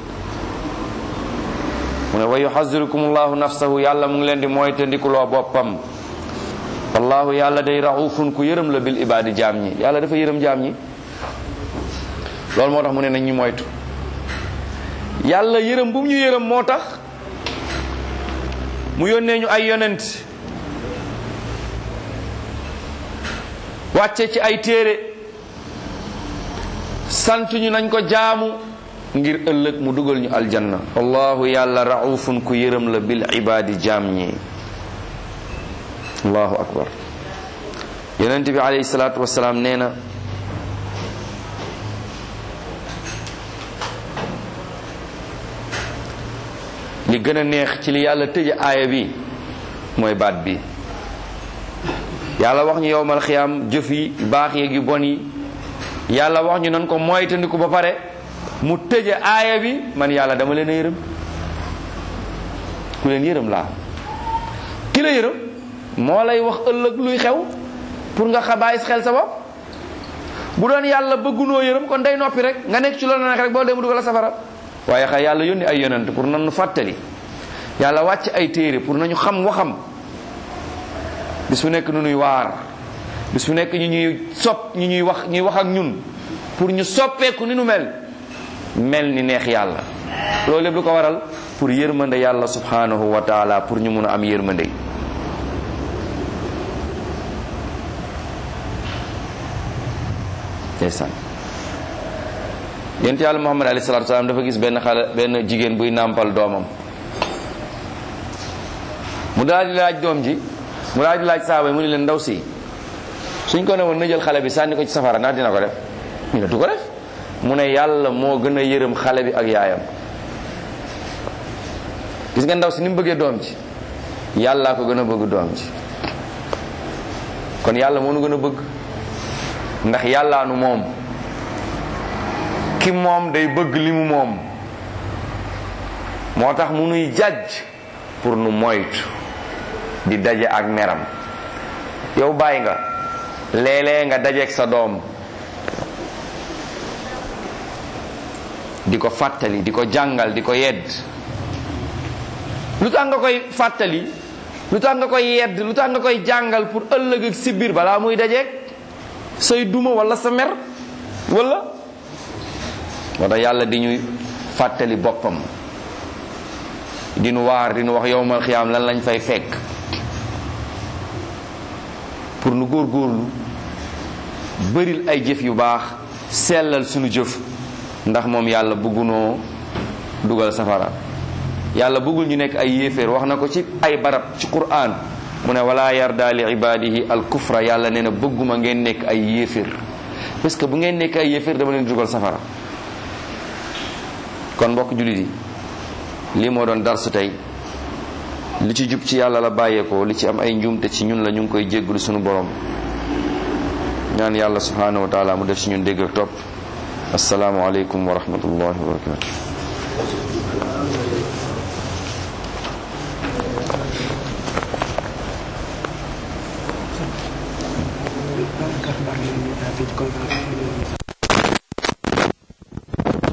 mu ne wa yuxazirukum llahu nafsahu yàlla mu ngi leen di moytandikuloo boppam wallahu yàlla day raufun ku yërëm la bil ibaadi jaam ñi yàlla dafa yërëm jaam ñi loolu moo tax mu ne nañ ñu moytu yàlla yërëm bu mu ñu yërëm moo tax mu yónnee ñu ay yonent wàcce ci ay téere sant ñu nañ ko jaamu ngir ëllëg mu dugal ñu aljanna wallahu yàlla raufun ku yërëm la bil ibaadi jaam ñi allahu akbar yonent bi alayhi salaatu wasalaam nee na li gën a neex ci li yàlla tëje aaya bi mooy baat bi yàlla wax ñu yowmal xiyaam jëf yi baax yeeg yu bon yi yàlla wax ñu nan ko moytandiku ba pare mu tëje aaya bi man yàlla dama leen a yërëm ku leen yërëm laa ki la yërëm moo lay wax ëllëg luy xew pour nga xabaay xel sa bopp bu doon yàlla bëggunoo yërëm kon day noppi rek nga nekk ci loolu nag rek boo dee mu dugal la safara waaye xa yàlla yónni ay yonent pour nan nu fàttali yàlla wàcc ay téere pour nañu xam waxam bis bu nekk nu nuy waar bis bu nekk ñu ñuy sopp ñu ñuy wax ñuy wax ak ñun pour ñu soppeeku ni nu mel mel ni neex yàlla loolu lépp lu ko waral pour yërmande yàlla subhanahu wa taala pour ñu mun a am yërmande ndeysaan yonent yàlla muhammad alayhi salatu salaam dafa gis benn xale benn jigéen buy nàmpal doomam mu daal di laaj doom ji mu daal di laaj saaba yi mu ne leen ndaw si suñ ko ne woon na jël xale bi sànni ko ci safara ndax dina ko def ñu ne du ko def mu ne yàlla moo gën a yërëm xale bi ak yaayam gis nga ndaw si ni mu bëggee doom ji yàllaa ko gën a bëgg doom ji kon yàlla moo nu gën a bëgg ndax yàllaa nu moom ki moom day bëgg li mu moom moo tax mu nuy jàjj pour nu moytu di daje ak meram yow bàyyi nga léeg-léeg nga dajeek sa doom di ko fàttali di ko jàngal di ko yedd lu tax nga koy fàttali lu tax nga koy yedd lu tax nga koy jàngal pour ëllëg ak si biir balaa muy dajeek say duma wala sa mer wala moo tax yàlla di ñuy fàttali boppam di nu waar di nu wax yowmal xiyaam lan lañ fay fekk pour nu góorgóorlu bëril ay jëf yu baax sellal sunu jëf ndax moom yàlla bëggunoo dugal safara yàlla bëggul ñu nekk ay yéeféer wax na ko ci ay barab ci quraan mu ne wala yarda li ibadihi al kufra yàlla nee na bëgguma ngeen nekk ay yéeféer parce que bu ngeen nekk ay yéeféer dama leen dugal safara kon mbokk jullit yi lii moo doon darsu tey li ci jub ci yàlla la bàyyeekoo li ci am ay njuumte ci ñun la ñu ngi koy jégglu sunu borom ñaan yàlla subhanahu wa taala mu def ci ñun dégg ak topp asalaamu aleykum wa rahmatullahi wa barakatu